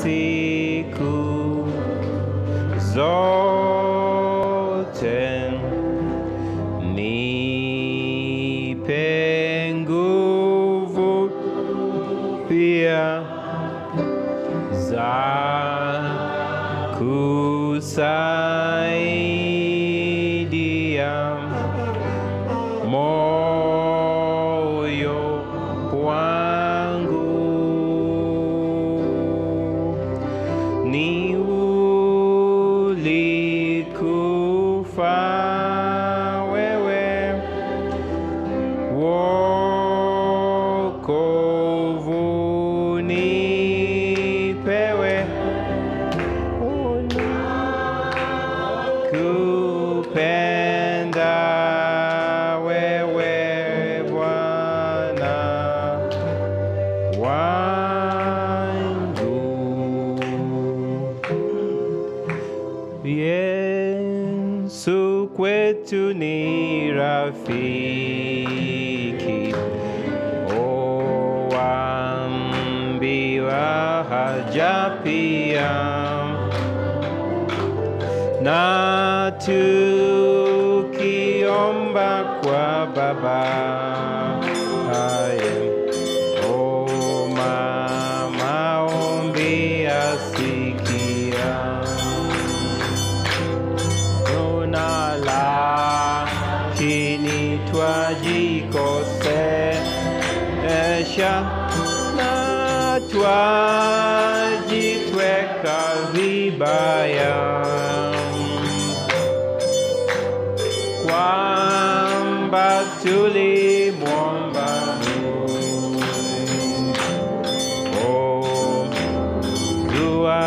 siku zote nipe nguvu pia za kusaidia moyo wangu ni ulikufa wewe wokovu nipewe kupenda wewe Bwana wangu Yesu kwetu ni rafiki, oambiwa haja pia, na tukiomba kwa Baba haya O mama, ombi asikia Tuna lakini twajikosesha na twajitweka vibaya kwamba tulimwomba Mungu. Oh, dua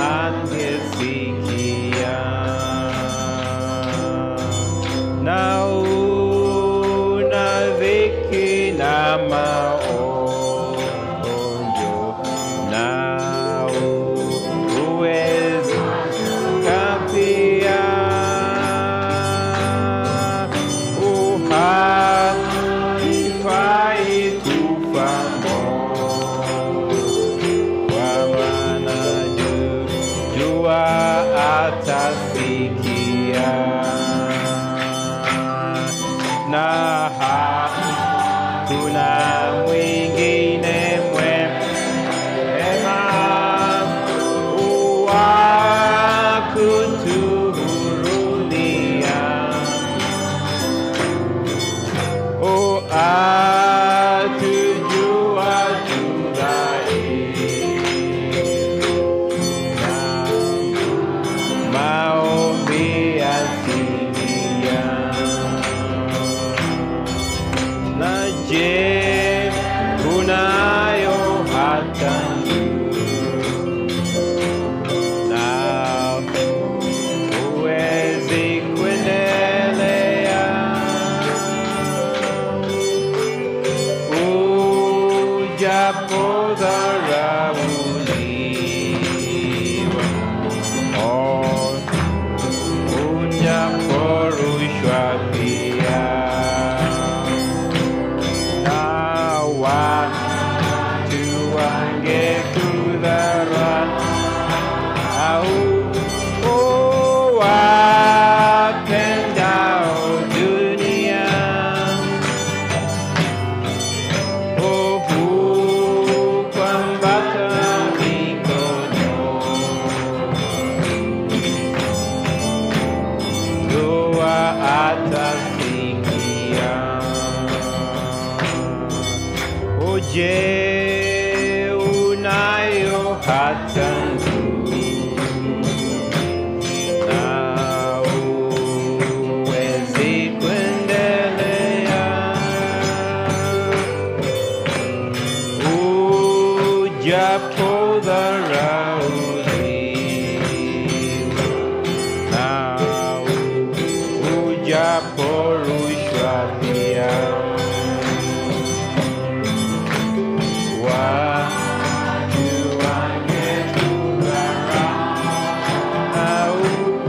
angesikia na una dhiki na maonjo na uwezi kapia uhakifai kufa kwa maana ju- jua atasikia na hakuna mwingine mwema wa kutuhurumia o atujua tudhaifu maombi asilia na je unayo hata na uwezi kuendelea ujapo dharauliwa oh, ujaporushwa pia na watu wangekudharau oh, wapendao dunia Ohu kwambata mikono Dua atasikia Oje unayo hata ndugu na uwezi kuendelea ujapo dharauliwa na ujapo rushwa pia watu wangekudharau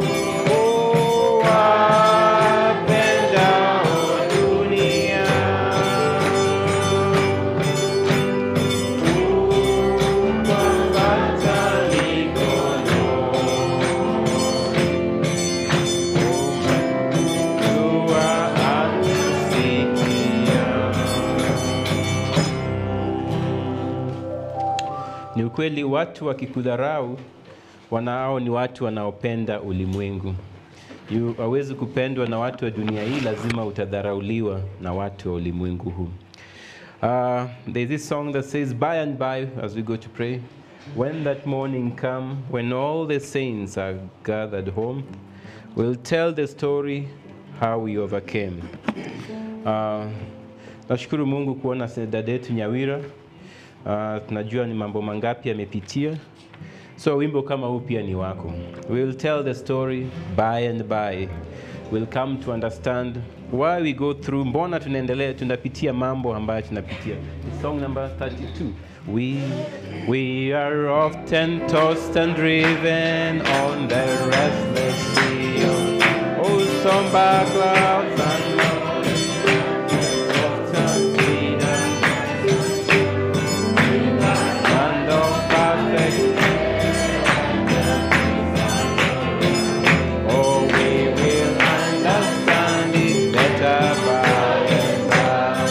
wapendao dunia kwamba Ni ukweli watu wakikudharau wanao ni watu wanaopenda ulimwengu. Yu- Hawezi kupendwa na watu wa dunia hii, lazima utadharauliwa na watu wa ulimwengu huu. Uh, there's this song that says, By and by, as we go to pray, when that morning come, when all the saints are gathered home, we'll tell the story how we overcame. Uh, nashukuru Mungu kuona dada yetu Nyawira. Uh, tunajua ni mambo mangapi amepitia. So wimbo kama huu pia ni wako. We'll tell the story by and by. We'll come to understand why we go through, mbona tunaendelea tunapitia mambo ambayo tunapitia. It's song number 32. We, we are often tossed and driven on the restless sea. Oh, somber clouds and mountains, soft and freedom, land of perfect Oh, we will understand it better by and by.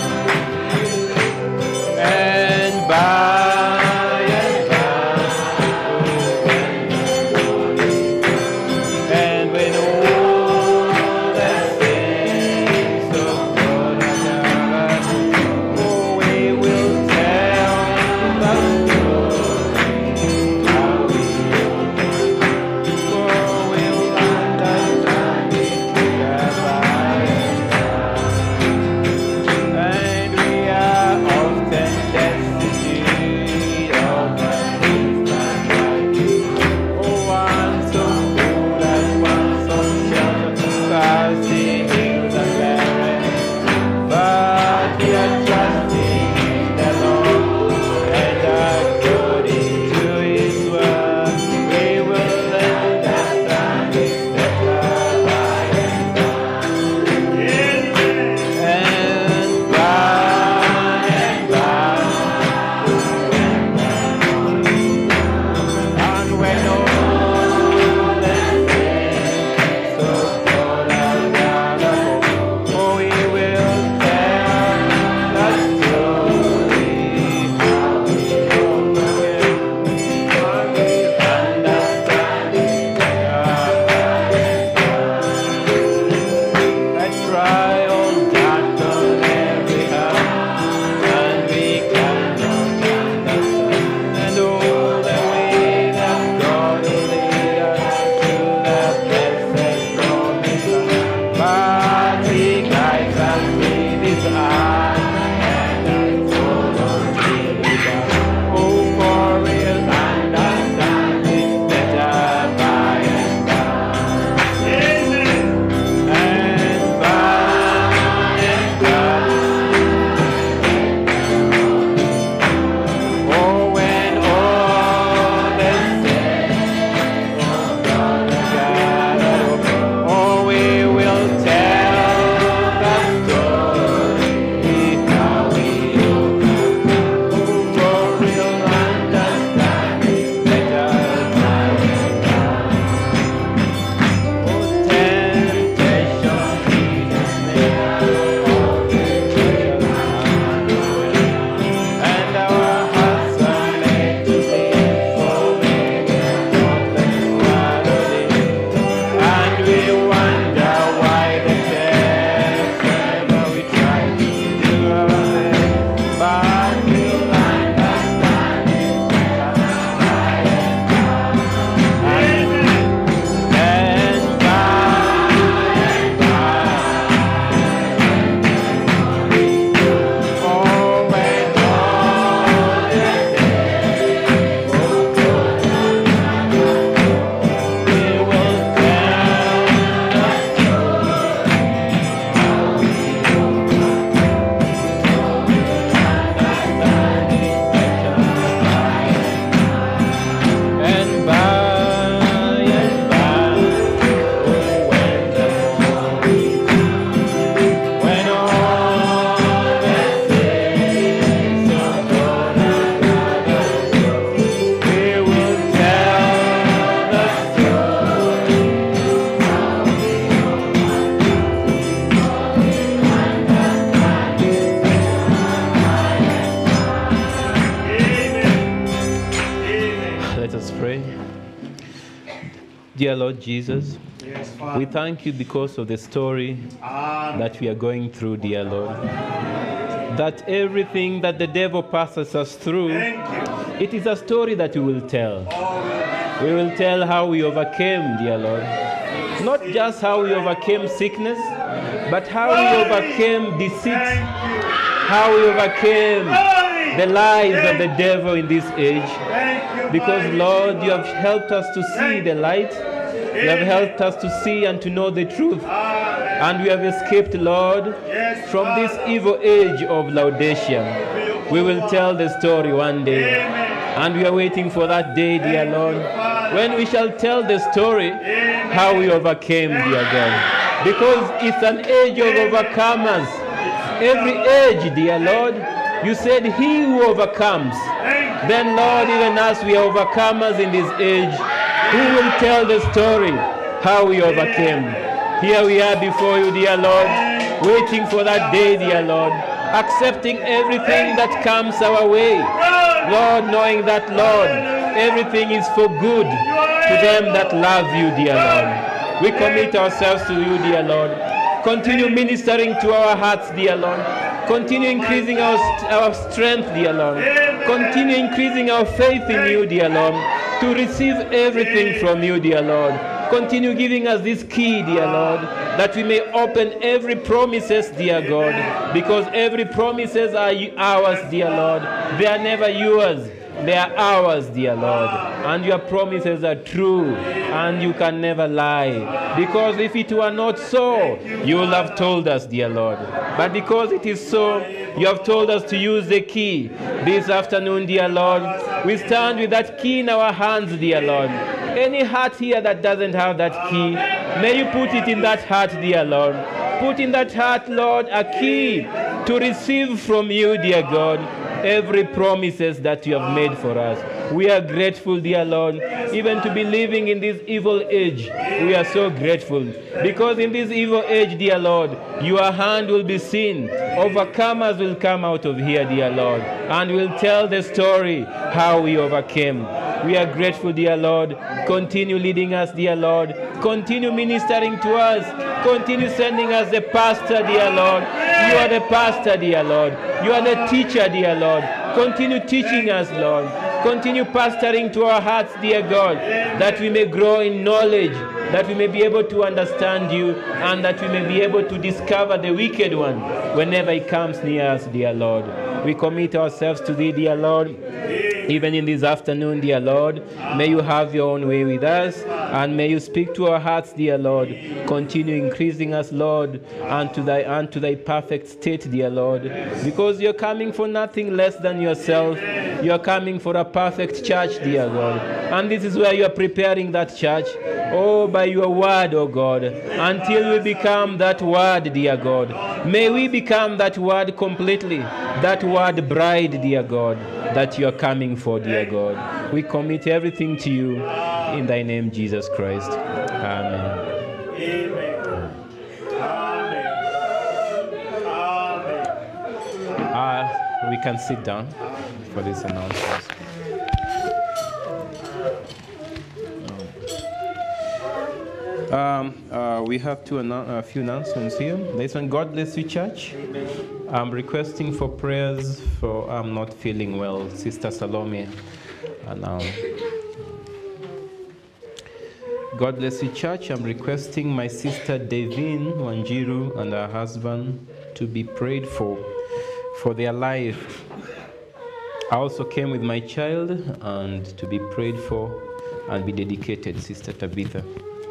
And by and by. And when all the Let us pray. Dear Lord Jesus, Yes, we Father. thank you because of the story Amen. that we are going through, dear Lord. That everything that the devil passes us through, Thank you. it is a story that we will tell. Oh, We will tell how we overcame, dear Lord. Not just how we overcame sickness, but how we overcame deceit, thank you. how we overcame Glory. the lies of the devil in this age. Thank you. Because, mighty Lord, you have God. helped us to see the light. You have helped us to see and to know the truth. Amen. And we have escaped, Lord, Yes, from this Father. evil age of Laodicea. We will tell the story one day. Amen. And we are waiting for that day, dear Thank Lord, you, Father. when we shall tell the story Amen. how we overcame, dear God. Because it's an age of overcomers. Every age, dear Lord, you said, He who overcomes. Thank you. Then, Lord, even as we are overcomers in this age, who will tell the story how we overcame? Here we are before you, dear Lord, waiting for that day, dear Lord, accepting everything that comes our way. Lord, knowing that, Lord, everything is for good to them that love you, dear Lord. We commit ourselves to you, dear Lord. Continue ministering to our hearts, dear Lord. Continue increasing our, our strength, dear Lord. Continue increasing our faith in you, dear Lord, to receive everything from you, dear Lord. Continue giving us this key, dear Lord, that we may open every promises, dear God, because every promises are y- ours, dear Lord. They are never yours. They are ours, dear Lord. And your promises are true, and you can never lie. Because if it were not so, you would have told us, dear Lord. But because it is so, you have told us to use the key. This afternoon, dear Lord, we stand with that key in our hands, dear Lord. Any heart here that doesn't have that key, may you put it in that heart, dear Lord. Put in that heart, Lord, a key to receive from you, dear God, every promises that you have made for us. We are grateful, dear Lord, even to be living in this evil age. We are so grateful because in this evil age, dear Lord, your hand will be seen. Overcomers will come out of here, dear Lord, and will tell the story how we overcame. We are grateful, dear Lord. Continue leading us, dear Lord. Continue ministering to us. Continue sending us the pastor, dear Lord. You are the pastor, dear Lord. You are the teacher, dear Lord. Continue teaching us, Lord. Continue pastoring to our hearts, dear God, that we may grow in knowledge, that we may be able to understand you, and that we may be able to discover the wicked one whenever he comes near us, dear Lord. We commit ourselves to thee, dear Lord. Even in this afternoon, dear Lord, may you have your own way with us and may you speak to our hearts, dear Lord. Continue increasing us, Lord, unto thy unto thy perfect state, dear Lord. Because you're coming for nothing less than yourself. You're coming for a perfect church, dear God. And this is where you are preparing that church. Oh, by your word, oh God, until we become that word, dear God. May we become that word completely, that word bride, dear God, that you are coming for, dear God. We commit everything to you in thy name, Jesus Christ. Amen. Amen. Amen. Amen. Uh, we can sit down for this announcement. Um, uh, we have two annou- a few announcements here. This one, God bless you, church. I'm requesting for prayers for I'm not feeling well, Sister Salome. And um, God bless you, church. I'm requesting my sister Devin Wanjiru and her husband to be prayed for for their life. I also came with my child and to be prayed for and be dedicated, Sister Tabitha.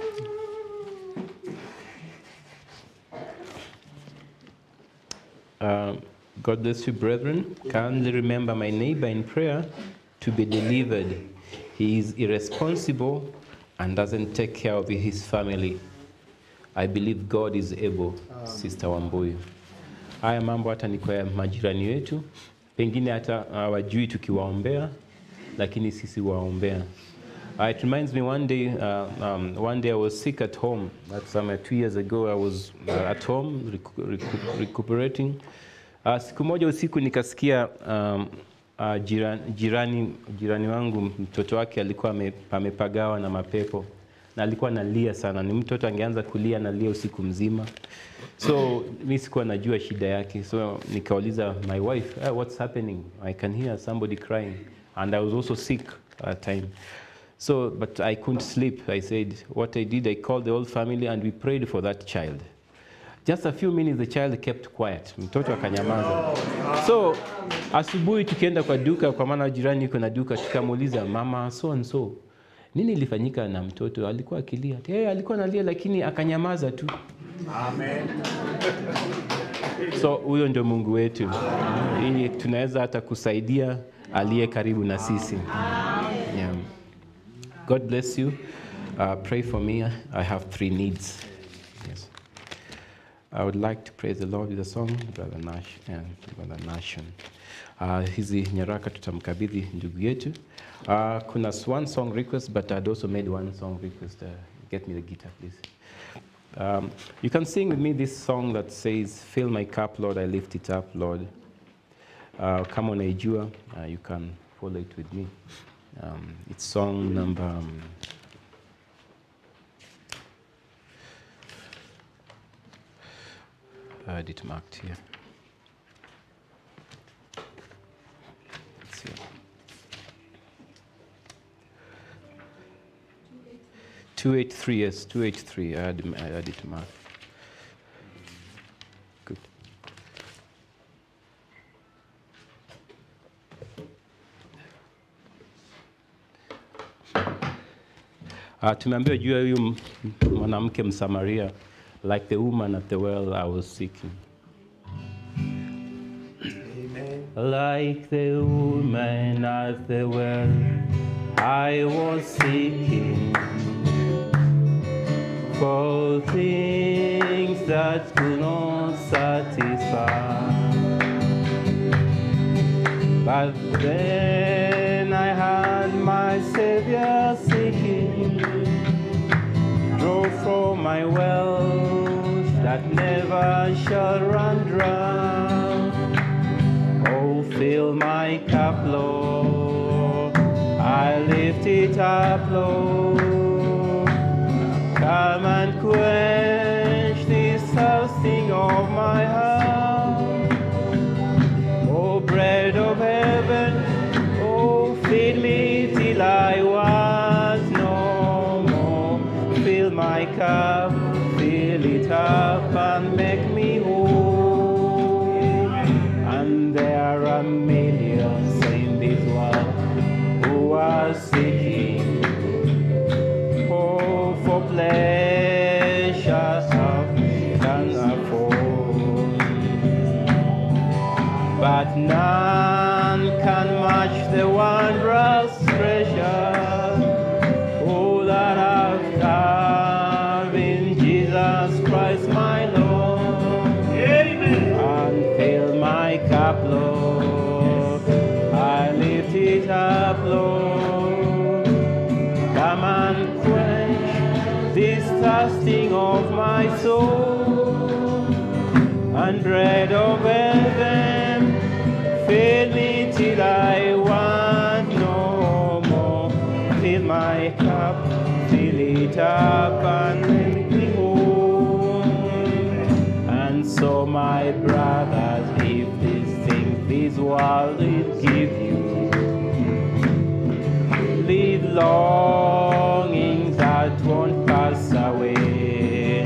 Um, God bless you, brethren. Kindly remember my neighbor in prayer to be delivered. He is irresponsible and doesn't take care of his family. I believe God is able, Sister Wambuyu. Haya mambo hata ni kwa majirani wetu, pengine hata hawajui tukiwaombea, lakini sisi waombea. Uh, it reminds me one day, uh, um, one day I was sick at home. That's um, two years ago. I was uh, at home recu recu recuperating. Uh, siku moja usiku nikasikia um, uh, jirani, jirani, jirani wangu mtoto wake alikuwa ame- amepagawa na mapepo na alikuwa analia sana. Ni mtoto angeanza kulia analia usiku mzima, so mi sikuwa najua shida yake, so nikauliza my wife "Ah, what's happening I can hear somebody crying and I was also sick at that time so but I couldn't sleep I said what I did I called the whole family and we prayed for that child just a few minutes the child kept quiet mtoto akanyamaza so asubuhi tukienda kwa duka kwa maana jirani yuko na duka tukamuuliza mama so and so nini ilifanyika na mtoto alikuwa akilia hey, alikuwa analia lakini akanyamaza tu Amen. so huyo ndio mungu wetu ili tunaweza hata kusaidia aliye karibu na sisi yeah. god bless you uh, pray for me i have three needs yes. i would like to praise the lord with a song brother nash and brother nation uh, hizi nyaraka tutamkabidhi ndugu yetu uh, kuna one song request but i'd also made one song request uh, get me the guitar please um, you can sing with me this song that says, Fill my cup, Lord, I lift it up, Lord. Uh, kama unaijua, uh, you can follow it with me. Um, it's song number. Um, I had it marked here. Let's see. 283, yes, 283. I had, I had it marked. Good. Uh, tumeambiwa juu ya huyu m- mwanamke Msamaria, like the woman at the well I was seeking. Like the woman at the well I was seeking for things that could not satisfy. But then I had my Savior seeking, draw from my wells that never shall run dry. Oh, fill my cup, Lord. I lift it up, Lord. Come and quench this thirsting of my heart. Oh, bread of heaven, oh, feed me till I want no more. Fill my cup, fill it up, and make me whole. And there are millions in this world who are seeking oh, for pleasures of can afford. But none can match the wondrous treasure oh, that I've have in Jesus Christ my Lord. And fill my cup, Lord. I lift it up, Lord. Come and quench this thirsting of my soul. And bread of heaven, fill me till I want no more. Fill my cup, fill it up, and make me whole. And so, my brothers, if these things this world will give you, leave longings that won't pass away.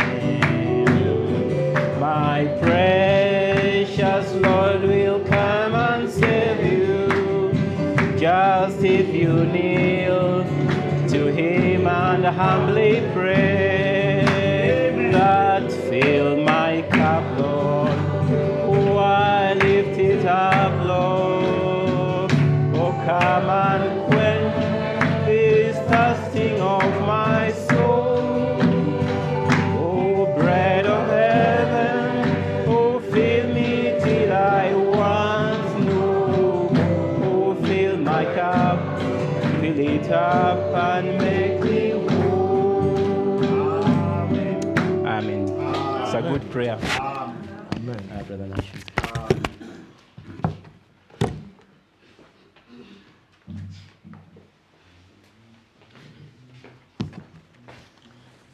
My precious Lord will come and save you, just if you kneel to Him and humbly pray. That fill my cup, Lord. Oh, I lift it up, Lord. Oh, come and quench this thirsting of my soul. Oh, bread of heaven, oh, fill me till I want no more. Oh, fill my cup, fill it up and make me whole. Amen. It's a good prayer. Amen. Uh, Brother Nash.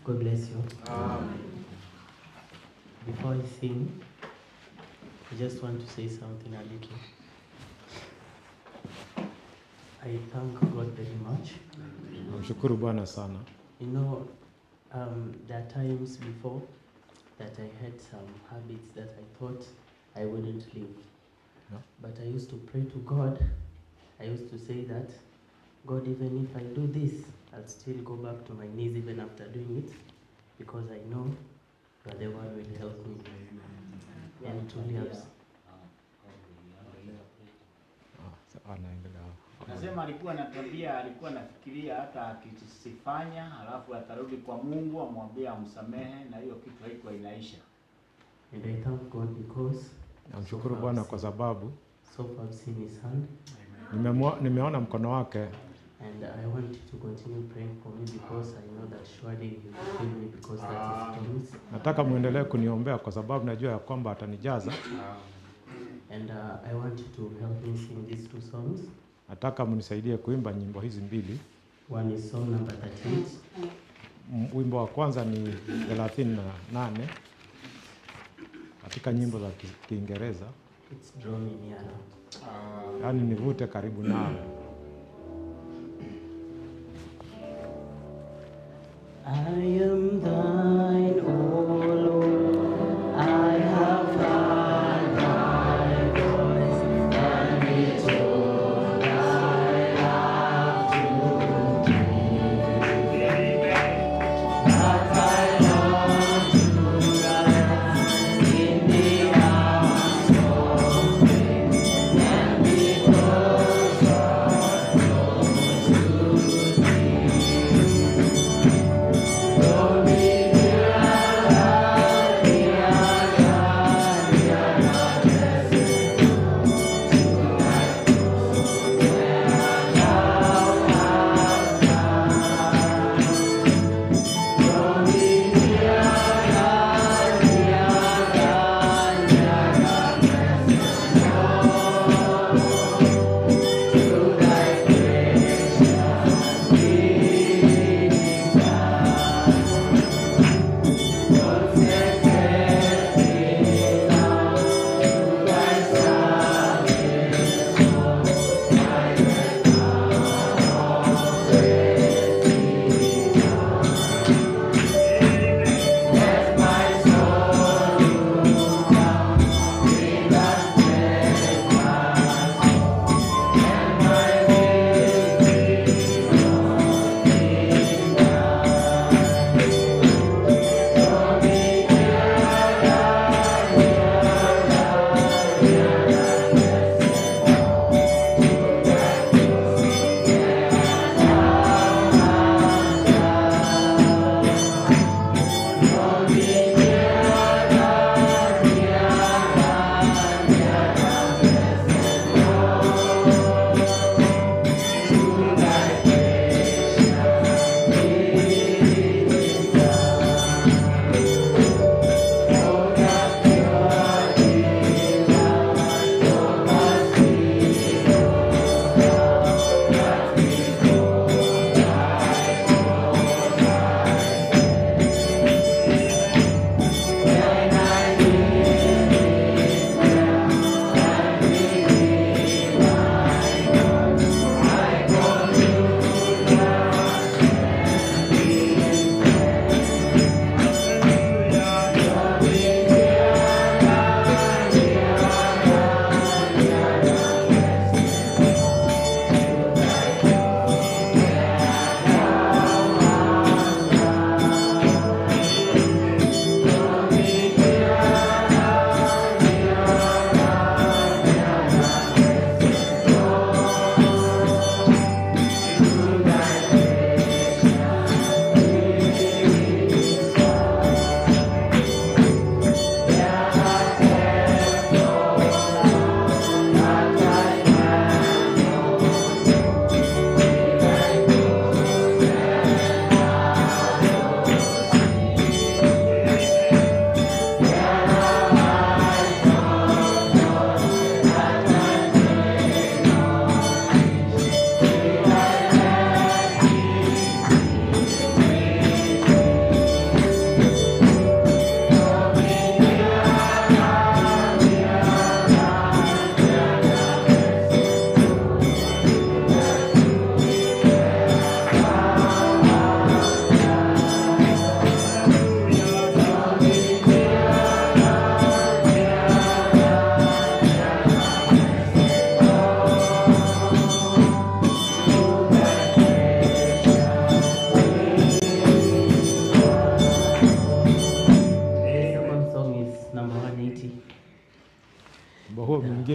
God bless you. Before I sing, I just want to say something a little. I thank God very much. Namshukuru Bwana sana. You know, um, there are times before that I had some habits that I thought I wouldn't leave. Yeah. But I used to pray to God. I used to say that, God, even if I do this, I'll still go back to my knees even after doing it, because I know you are the one who will help me. And truly, I've, Ah, sa- anaendelea. Nasema alikuwa na tabia, alikuwa anafikiria hata akisifanya, alafu atarudi kwa Mungu amwambie amsamehe, na hiyo kitu haikuwa inaisha. and I thank God because Namshukuru Bwana kwa sababu so far I've seen His hand, nimemwo- nimeona mkono wake and I want you to continue praying for me because I know that surely He will fill me because that is promise. Nataka muendelee kuniombea kwa sababu najua ya kwamba atanijaza. And uh, I want you to help me sing these two songs. Nataka mnisaidie kuimba nyimbo hizi mbili. One is song number 38, M- Wimbo wa kwanza ni thelathini na nane katika nyimbo za Ki- Kiingereza, it's Draw Me Near Now. yaani nivute karibu nawe. I am thine, O Lord. I have heard thy voice, and returned thy love to me. But I long to rest in the arms of faith, and be closer, close to thee. Lord, be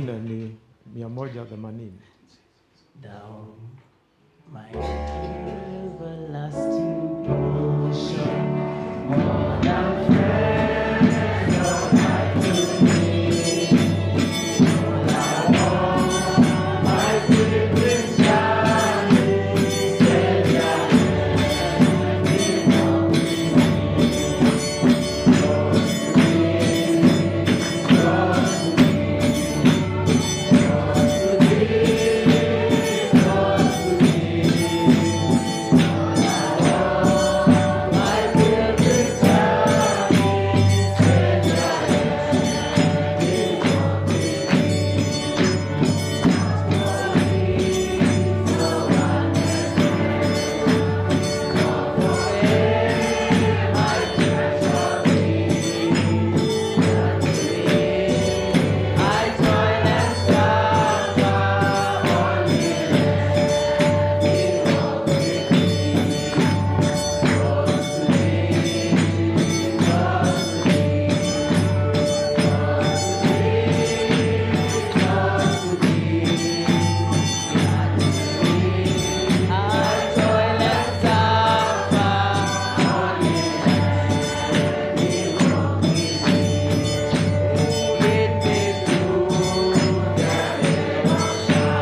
ingine ni mia moja themanini. Thou, my everlasting portion, more than friends of my dignity. My pilgrim's journey, Savior, I toil and suffer only I toil and suffer Lead me through the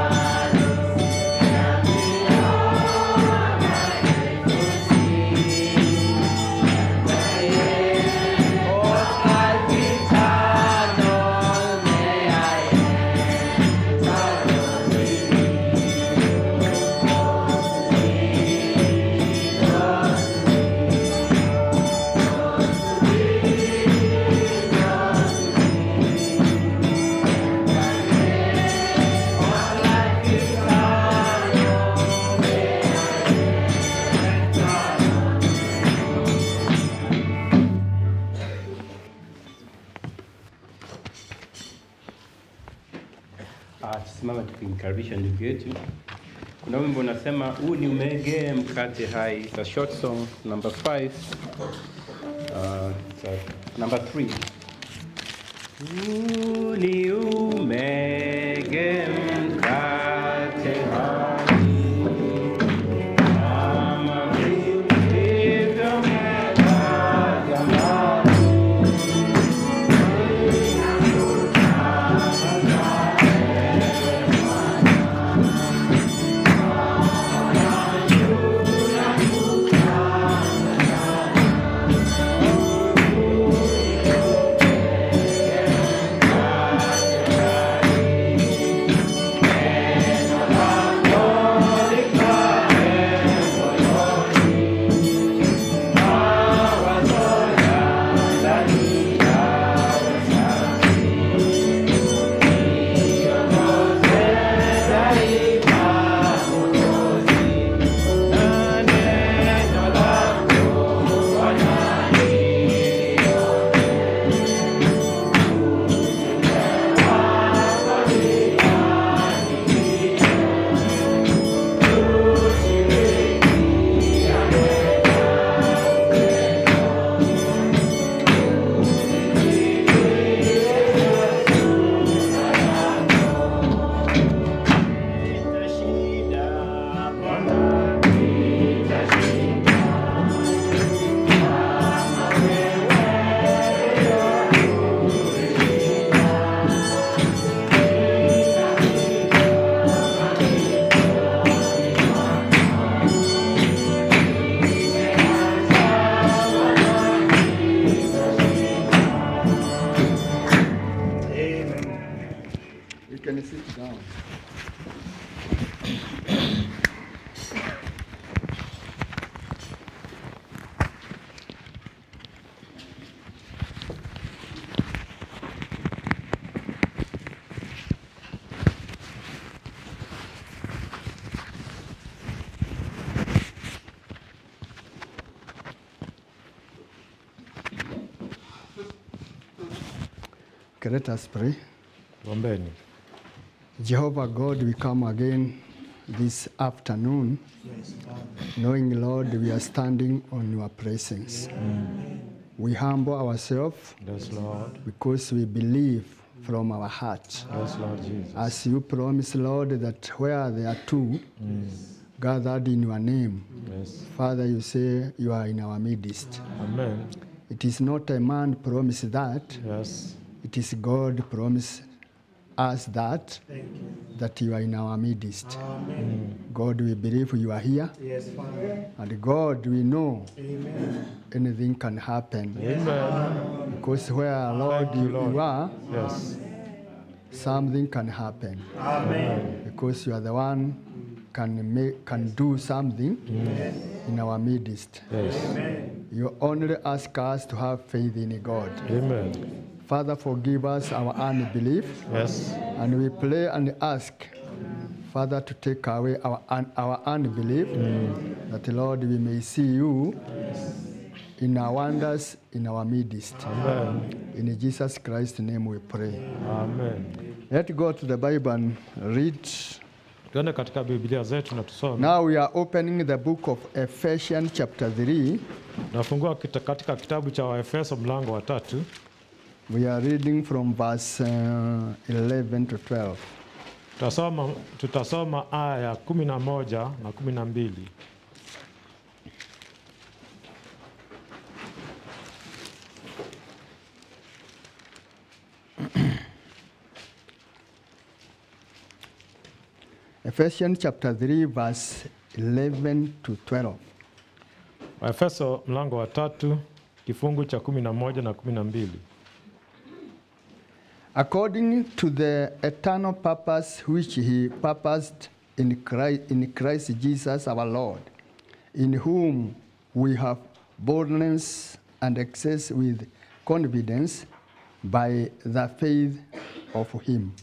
Ah, tusimame tukimkaribisha ndugu yetu. Kuna wimbo unasema huu ni umege mkate hai. It's a short song number 5. Uh, it's a, number 3. Huu ni umege mkate hai. Kama vilivyo mema jamani. You can sit down. Okay, let us pray. Ombeni. Jehovah God, we come again this afternoon, knowing, Lord, we are standing on your presence. We humble ourselves Yes, Lord. because we believe from our heart. Yes, Lord Jesus. As you promise, Lord, that where there are two gathered in your name, Yes. Father, you say you are in our midst. Amen. It is not a man promise that, Yes. it is God promise us that, that you are in our midst. God, we believe you are here, Yes, Father. and God, we know Amen. anything can happen. Amen. Because where, Lord, Thank you, you, Lord. you are, Yes. something can happen. Amen. Because you are the one can make, can do something in our midst. Yes. Amen. You only ask us to have faith in God. Amen. Father, forgive us our unbelief, Yes. and we pray and ask, Father, to take away our, un- our unbelief, that, Lord, we may see you in our wonders in our midst. Amen. In Jesus Christ's name we pray. Amen. Let's go to the Bible and read. Tuende katika Biblia zetu na tusome. Now we are opening the book of Ephesians, chapter 3. Nafungua kita- katika kitabu cha Waefeso mlango wa tatu. We are reading from verse uh, 11 to 12. Tutasoma, tutasoma aya ya kumi na moja na kumi na mbili. Ephesians chapter 3, verse 11 to 12. Waefeso mlango wa tatu kifungu cha kumi na moja na kumi na mbili. According to the eternal purpose which he purposed in Christ, in Christ Jesus our Lord, in whom we have boldness and access with confidence by the faith of him.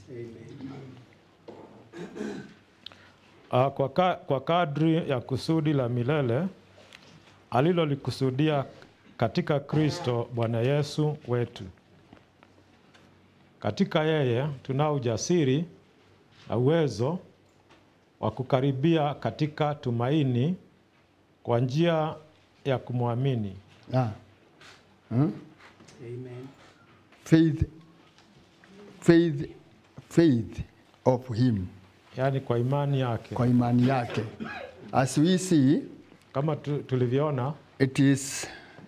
Ah, Kwa, ka, kwa kadri ya kusudi la milele alilolikusudia katika Kristo Bwana Yesu wetu. Katika yeye tunao ujasiri na uwezo wa kukaribia katika tumaini kwa njia ya kumwamini. Ah. Huh? Amen. Faith, faith, faith of him, yaani kwa imani yake. kwa imani yake. As we see, Kama tu, tulivyoona it is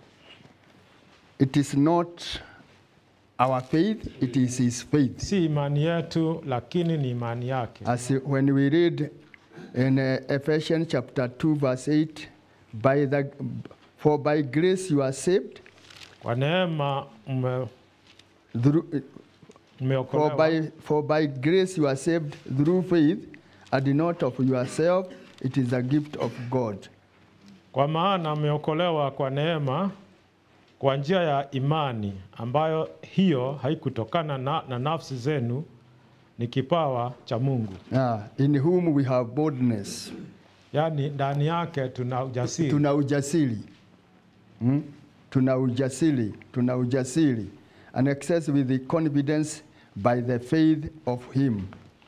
it is not our faith it is his faith si imani yetu, lakini ni imani yake. as when we read in uh, ephesians chapter 2 verse 8 by the for by grace you are saved Kwa neema mme- through, for mmeokolewa by for by grace you are saved through faith and not of yourself it is a gift of god Kwa maana mmeokolewa kwa neema kwa njia ya imani, ambayo hiyo haikutokana na, na nafsi zenu, ni kipawa cha Mungu. Ah, in whom we have boldness Yaani ndani yake tuna ujasiri. tuna ujasiri hmm? tuna ujasiri tuna ujasiri and access with the confidence by the faith of him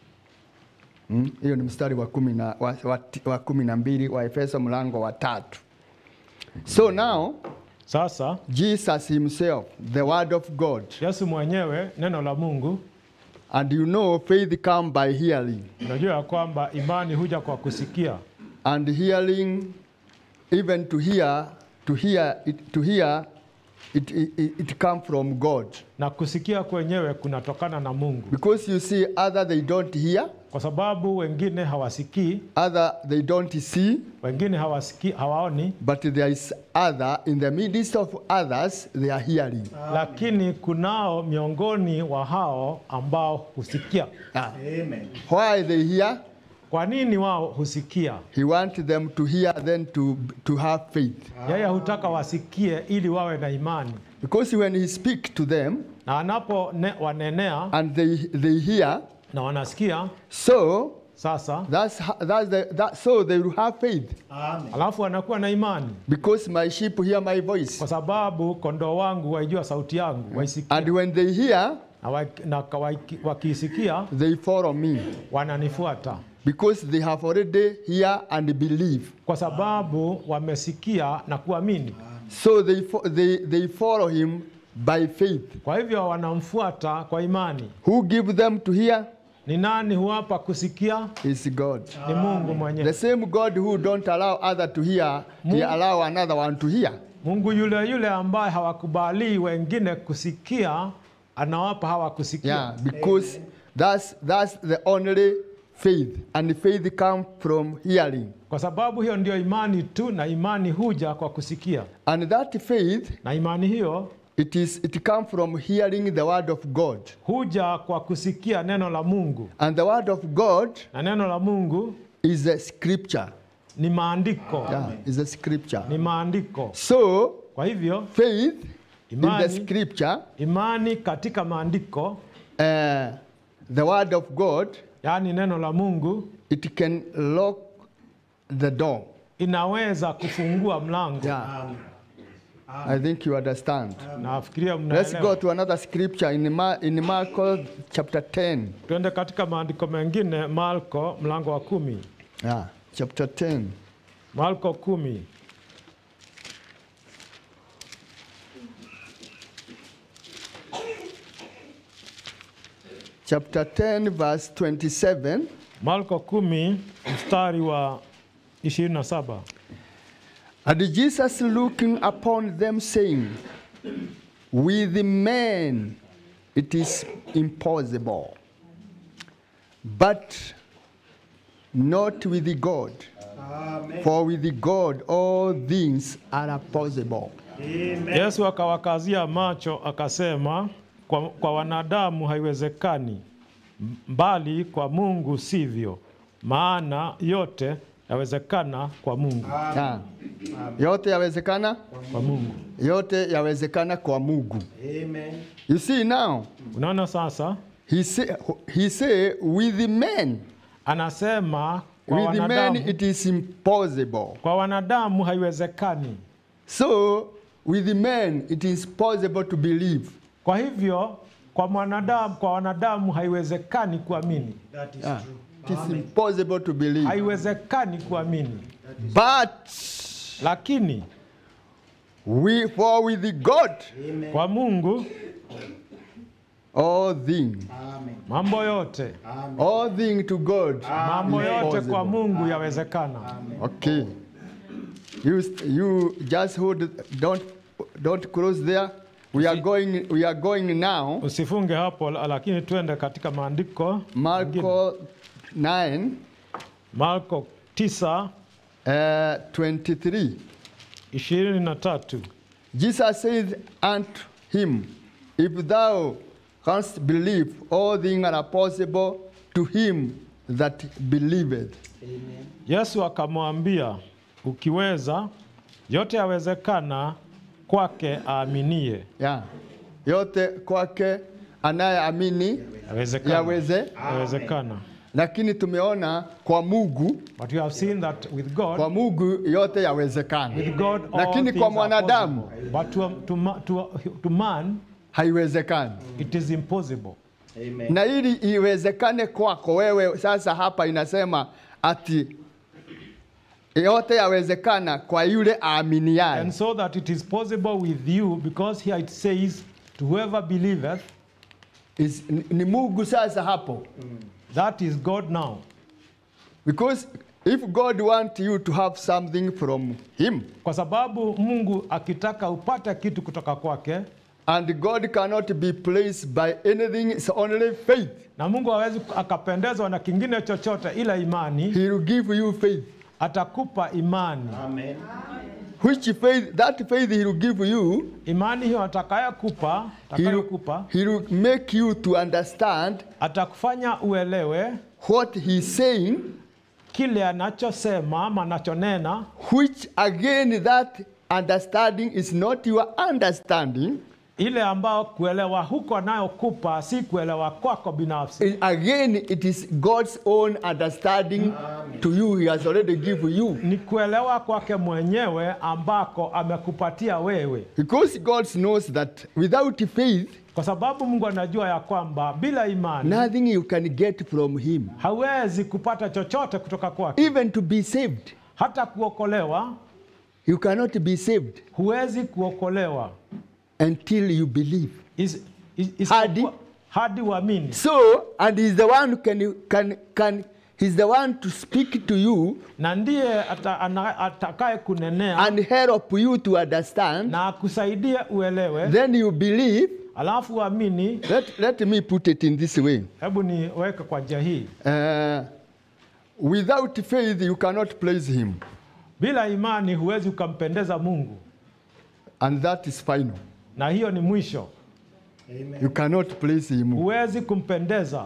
Hmm? hiyo ni mstari wa kumi na, wa, wa, wa kumi na mbili wa Efeso mlango wa tatu so now Sasa Jesus himself the word of God Yesu mwenyewe neno la Mungu, and you know faith come by hearing unajua ya kwamba imani huja kwa kusikia and hearing even to hear to hear it, to hear it, it, it come from God na kusikia kwenyewe kunatokana na Mungu, because you see other they don't hear kwa sababu wengine hawasikii, other they don't see wengine hawasikii, hawaoni, but there is other in the midst of others they are hearing lakini kunao miongoni wa hao ambao husikia. Ah, Amen. why they hear Kwa nini wao husikia? he want them to hear then to to have faith Yeye hutaka wasikie ili wawe na imani, because when he speak to them na anapo ne, wanenea and they they hear na wanasikia, so sasa that's ho- that's the that so they will have faith Amen. alafu wanakuwa na imani, because my sheep hear my voice kwa sababu kondoo wangu waijua sauti yangu, waisikia and when they hear na, wa, na waiki- wakiisikia they follow me wananifuata, because they have already hear and believe kwa sababu wamesikia na kuamini. so they fo- they they follow him by faith. Kwa hivyo wanamfuata kwa imani. Who give them to hear Ni nani huwapa kusikia? is God. Ni Mungu The mwenyewe. same God who don't allow other to hear, he allow another one to hear. Mungu yule yule ambaye hawakubali wengine kusikia, anawapa hawa kusikia. Yeah, because that's that's the only faith, and faith come from hearing, Kwa sababu hiyo ndio imani tu, na imani huja kwa kusikia, and that faith na imani hiyo it is it come from hearing the word of God, huja kwa kusikia neno la Mungu, and the word of God na neno la Mungu is a scripture. ni maandiko, Yeah, is a scripture. ni maandiko. So in Kwa hivyo faith in the imani, scripture, imani katika maandiko, uh, the word of God, yaani neno la Mungu, it can lock the door. inaweza kufungua mlango. Yeah. I think you understand. Nafikiria Let's go mnaelewa. to another scripture in, Ma- in Mark chapter 10. Tuende katika maandiko mengine, Marko mlango wa kumi. Yeah, chapter 10. Marko kumi Chapter 10, verse 27. Marko kumi mstari wa 27. And Jesus looking upon them, saying, With men it is impossible, but not with God. For with God all things are possible. Yesu akawakazia macho akasema, kwa, kwa wanadamu haiwezekani, mbali kwa Mungu sivyo, maana yote yawezekana kwa Mungu. Yeah. Yote yawezekana, Kwa Mungu. yote yawezekana kwa Mungu. Amen. You see now, Unaona sasa, he say, he say with men, anasema kwa with men wanadamu, it is impossible. kwa wanadamu haiwezekani. So with men it is possible to believe. Kwa hivyo kwa mwanadamu, kwa wanadamu haiwezekani kuamini, That is Yeah. true. It is impossible to believe. haiwezekani kuamini, But lakini we for with God Amen. kwa Mungu all things, Amen. mambo yote, Amen. all things to God. mambo is yote possible. kwa Mungu yawezekana. Okay. You you just hold don't don't close there. We are going we are going now. Usifunge hapo, la- lakini twende katika maandiko mengine. Marko 9 Marko 9 uh, 23. ishirini na tatu. Jesus said unto him, If thou canst believe, all things are possible to him that believeth. Amen. Yesu akamwambia, ukiweza yote yawezekana kwake aaminie. Yeah. Yote kwake anayeamini Yawezekana. yaweze, Yawezekana. lakini tumeona kwa Mungu, But you have seen that with God, kwa Mungu yote yawezekana, with God all lakini things kwa are mwanadamu possible. But to, to, ma- to, to man haiwezekani. it is impossible. Amen. Na ili iwezekane kwako wewe, sasa hapa inasema ati yote yawezekana kwa yule aaminiaye. And so that it is possible with you because here it says to whoever believeth Is- ni- ni Mungu sasa hapo. that is God now. Because if God want you to have something from him Kwa sababu Mungu akitaka upate kitu kutoka kwake and God cannot be pleased by anything, it's only faith. na Mungu hawezi akapendezwa na kingine chochote ila imani, He will give you faith. atakupa imani. Amen. Which faith, that faith he will give you, Imani hiyo atakayokupa, he will, atakayokupa he will make you to understand atakufanya uelewe what he's saying, kile anachosema ama anachonena, which again that understanding is not your understanding. ile ambao kuelewa huko anayokupa si kuelewa kwako binafsi, It- again, it is God's own understanding to you. He has already given you. ni kuelewa kwake mwenyewe ambako amekupatia wewe, Because God knows that without faith, kwa sababu Mungu anajua ya kwamba bila imani nothing you can get from Him. hawezi kupata chochote kutoka kwake, Even to be saved, hata kuokolewa you cannot be saved. huwezi kuokolewa until you believe. Is- is- is- Hadi? hadi uamini So, and he's the one who can, can, can he's the one to speak to you na ndiye ata- ana- atakaye kunenea and help you to understand. na akusaidie uelewe Then you believe. alafu uamini Let, let me put it in this way. hebu niweke kwa njia hii Uh, without faith, you cannot please him. bila imani huwezi ukampendeza mungu And that is final. na hiyo ni mwisho You cannot please him. huwezi kumpendeza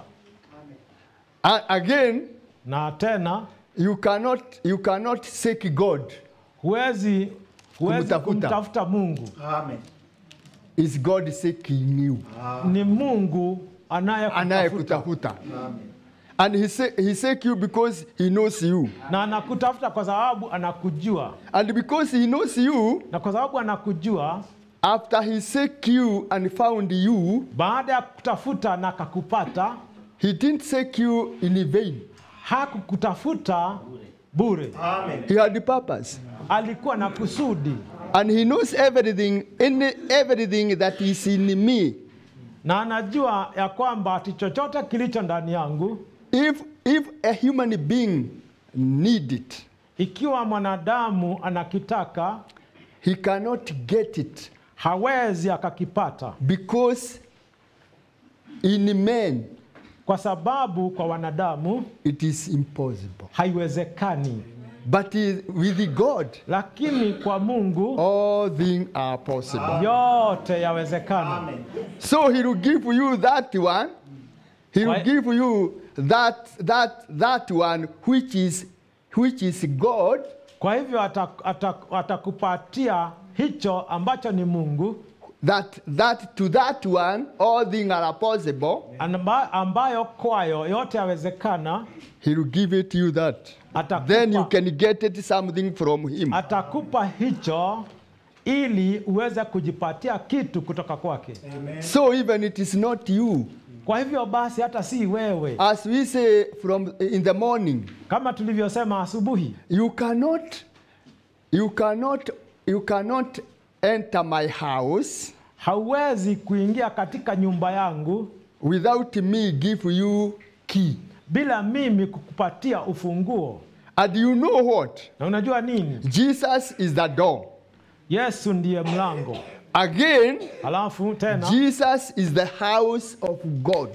A- again, na tena you cannot, you cannot seek God. huwezi huwezi Kumtafuta. kumtafuta mungu Amen. Is God seeking you? ni mungu anayekutafuta Anayekutafuta. And he, say, he seek you because he knows you. na anakutafuta kwa sababu anakujua And because he knows you, na kwa sababu anakujua after he seek you and found you, baada ya kutafuta na akakupata he didn't seek you in vain. hakukutafuta bure Amen. He had a purpose. alikuwa na kusudi And he knows everything, any, everything that is in me. na anajua ya kwamba ati chochote kilicho ndani yangu If, if a human being need it, ikiwa mwanadamu anakitaka he cannot get it hawezi akakipata because in men kwa sababu kwa wanadamu it is impossible. haiwezekani But i- with God, lakini kwa mungu all things are possible. yote yawezekana So he will give you that one. He will Why- give you that that that one which is which is God, kwa hivyo atak- atak- atakupatia hicho ambacho ni mungu that that to that one all things are possible. amba, ambayo kwayo yote yawezekana He will give it you that. atakupa, Then you can get it something from him. atakupa hicho ili uweze kujipatia kitu kutoka kwake So even it is not you. kwa hivyo basi hata si wewe As we say from in the morning, kama tulivyosema asubuhi you cannot you cannot you cannot enter my house hauwezi kuingia katika nyumba yangu without me give you key. bila mimi kukupatia ufunguo And you know what? na unajua nini Jesus is the door. yesu ndiye mlango Again, alafu tena Jesus is the house of God.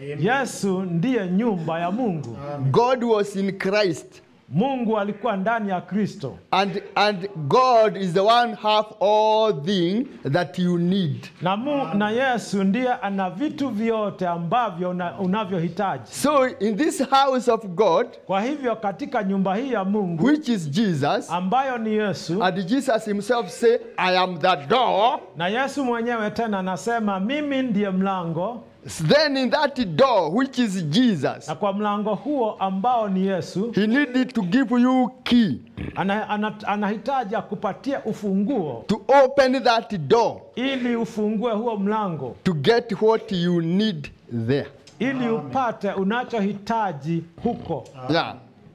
yesu ndiye nyumba ya mungu God was in Christ. mungu alikuwa ndani ya kristo And, and God is the one have all things that you need. na, mu, na yesu ndiye ana vitu vyote ambavyo una, unavyohitaji So in this house of God, kwa hivyo katika nyumba hii ya mungu which is Jesus, ambayo ni yesu and Jesus himself say, I am the door. na yesu mwenyewe tena anasema mimi ndiye mlango Then in that door, which is Jesus, na kwa mlango huo ambao ni yesu he needed to give you key ana, ana, anahitaji akupatie ufunguo to open that door ili ufungue huo mlango to get what you need there. ili upate unachohitaji huko Yeah.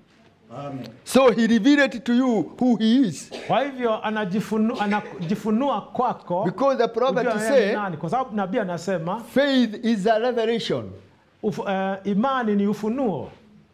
Amen. So he revealed it to you who he is. kwa hivyo anajifunu, anajifunua kwako Because the prophet ujue yeye ni say, nani kwa sababu nabii anasema faith is a revelation. uf, uh, imani ni ufunuo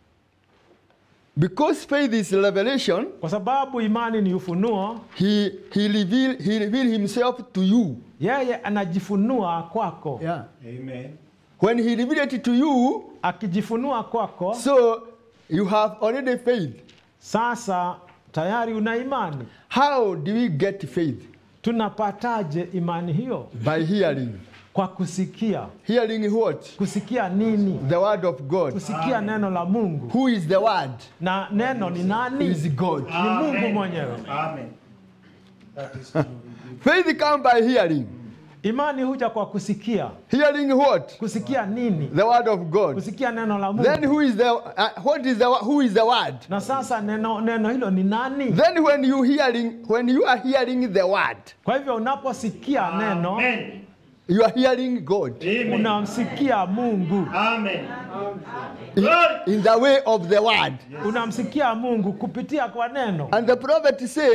Because faith is revelation, kwa sababu imani ni ufunuo he, he reveal he reveal himself to you. yeye anajifunua kwako Yeah. Amen. When he revealed it to you, akijifunua kwako so you have already faith. sasa tayari una imani How do we get faith? tunapataje imani hiyo By hearing. kwa kusikia Hearing what? kusikia nini The word of God. kusikia neno la mungu Who is the word? na neno ni nani Is God. ni mungu mwenyewe Amen. That is true. Faith come by hearing. imani huja kwa kusikia Hearing what? kusikia nini The word of God. kusikia neno la Then mungu who is the uh, what is the who is the word? na sasa neno, neno hilo ni nani Then when you hearing when you are hearing the word, kwa hivyo unaposikia neno Amen. you are hearing God Amen. unamsikia mungu Amen. in, Glory. in the way of the word. unamsikia mungu kupitia kwa neno And the prophet say,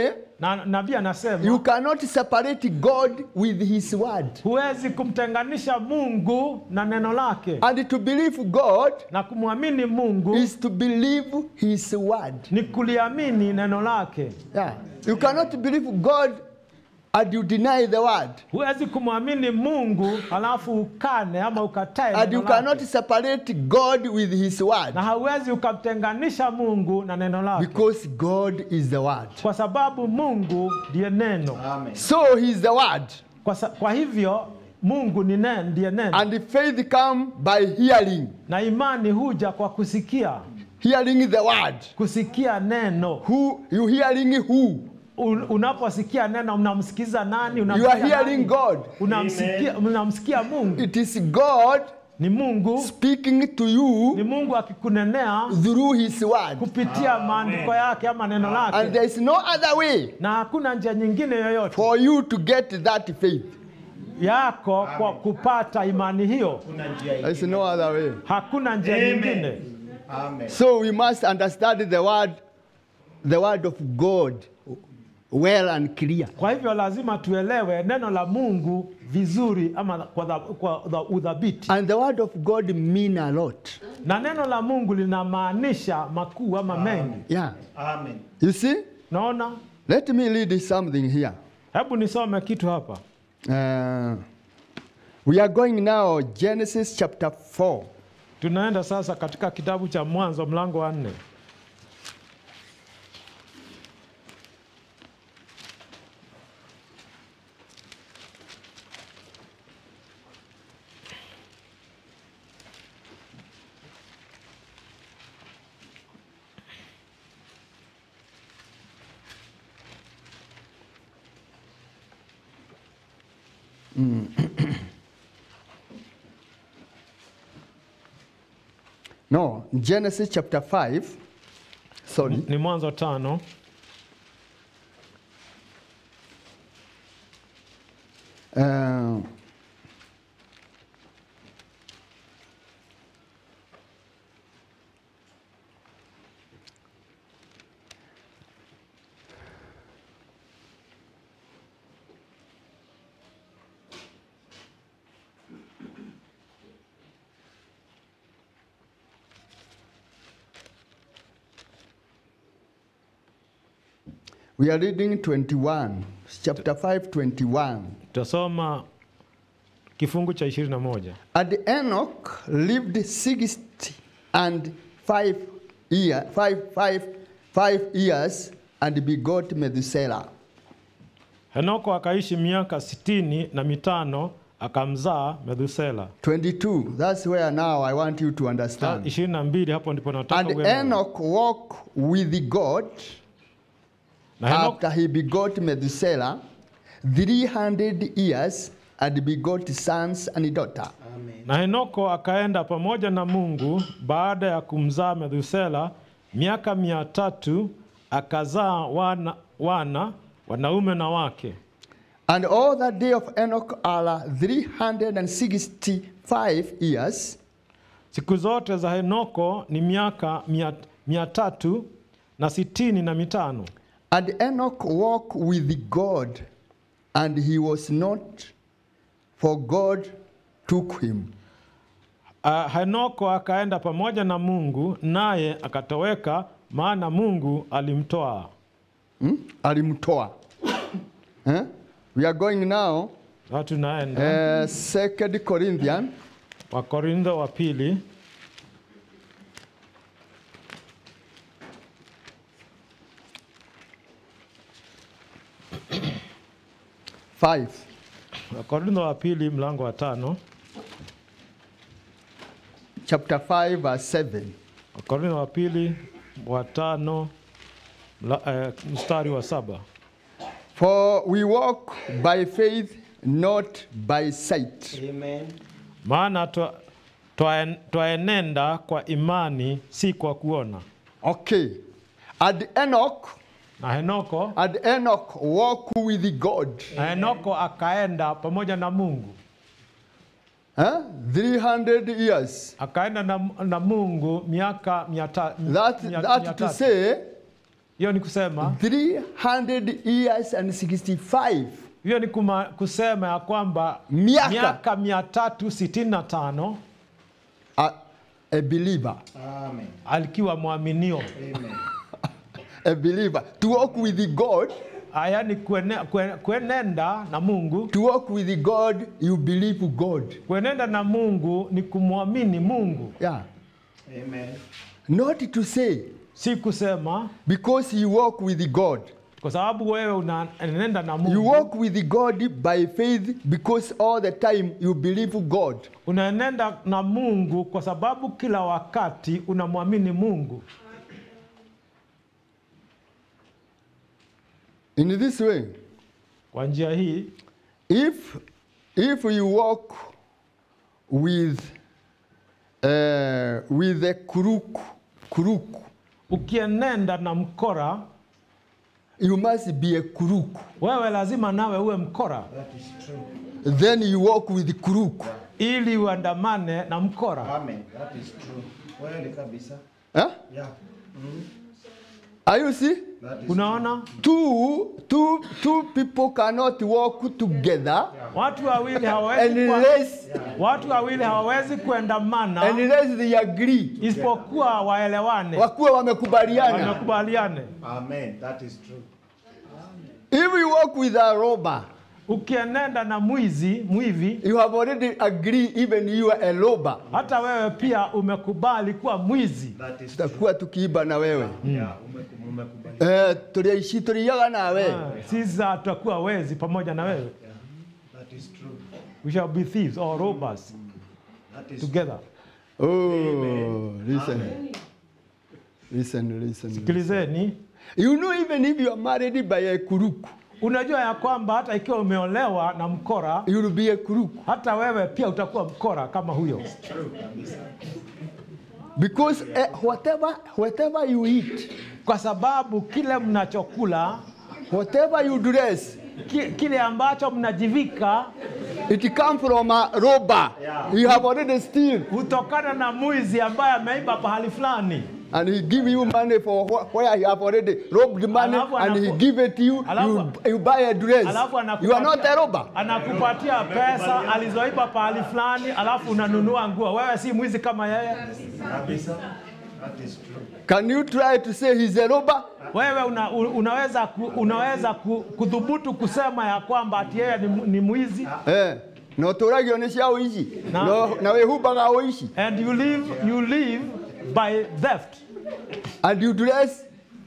na nabii anasema You cannot separate God with His word. huwezi kumtenganisha Mungu na neno lake, And to believe God na kumwamini Mungu is to believe His word. ni kuliamini neno lake. Yeah. You cannot believe God and you deny the word. Huwezi kumwamini Mungu halafu ukane ama ukatae And you neno cannot lake, separate God with His word. na hauwezi ukamtenganisha Mungu na neno lake, Because God is the word. kwa sababu Mungu ndiye neno. Amen. So He is the word. Kwa, sa, kwa hivyo Mungu ni neno, ndiye neno, And faith come by hearing. na imani huja kwa kusikia, Hearing the word. kusikia neno. Who you hearing who? Un- Unaposikia neno unamsikiza nani? You Unamsikia are hearing nani? God. Unamsikia, unamsikia Mungu. It is God Ni Mungu, speaking to ni you Mungu akikunenea through His word. kupitia maandiko yake ama neno And lake, there is no other way na hakuna njia nyingine yoyote for you to get that faith. yako kwa kupata imani hiyo. Kuna njia There is ingine. no other way. Hakuna njia Amen. nyingine. Amen. So we must understand the word, the word of God well and clear. Kwa hivyo lazima tuelewe neno la Mungu vizuri ama kwa, dha, kwa dha, udhabiti, And the word of God mean a lot. na neno la Mungu linamaanisha makuu ama mengi. Yeah. Amen. You see? Naona, Let me read something here. hebu nisome kitu hapa. Uh, we are going now Genesis chapter 4. Tunaenda sasa katika kitabu cha Mwanzo mlango wa nne. No, Genesis chapter 5. Sorry. Ni Mwanzo tano Uh, we are reading 21, chapter 5, 21. tutasoma kifungu cha ishirini na moja. And Enoch lived sixty and five year, five, five, five years and begot Methuselah. Henoko akaishi miaka sitini na mitano akamzaa Methusela. 22. That's where now I want you to understand. ishirini na mbili hapo ndipo nataka And uelewe. Enoch walked with God na Henoko, after he begot Methuselah 300 years and begot sons and daughter. Amen. na Henoko akaenda pamoja na Mungu baada ya kumzaa Methusela miaka mia tatu akazaa wana, wana wanaume na wake. And all the day of Enoch are 365 years. Siku zote za Henoko ni miaka mia, mia tatu na sitini na mitano. And Enoch walked with God, and he was not, for God took him. Uh, Henoko akaenda pamoja na Mungu naye akatoweka, maana Mungu alimtoa. Hmm? Alimtoa. Eh? We are going now, Na tunaenda uh, Second Corinthians Wakorintho wa pili five. Wakorintho wa pili mlango wa tano chapter 5, verse 7. Wakorintho wa pili wa tano mla, eh, mstari wa saba For we walk by faith, not by sight. Amen. maana twa- twaen- twaenenda kwa imani si kwa kuona. Okay. And Enoch, Na Henoko and Enoch walk with God. na Henoko akaenda pamoja na Mungu, Huh? 300 years. akaenda na, na Mungu miaka mia ta- That, mia- that mia to tatu. say, Hiyo Hiyo ni kusema 300 years and 65 hiyo ni kuma, kusema ya kwamba Miaka. miaka mia tatu sitini na tano a, a believer, Amen. alikiwa mwaminio, Amen. a believer, to walk with God, Ah, yaani kuene, kue- kuenenda na Mungu. to walk with God, you believe God. Kuenenda na Mungu ni kumwamini Mungu, Yeah. Amen. Not to say, si kusema because you walk with God. kwa sababu wewe unaenenda na You Mungu, walk with God by faith because all the time you believe God. unaenenda na Mungu kwa sababu kila wakati unamwamini Mungu. In this way, Kwa njia hii, if if you walk with uh, with a crook crook, ukienenda na mkora, you must be a crook. wewe lazima nawe uwe mkora That is true. Then you walk with crook. ili uandamane na mkora. Amen. That is true. Kweli kabisa. Huh? Yeah. Are you see? That is Unaona, Two two two people cannot walk together watu wawili hawawezi kuwa- unless watu wawili hawawezi kuandamana unless they agree. isipokuwa waelewane, Wakuwe wamekubaliana. wamekubaliane. Amen. That is true. If you walk with a robber, Ukienenda na mwizi mwivi, you have already agreed even you are a robber. hata wewe pia umekubali kuwa mwizi. That is true. Tutakuwa tukiiba na wewe. Yeah. umeku- Umekubali. Eh, tuliishi tuliaga nawe. Ah, Sisi tutakuwa wezi pamoja na wewe. Yeah. That is true. We shall be thieves or robbers That is together. Oh, listen. Listen, listen. Sikilizeni, You know even if you are married by a kuruku, unajua ya kwamba hata ikiwa umeolewa na mkora, you will be a kuruku. hata wewe pia utakuwa mkora kama huyo, Because eh, whatever whatever you eat, kwa sababu kile mnachokula whatever you dress, ki, kile ambacho mnajivika it come from a robber. You have already steal. hutokana na mwizi ambaye ameiba pahali fulani, And he give you money for wh- where you have already robbed money Alafu and he anaku- give it to you, Alafu- you, you buy a dress. alafu You are not a robber. anakupatia pesa alizoiba pahali fulani, alafu unanunua nguo. Wewe si mwizi kama yeye. kabisa. That is true. Can you try to say he's a robber? Wewe una, u- unaweza, ku, unaweza ku, kudhubutu kusema ya kwamba ati yeye ni, mu- ni mwizi Eh, na ũtũragio nĩ cia ũici Na- No- na wĩhumbaga ũici and you live, you live by theft and you dress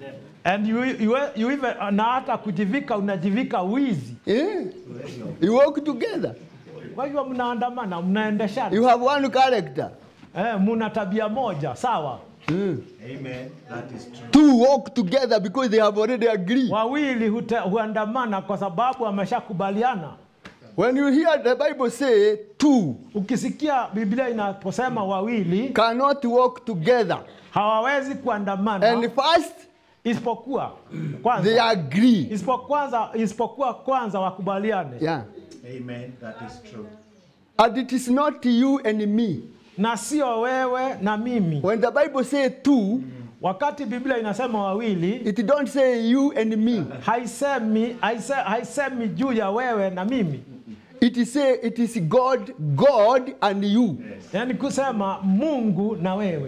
and you, you, you even, na hata kujivika unajivika wizi. eh, you walk together Kwa hivyo mnaandamana, mnaendeshana, you have one character eh, muna tabia moja sawa. mm. Amen. That is true. two walk together because they have already agreed Wawili hute, huandamana kwa sababu wameshakubaliana. when you hear the bible say two Ukisikia Biblia inaposema wawili cannot walk together hawawezi kuandamana and first isipokuwa they kwanza, agree isipokuwa kwanza, isipokuwa kwanza wakubaliane, yeah Amen. That is true. and it is not you and me na sio wewe na mimi. when the bible say two Wakati Biblia inasema wawili, it don't say you and me haisemi haise, haisemi juu ya wewe na mimi, it is say it is god god and you yaani kusema Mungu na wewe.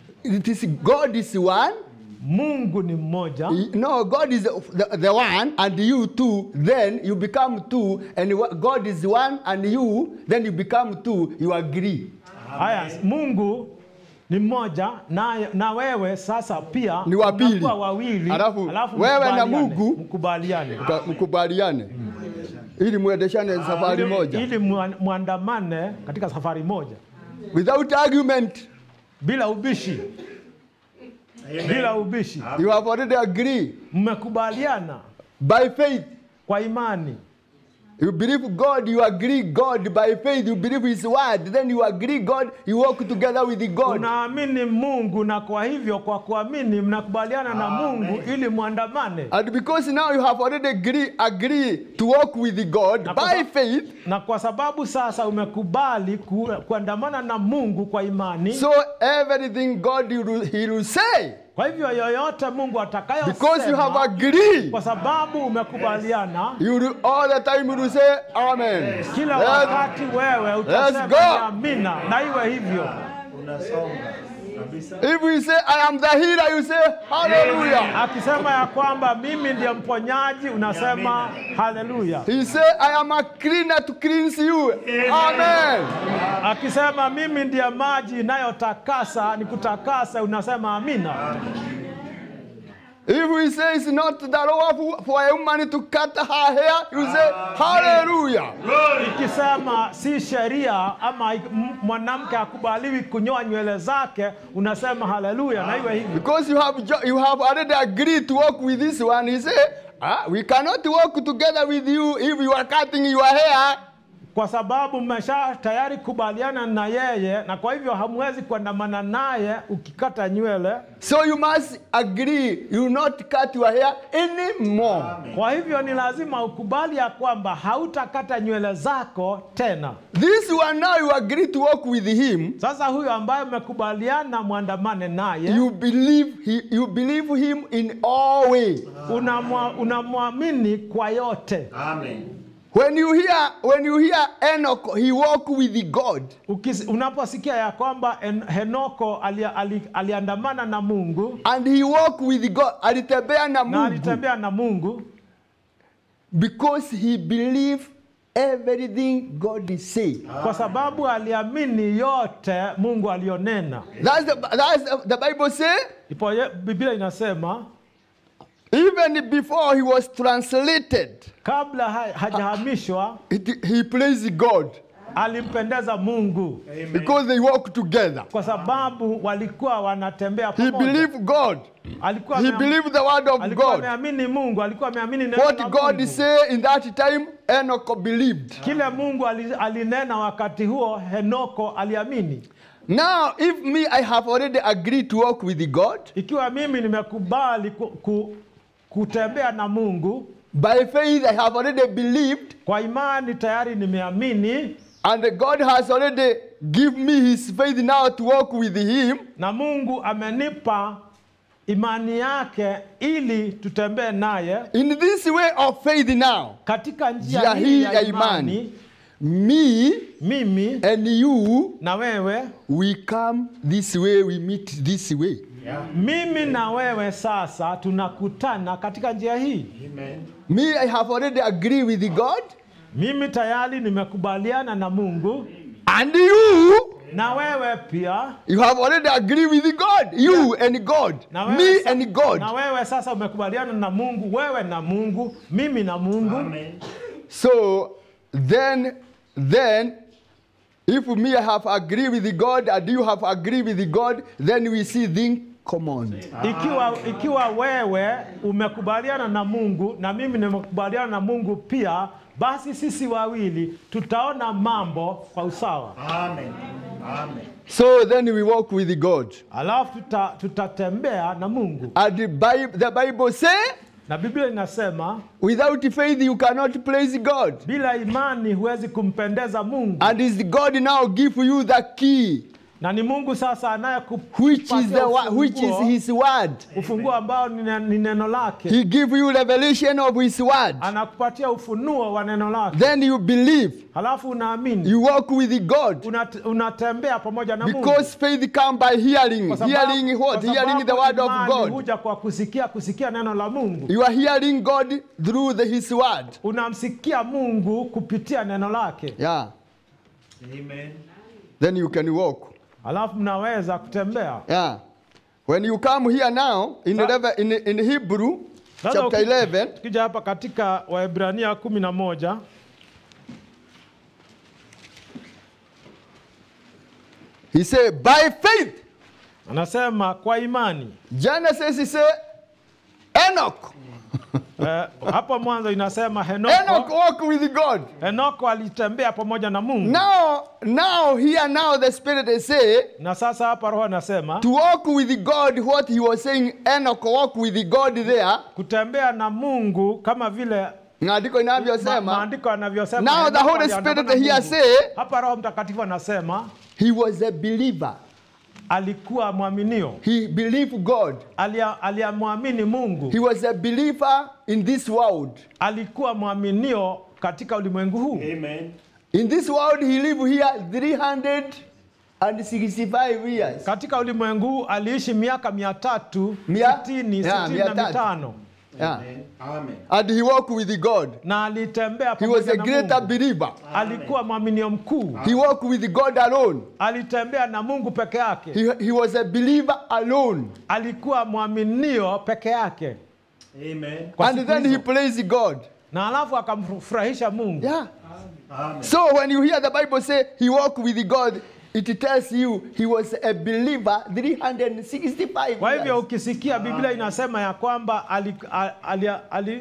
it is god is one Mungu ni mmoja, No, God is the, the one, and you two, then you become two, and wha- God is one, and you, then you become two, you agree. haya, Mungu ni mmoja na, na wewe sasa pia Ni wa pili. mnakuwa wawili, Alafu, wewe na mkubaliane, Mungu- mkubaliane Mka- Mkubaliane ili mwendeshane safari ili, moja ili mwa- mwandamane katika safari moja without argument. bila ubishi, bila ubishi, You have already agreed mmekubaliana by faith. kwa imani. You believe God, you agree God by faith. You believe His word, then you agree God. You walk together with God. Unaamini Mungu na kwa hivyo kwa kuamini mnakubaliana na Mungu ili mwandamane. And because now you have already agree, agree to walk with God Na kwa by sa- faith, Na kwa sababu sasa umekubali ku, kuandamana na Mungu kwa imani, so everything God will, He will say Kwa hivyo yoyote Mungu because you have atakayosema, agreed, kwa sababu umekubaliana, you will all the time you will say Amen. kila Let's- wakati wewe utasema go. ni amina, na iwe hivyo. Unasonga kabisa. If we say I am the healer, you say Hallelujah. Akisema ya kwamba mimi ndiye mponyaji, unasema haleluya. He say I am a cleaner to cleanse you. Amen. Akisema mimi ndiye maji inayotakasa ni kutakasa, unasema amina. If we say it's not the law for- for a woman to cut her hair, you say Hallelujah. Ikisema si sheria ama m- mwanamke hakubaliwi kunyoa nywele zake, unasema haleluya, na iwe hivyo. Because you have jo- you have already agreed to work with this one. He say, ah, we cannot work together with you if you are cutting your hair. kwa sababu mmesha tayari kubaliana na yeye, na kwa hivyo hamwezi kuandamana naye ukikata nywele. So you must agree. You will not cut your hair anymore. Kwa hivyo ni lazima ukubali ya kwamba hautakata nywele zako tena. This one now you agree to work with him. Sasa huyo ambaye mmekubaliana mwandamane naye, You believe he, you believe him in all way. unamwa- unamwamini kwa yote. Amen. When you hear when you hear Enoch, he walked with God. Ukis, unaposikia ya kwamba En- Henoko ali, ali, aliandamana na Mungu And he walked with God. Alitembea na na Mungu. alitembea na Mungu Because he believed everything God is saying. kwa sababu aliamini yote Mungu alionena. That's the, that's the, the Bible say. Ipo ye- Biblia inasema Even before he was translated, kabla ha, hajahamishwa it, he praised God alimpendeza Mungu because they walk together. kwa sababu walikuwa wanatembea He pamoja. believed God. Alikuwa He ameam- believed the word of alikuwa God. ameamini Mungu, alikuwa ameamini neno la What God Mungu. say in that time, Enoch believed. Kile Mungu ali- alinena wakati huo, Henoko aliamini. Now, if me, I have already agreed to walk with God, Ikiwa mimi nimekubali ku, ku, kutembea na Mungu by faith I have already believed, kwa imani, tayari nimeamini and God has already given me his faith now to walk with him, na Mungu amenipa imani yake ili tutembee naye in this way of faith now, katika njia njia hii hii ya ya imani. imani, me Mimi and you, na wewe, we come this way, we meet this way. mimi na wewe sasa tunakutana katika njia hii. Amen. Me, I have already agreed with God, Mimi tayari nimekubaliana na Mungu and you, na wewe pia. you have already agreed with God, you and God, Na wewe, me sa- and God. na wewe sasa umekubaliana na Mungu, wewe na Mungu, mimi na Mungu. Amen. So then, then, if me have agreed with God and you have agreed with God, then we see things common. Ikiwa, ikiwa wewe umekubaliana na Mungu na mimi nimekubaliana na Mungu pia, basi sisi wawili tutaona mambo kwa usawa, Amen. Amen. So then we walk with God. alafu tuta, tutatembea na Mungu. And the Bible, the Bible say, Na Biblia inasema without faith you cannot praise God. bila imani huwezi kumpendeza Mungu, And is God now give you the key, na ni Mungu sasa which is the anayekupatia wa- which is ufunguo, His word. ufunguo ambao ni ne- ni neno lake, He give you revelation of His word. anakupatia ufunuo wa neno lake, Then you believe. halafu unaamini, You walk with God. Unat, unatembea pamoja na Mungu. Because faith come by hearing. Kwa sababu- Hearing what? kwa Hearing the sababu word of imani God. huja kwa kusikia kusikia neno la Mungu. You are hearing God through the, His word. Unamsikia Mungu kupitia neno lake, Yeah. Amen. Then you can walk. halafu mnaweza kutembea. Yeah. When you come here now in, Sa- 11, in, in Hebrew Sasa chapter uki- 11, Tukija hapa katika Waebrania kumi na moja he said, by faith. anasema kwa imani. Genesis he said, Enoch. Eh, hapo mwanzo inasema Enoch Henoko, walked with God. Henoko alitembea pamoja na Mungu, Now, now here now the Spirit is say na sasa hapa Roho anasema to walk with God. What he was saying, Enoch walk with God there. kutembea na Mungu kama vile Maandiko ma- inavyosema. maandiko yanavyosema. Now the Henoko Holy aliandamana Spirit na here Mungu. say hapa Roho Mtakatifu anasema he was a believer. alikuwa mwaminio, He believed God. Alia- aliyamwamini Mungu, He was a believer in this world. alikuwa mwaminio katika ulimwengu huu. Amen. In this world, he lived here 365 years. Katika ulimwengu huu aliishi miaka mia tatu Mia- sitini Yeah, sitini mia na tatu. mitano Yeah. Amen. And he walked with God. na alitembea He was pamoja a na greater Mungu. believer. Alikuwa mwaminio mkuu, He walked with God alone. alitembea na Mungu peke yake, He, he was a believer alone. alikuwa mwaminio peke yake, Amen. Kwa and siku then he hizo. praised God. na alafu akamfurahisha Mungu. Yeah. Amen. So when you hear the Bible say he walked with God, it tells you he was a believer 365 Kwa hivyo years. ukisikia Biblia inasema ya kwamba ali, ali, ali,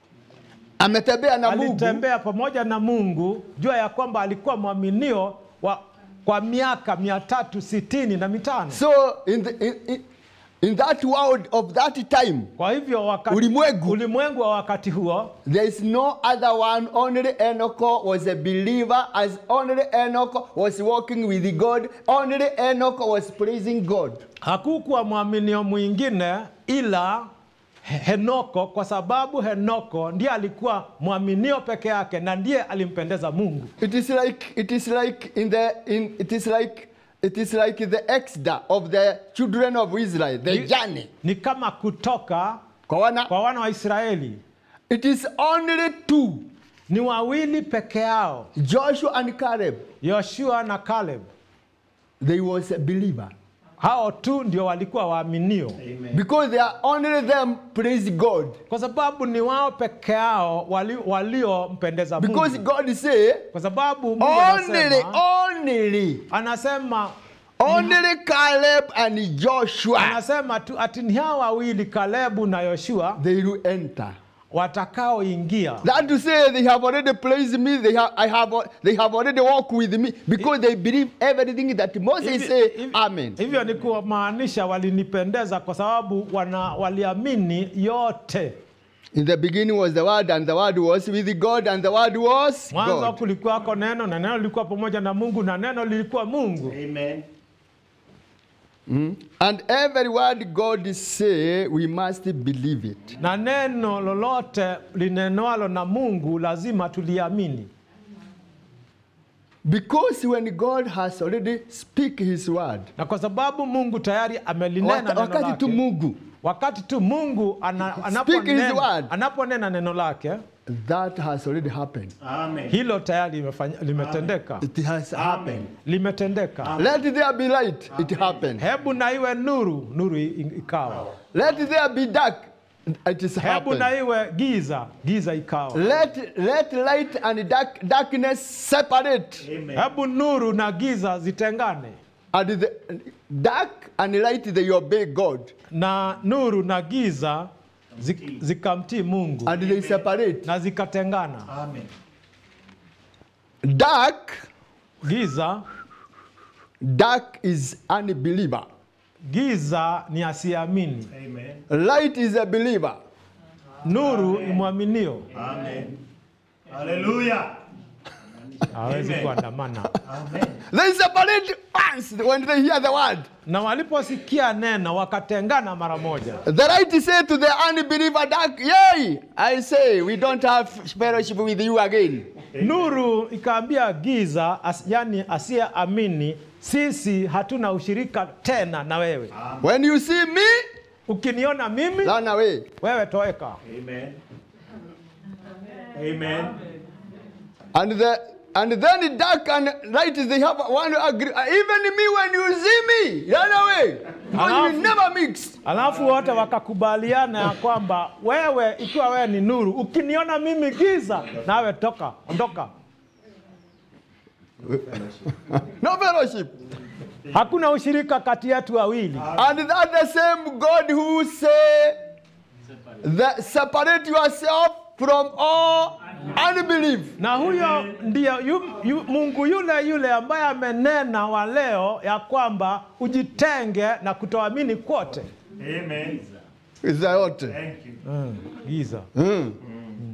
Ametembea na Mungu alitembea pamoja na Mungu, jua ya kwamba alikuwa mwaminio wa, kwa miaka mia tatu sitini na mitano. So in, the, in, in, in that world of that time, Kwa hivyo wakati, Ulimwengu. ulimwengu wa wakati huo there is no other one. Only Enoch was a believer, as only Enoch was walking with God. Only Enoch was praising God. hakukuwa mwaminio mwingine ila He- Henoko, kwa sababu Henoko ndiye alikuwa mwaminio peke yake na ndiye alimpendeza Mungu. It is like it is like in the in it is like it is like the exodus of the children of Israel, the Ni- journey. Ni kama kutoka Kwa wana, kwa wana wa Israeli, it is only two, ni wawili peke yao, Joshua and Caleb. Yoshua na Caleb. They was a believer Hao tu ndio walikuwa waaminio, Amen. because they are only them praise God. kwa sababu ni wao peke yao wali- waliompendeza Because Mungu, God say kwa sababu Mungu only anasema, only anasema only Caleb and Joshua anasema tu ati ni hao wawili Kalebu na Yoshua they will enter. watakaoingia. That to say they have already praised me, they have I have they have already walked with me because they believe everything that Moses Hivi- say. hivi- Amen. Hivyo ni kumaanisha walinipendeza kwa sababu wana, waliamini yote. In the beginning was the word, and the word was with God, and the word was Mwanzo God. kulikuwako neno na neno lilikuwa pamoja na Mungu na neno lilikuwa Mungu. Amen. Mm. And every word God say, we must believe it. Na neno lolote linenwalo na Mungu lazima tuliamini, Because when God has already speak his word, na kwa sababu Mungu tayari amelinena waka- neno wakati tu lake, Mungu, wakati tu Mungu ana, Speak his anaponena, word. anaponena neno lake, that has already happened. Amen. hilo tayari limefanya- limetendeka, It has happened. limetendeka. Let there be light, it happened. Hebu na iwe nuru, nuru i- ikawa. Let there be dark, it is Hebu na happened. iwe giza, giza ikawa. Let, let light and dark, darkness separate. Amen. Hebu nuru na giza zitengane, And the dark and light, they obey God. na nuru na giza zik- zikamtii Mungu And they separate. na zikatengana. Amen. Dark, Giza, dark is unbeliever. giza ni asiamini, Amen. Light is a believer. nuru ni mwaminio. Amen. Hallelujah. Hawezi Amen. kuandamana. Amen. They separate once when they hear the word. Na waliposikia neno wakatengana mara moja. The light said to the unbeliever, dark, yay, I say, we don't have fellowship with you again. Nuru ikaambia giza, as, yani asiyeamini, sisi hatuna ushirika tena na wewe. When you see me, Ukiniona mimi, run away. wewe toweka. Amen. Amen. And the and then the dark and light they have one agree. Even me, when you see me, run away. Because Alafu- we never mix. Alafu wote wakakubaliana ya kwamba wewe, ikiwa wewe ni nuru, ukiniona mimi giza, nawe toka, ondoka. No fellowship. Hakuna ushirika kati yetu wawili. And that the same God who say that separate yourself from all unbelief. Na huyo ndiyo yu, yu, Mungu yule yule ambaye amenena wa leo ya kwamba ujitenge na kutoamini kwote. Amen. Is that what? Thank you. Mm, giza. Mm.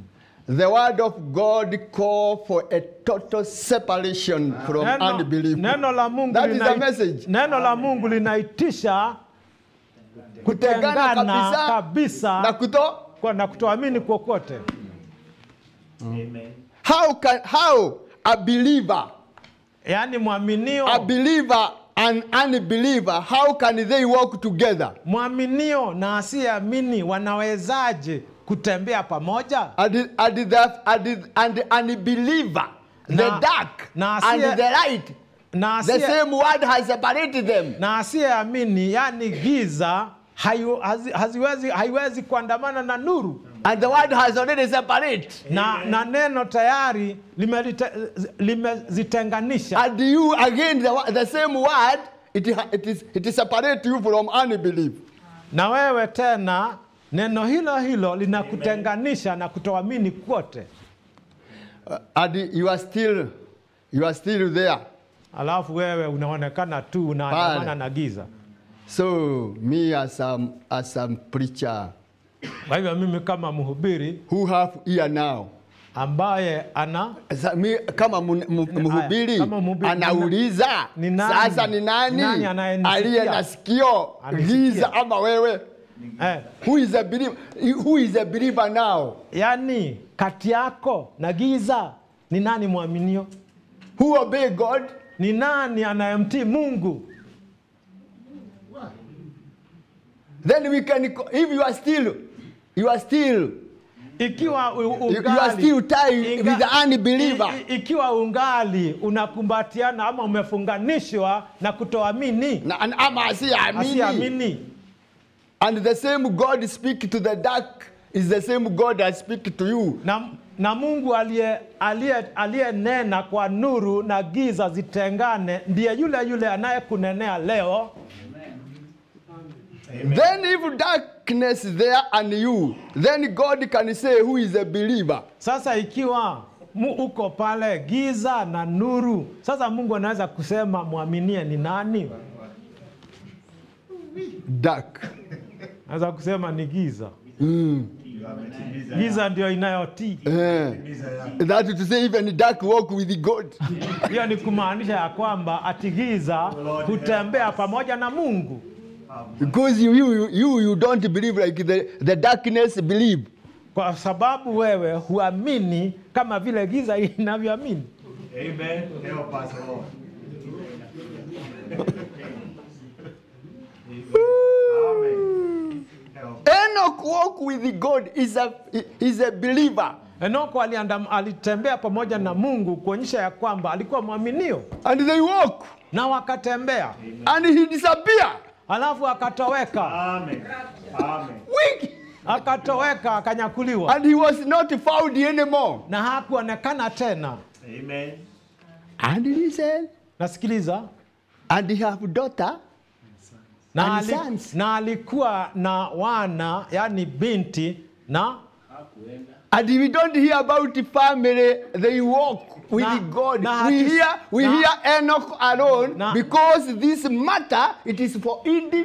the word of God call for a total separation from Neno, unbelief. neno la Mungu That is linai- the message. Neno la Mungu linaitisha Kutengana kutengana kabisa kabisa na kuto kwa- na kutoamini kokote. Amen. how can how a believer Yaani mwaminio a believer and unbeliever how can they walk together mwaminio na asiyeamini wanawezaje kutembea pamoja? and the, and the, and the, and the unbeliever the Na- dark na and asiye- the light Na the asiye- same word has separated them na asiyeamini yani giza hayu, hazi, haziwezi, haiwezi kuandamana na nuru and the word has already separated na, na neno tayari limelite- limezitenganisha and you again the, wo- the same word it, ha- it is it is separate you from unbelief na wewe tena neno hilo hilo linakutenganisha na kutoamini kwote Uh, and you are still you are still there alafu wewe unaonekana tu unaandamana Pale. na giza so me as a, as a preacher kwa hivyo mimi kama mhubiri who have ear now ambaye ana Sa- mi kama mu- mu- mhubiri kama mhubiri, anauliza ni nani? sasa ni nani, Ni nani anayenisikia? aliye na sikio Anisikia. giza ama wewe eh, who is a believer, who is a believer now yani kati yako na giza ni nani mwaminio who obey God ni nani anayemtii mungu then we can co- if you are still you are still ikiwa u- you, you are ungali still tied inga- with the unbeliever i- i- ikiwa ungali unakumbatiana ama umefunganishwa na kutoamini na, and ama asiamini asiamini and the same God speak to the dark is the same God that speak to you na, na mungu aliye- aliye- aliyenena kwa nuru na giza zitengane ndiye yule yule anayekunenea leo then if darkness is there and you then God can say who is a believer sasa ikiwa mu uko pale giza na nuru sasa mungu anaweza kusema mwaminie ni nani dark anaweza kusema ni giza mm. giza ndio inayotii Eh. that is to say even dark walk with God hiyo ni kumaanisha ya kwamba ati giza hutembea pamoja na mungu because you, you, you, you don't believe like the, the darkness believe kwa sababu wewe huamini kama vile giza inavyoamini Amen. Help us, Lord. Amen. Help. Enoch walk with God is a, is a believer enoko aliandam, alitembea pamoja na mungu kuonyesha ya kwamba alikuwa mwaminio and they walk na wakatembea and he disappear alafu akatoweka Amen. Amen. weak akatoweka akanyakuliwa and he was not found anymore na hakuonekana tena Amen. and he said nasikiliza and he have daughter na, And ali, sons. na alikuwa na wana yani binti na and we don't hear about family they walk with Na- God na we hatu- hear we na- hear Enoch alone Na- because this matter it is for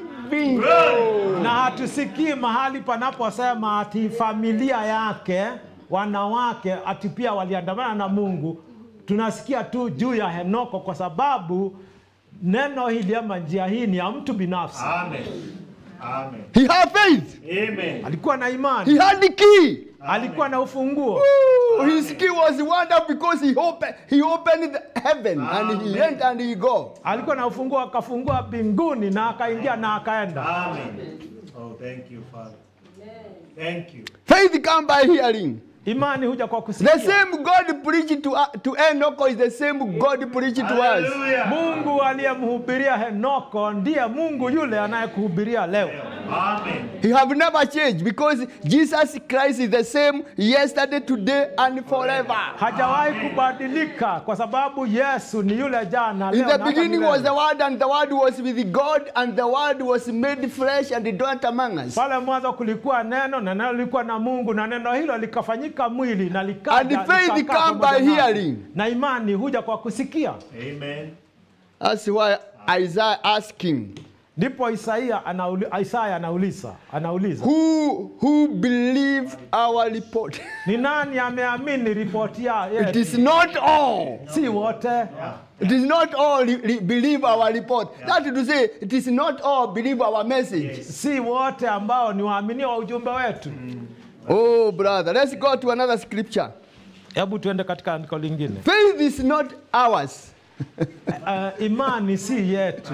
individual na hatusikii mahali panaposema ati familia yake wanawake ati pia waliandamana na mungu tunasikia tu juu ya henoko kwa sababu neno hili ama njia hii ni ya mtu binafsi Amen. Amen. he have faith Amen. alikuwa na he imani had the key alikuwa na ufunguo Ooh, his key was wonderful because he opened he opened the heaven and he went and he go alikuwa na ufunguo akafungua mbinguni na akaingia na akaenda Amen. Oh, thank you, Father. Thank you. faith come by hearing imani huja kwa the kusikia same God preached to, to Enoch is the same God preached to us Hallelujah. mungu aliyemhubiria henoko ndiye mungu yule anayekuhubiria leo Amen. He have never changed because Jesus Christ is the same yesterday, today, and forever. hajawahi kubadilika kwa sababu yesu ni yule jana In leo the na hata beginning was the milele. Word, and the Word was with God, and the Word was made flesh and dwelt among us. pale mwanzo kulikuwa neno na neno lilikuwa na mungu na neno hilo likafanyika mwili na And likaja faith likakaa come pamoja by nasi. hearing. na imani huja kwa kusikia Amen. That's why Isaiah asking, ndipo Isaia anauli, Isaya anauliza anauliza Who, who believe our report? ni nani ameamini ripoti ya It yetu? is not all. Si wote. It is not all re- re- believe our report. That is to say, it is not all believe our message. si wote ambao ni waaminio wa ujumbe wetu. Oh, brother, let's go to another scripture. Hebu tuende katika andiko lingine. Faith is not ours. Uh, imani si yetu,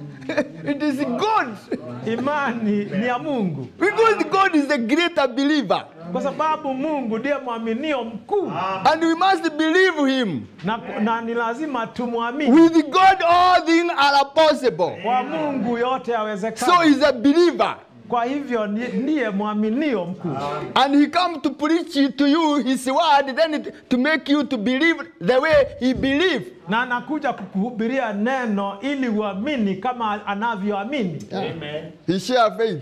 It is God. imani ni ya Mungu, Because God is the greater believer. kwa sababu Mungu ndiye mwaminio mkuu And we must believe him. na, na ni lazima tumwamini. With God, all things are possible. Kwa Mungu yote So yawezekana. he's a believer. Kwa hivyo ni- ndiye mwaminio mkuu, And he come to preach to you his word, then it, to make you to believe the way he believe. na anakuja kukuhubiria neno ili uamini kama anavyoamini. He share faith.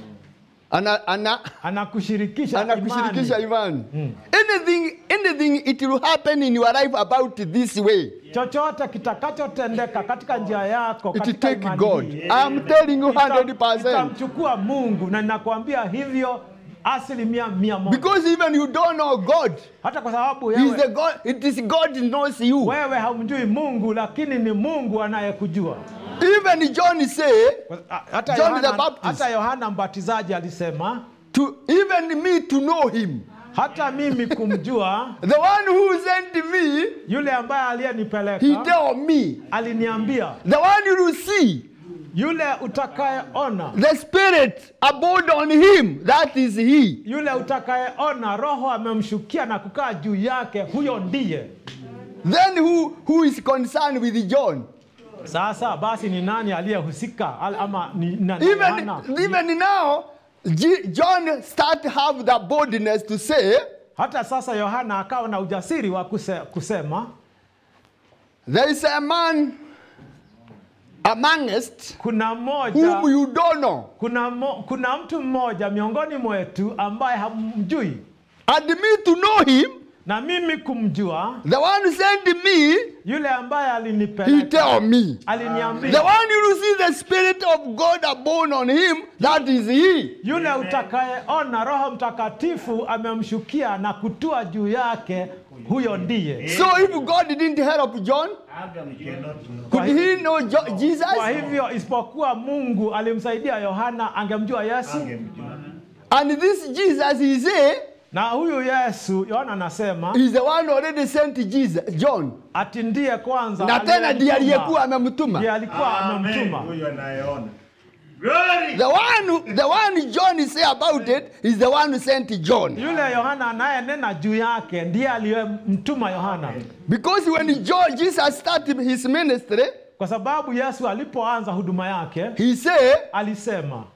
Ana, ana, Anakushirikisha anakushirikisha imani. imani. Anything, anything it will happen in your life about this way. Chochote kitakachotendeka katika njia yako It katika take imani God. hii, I'm telling you ita- 100%. itamchukua Mungu na ninakwambia hivyo asilimia mia moja, Because even you don't know God. hata kwa sababu He's the wewe, God. It is God knows you. wewe haumjui Mungu, lakini ni Mungu anayekujua. Even John say Kwa- a- Hata John the Yohana, Baptist. hata Yohana Mbatizaji alisema to even me to know him. hata mimi kumjua The one who sent me, yule ambaye he aliyenipeleka tell me. aliniambia The one you see, yule utakayeona the Spirit abode on him. That is he. yule utakayeona roho amemshukia na kukaa juu yake huyo ndiye Then who, who is concerned with John? sasa basi ni nani aliyehusika Al- ama ni na, na Yohana? Even, even now, G- John start to have the boldness to say, hata sasa yohana akawa na ujasiri wa kuse, kusema there is a man amongst kuna mmoja whom you don't know. kuna, mo, kuna mtu mmoja miongoni mwetu ambaye hamjui And me to know him, na mimi kumjua the one who sent me, yule ambaye he alinipeleka tell me. The aliniambia one you see the Spirit of God upon on him, that is he. yule utakayeona roho mtakatifu amemshukia na kutua juu yake huyo ndiye So if God didn't help John, could he know jo- Jesus? kwa hivyo isipokuwa mungu alimsaidia yohana angemjua yesu And this Jesus he say na huyu yesu yohana anasema is the one already sent Jesus, John. ati ndiye kwanza Na tena ndiye aliyemtuma. aliyekuwa ndiye amemtuma. alikuwa amemtuma Huyu anayeona. Glory. The one, who- the one John say about it is the one who sent John. yule yohana anayenena juu yake ndiye aliyemtuma yohana Because when John, Jesus started his ministry, kwa sababu yesu alipoanza huduma yake he say, alisema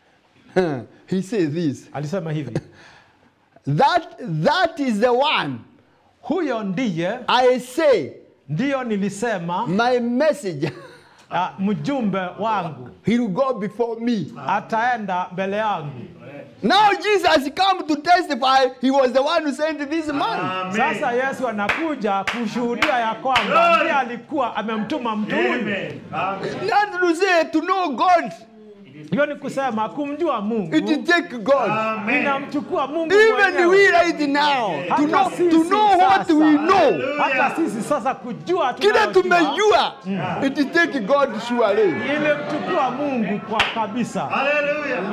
he say this, alisema hivi that that is the one huyo ndiye I say, ndiyo nilisema my messenger, uh, mjumbe wangu he will go before me. ataenda mbele yangu Now Jesus come to testify he was the one who sent this man. Amen. sasa yesu anakuja kushuhudia ya kwamba ndiye alikuwa amemtuma mtu huyu Amen. Amen. Not to say to know God, hiyo ni kusema kumjua mungu it take God. Amen. inamchukua mungu Even we mwenyewe. right now, to Hata know, sisi to know what sasa, we know, hata sisi sasa kujua kile tunayojua, tumejua, it take God surely. ilimchukua mungu kwa kabisa Hallelujah.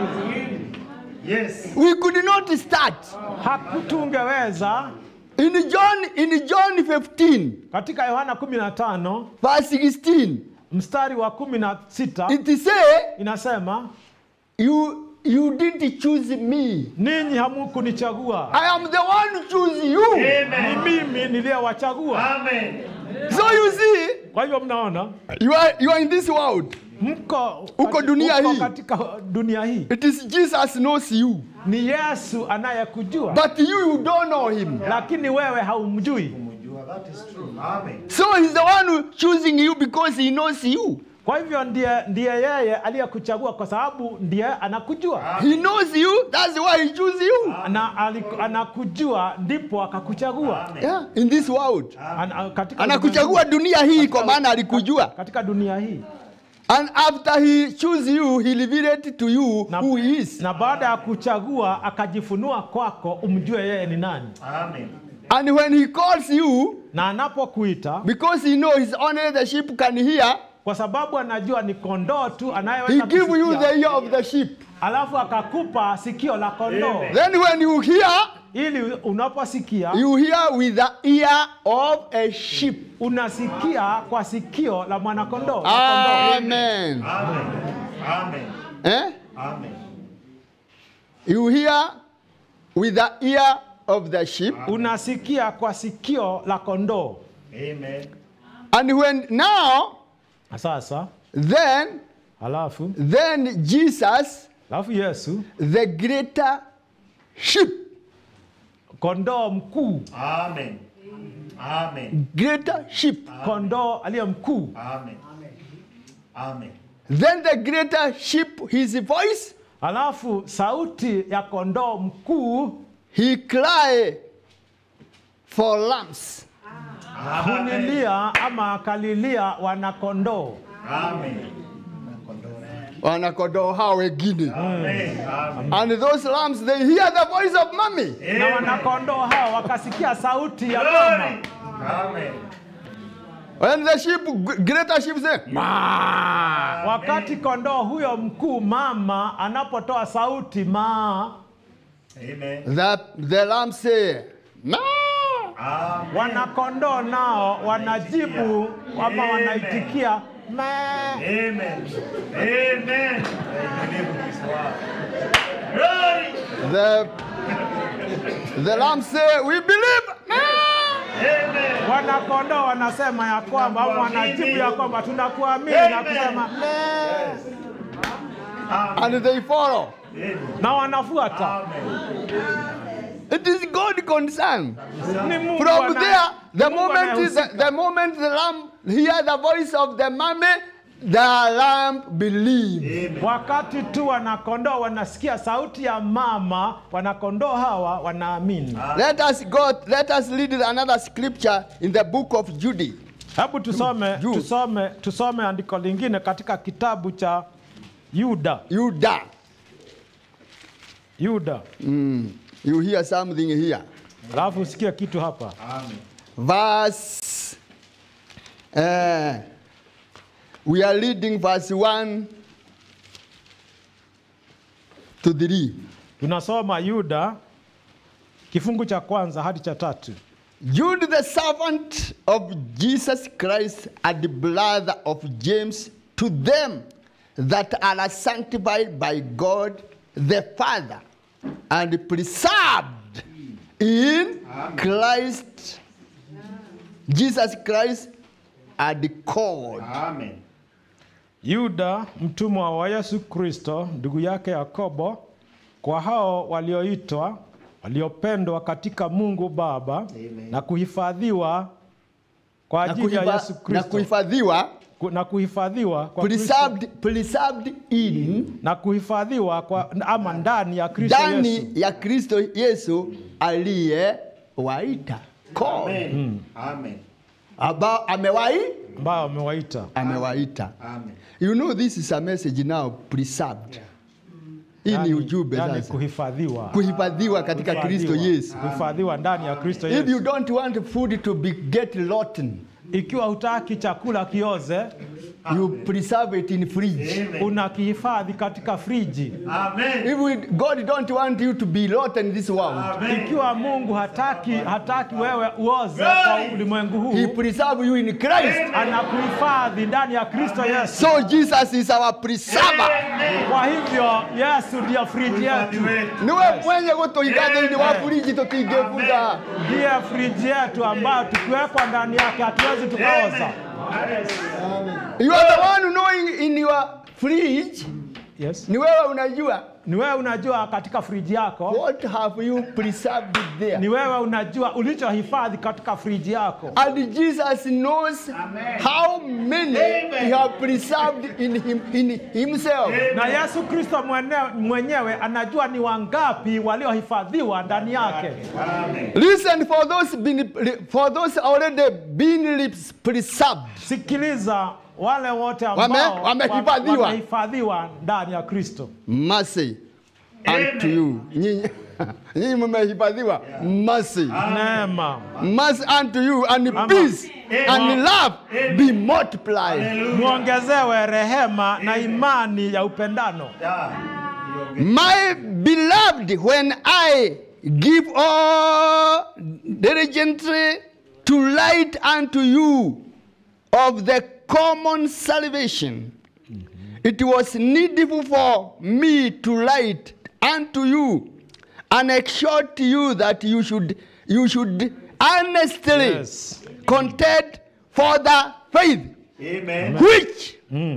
Yes. We could not start. hakutungeweza In John, in John 15, katika yohana 15 verse 16, mstari wa 16 it say, inasema you, you didn't choose me. ninyi hamukunichagua I am the one who choose you. ni Amen. mimi niliyewachagua Amen. So you see, kwa hivyo mnaona you are, you are in this world. mko Uko kati- dunia uko hii. katika dunia hii It is Jesus knows you. ni yesu anayekujua But you, you don't know him. lakini wewe haumjui Kumjua, that is true. Amen. So he's the one who choosing you because he knows you. kwa hivyo ndiye, ndiye yeye aliyekuchagua kwa sababu ndiye anakujua He knows you. That's why he chooses you. na aliku- anakujua ndipo akakuchagua Yeah, in this world. Ana, katika Anakuchagua dunia hii kwa maana alikujua. katika dunia hii And after he choose you, he revealed to you na, who he is. na baada ya kuchagua akajifunua kwako umjue yeye ni nani Amen. And when he calls you, na anapokuita because he knows only the sheep can hear, kwa sababu anajua ni kondoo tu he anayeweza give you kusikia, the ear of the sheep. alafu akakupa sikio la kondoo Amen. Then when you hear, ili unaposikia you hear with the ear of a sheep. unasikia kwa sikio la mwanakondoo la kondoo. Amen. Amen. Amen. Eh? Amen. You hear with the ear of the sheep. unasikia kwa sikio la kondoo Amen. And when now, Na sasa then, halafu then Jesus, halafu yesu the greater sheep, kondoo mkuu Amen. Amen. greater sheep, kondoo aliye mkuu Amen. Amen. then the greater sheep, his voice, halafu sauti ya kondoo mkuu he cry for lambs. Amen. hunilia ama akalilia wanakondoo Amen. Wanakondoo hao wengine. Amen. Amen. And those lambs, they hear the voice of mommy. na wanakondoo hao wakasikia sauti ya Glory. mama Amen. When the sheep, greater sheep say, wakati kondoo huyo mkuu mama anapotoa sauti maa Amen. the, the lamb say, "Ma." Amen. wanakondoo nao wanajibu ama wanaitikia "Mee." Amen. Amen. Believe this word. Glory. The, the lamb say, we believe. "Ma." Amen. wanakondoo wanasema ya kwamba au wanajibu ya kwamba tunakuamini na Amen. kusema "Mee." And they follow. na wanafuata Amen. It is God concern. ni Mungu From ana- there, the Mungu moment, the, anayehusika. the moment the lamb hear the voice of the mommy, the lamb believe. Amen. wakati tu wanakondoo wanasikia sauti ya mama wanakondoo hawa wanaamini Let us go, let us read another scripture in the book of Jude. hebu tusome Juu. tusome tusome andiko lingine katika kitabu cha yuda Judah. yuda Mm. You hear something here. alafu usikie kitu hapa Amen. Verse, uh, we are reading verse 1 to 3. tunasoma yuda kifungu cha kwanza hadi cha tatu Jude, the servant of Jesus Christ and the brother of James, to them that are sanctified by God the Father and preserved in Christ, Jesus Christ, and called. Amen. yuda mtumwa wa yesu kristo ndugu yake yakobo kwa hao walioitwa waliopendwa katika mungu baba Amen. na kuhifadhiwa kwa Na ajili ya kuhifa- yesu na kristo kuhifadhiwa, Ku- na kuhifadhiwa kwa Kristo, preserved, preserved in na kuhifadhiwa kwa ama ndani ya Kristo Yesu ndani ya Kristo Yesu aliyewaita. Called. Amen. Amen. Ambao amewai ambao amewaita. amewaita. Amen. You know this is a message now preserved. Hii ni Yani- ujumbe yani sasa. kuhifadhiwa, Kuhifadhiwa katika Kristo Kuhifadhiwa. Yesu. kuhifadhiwa ndani ya Kristo If you Yesu. don't want food to be get rotten, Ikiwa hutaki chakula kioze, you preserve it in fridge. Amen. unakihifadhi katika friji. Amen. If we, God don't want you to be rotten in this world, Amen. Ikiwa Mungu hataki hataki wewe uoze kwa ulimwengu He huu, preserve you in Christ. anakuhifadhi ndani ya Kristo Yesu. So Jesus is our preserver. Kwa hivyo Yesu ndiyo friji yetu, Niwe mwenye gutuiga thiini wa fridge tutingĩbutha. ndiye friji yetu ambayo tukiwekwa ndani yake hatuwezi tukaoza. You are the one knowing in your fridge. Yes. Ni wewe unajua Ni wewe unajua katika friji yako, what have you preserved there. ni wewe unajua ulichohifadhi katika friji yako, And Jesus knows how many he have preserved in him in himself. na Yesu Kristo mwenyewe, mwenyewe anajua ni wangapi waliohifadhiwa ndani yake. Amen. Listen for those been, for those already been preserved. Sikiliza wale wote Wame- ambao wamehifadhiwa. wamehifadhiwa ndani ya Kristo. mercy unto you. Nyinyi nyinyi mmehifadhiwa mercy. Neema Mercy unto you and Ama- peace and love be multiplied. muongezewe rehema na imani ya upendano. My beloved, when I give all diligently to light unto you of the common salvation, it was needful for me to light unto you and exhort you that you should you should earnestly Yes. contend for the faith Amen. which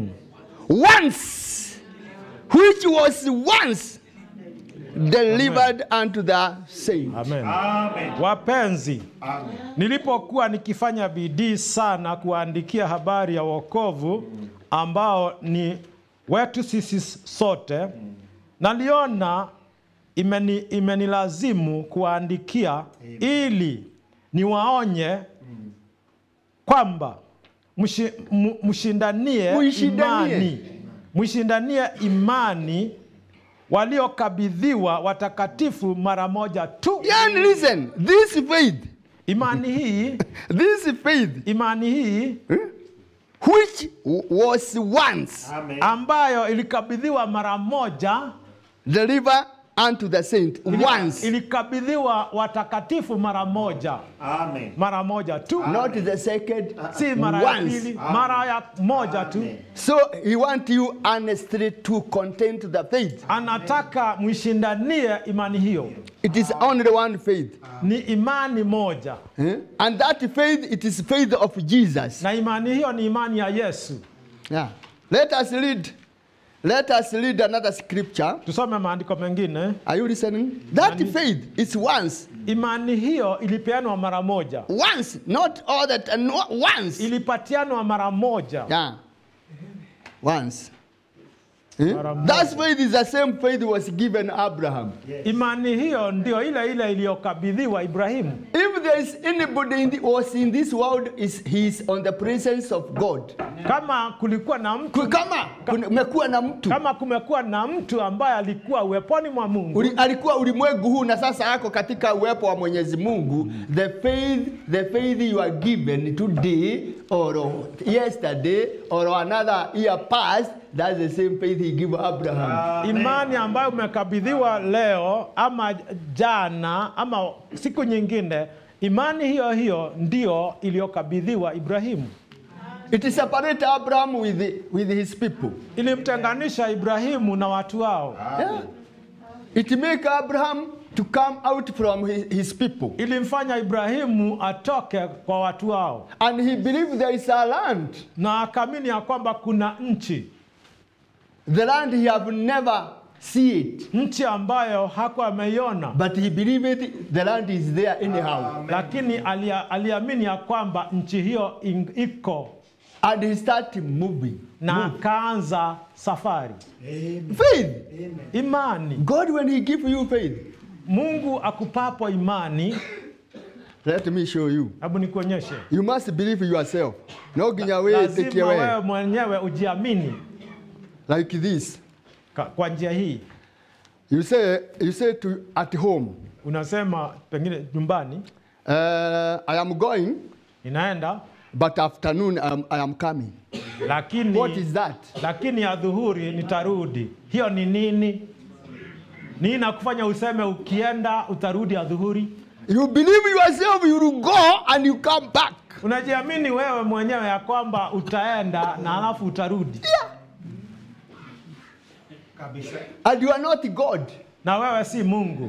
once which was once delivered unto the saints. Amen. Amen. Wapenzi, Amen. nilipokuwa nikifanya bidii sana kuandikia habari ya wokovu ambao ni wetu sisi sote, naliona imeni, imenilazimu kuwaandikia ili niwaonye kwamba mshi- mu- mshindanie Muishindanie. imani, mshindanie imani waliokabidhiwa watakatifu mara moja tu. And listen, this faith, Imani hii this faith, imani hii which was once Amen. ambayo ilikabidhiwa mara moja delivered unto the saint, ili- once, ilikabidhiwa watakatifu mara moja Amen. mara moja tu not the second, si mara ya once. pili mara ya moja tu So he want you honestly to contend to the faith. anataka mwishindanie imani hiyo It is only one faith. ni imani moja Eh? And that faith, it is faith of Jesus. na imani hiyo ni imani ya yesu Yeah. Let us read. Let us read another scripture. tusome maandiko mengine Are you listening? That Nani? faith is once. imani hiyo ilipeanwa mara moja Once, not all that, uh, no, once. ilipatianwa mara moja Yeah. Once. Eh? Mara moja. That faith is the same faith was given Abraham. imani hiyo ndio ile ile iliyokabidhiwa ibrahimu If there is anybody in the, was in this world, is he is on the presence of God. kama kulikuwa na mtu Ku- Kama kumekuwa na mtu kama kumekuwa na mtu ambaye alikuwa uweponi mwa Mungu Uli, alikuwa ulimwengu huu na sasa ako katika uwepo wa Mwenyezi Mungu. The faith, the faith you are given today or yesterday or another year past, that's the same faith he gave Abraham. imani ambayo umekabidhiwa leo ama jana ama siku nyingine, imani hiyo hiyo ndio iliyokabidhiwa Ibrahimu. It separate Abraham with, the, with his people. Ilimtenganisha Ibrahimu na watu wao, Yeah. It make Abraham to come out from his, his people. ilimfanya Ibrahimu atoke kwa watu wao, And he believed there is a land. na akaamini ya kwamba kuna nchi, The land he have never see it. nchi ambayo hakuwa ameiona, But he believed the land is there anyhow. lakini alia, aliamini ya kwamba nchi hiyo in- iko And he started moving. na akaanza safari. Faith. Imani, God, when He give you faith, Mungu akupapo imani, let me show you. hebu nikuonyeshe, You must believe yourself. No ginya way take lazima wewe away. mwenyewe ujiamini Like this. ka- kwa njia hii. You say, you say to at home, Unasema pengine nyumbani, uh, I am going, ninaenda but afternoon I am, I am coming. lakini What is that? lakini ya dhuhuri nitarudi. Hiyo ni nini? Nini nakufanya useme ukienda utarudi ya dhuhuri? You believe yourself, you will go and you come back. Unajiamini wewe mwenyewe ya kwamba utaenda na alafu utarudi, Kabisa. And you are not God. na wewe si Mungu.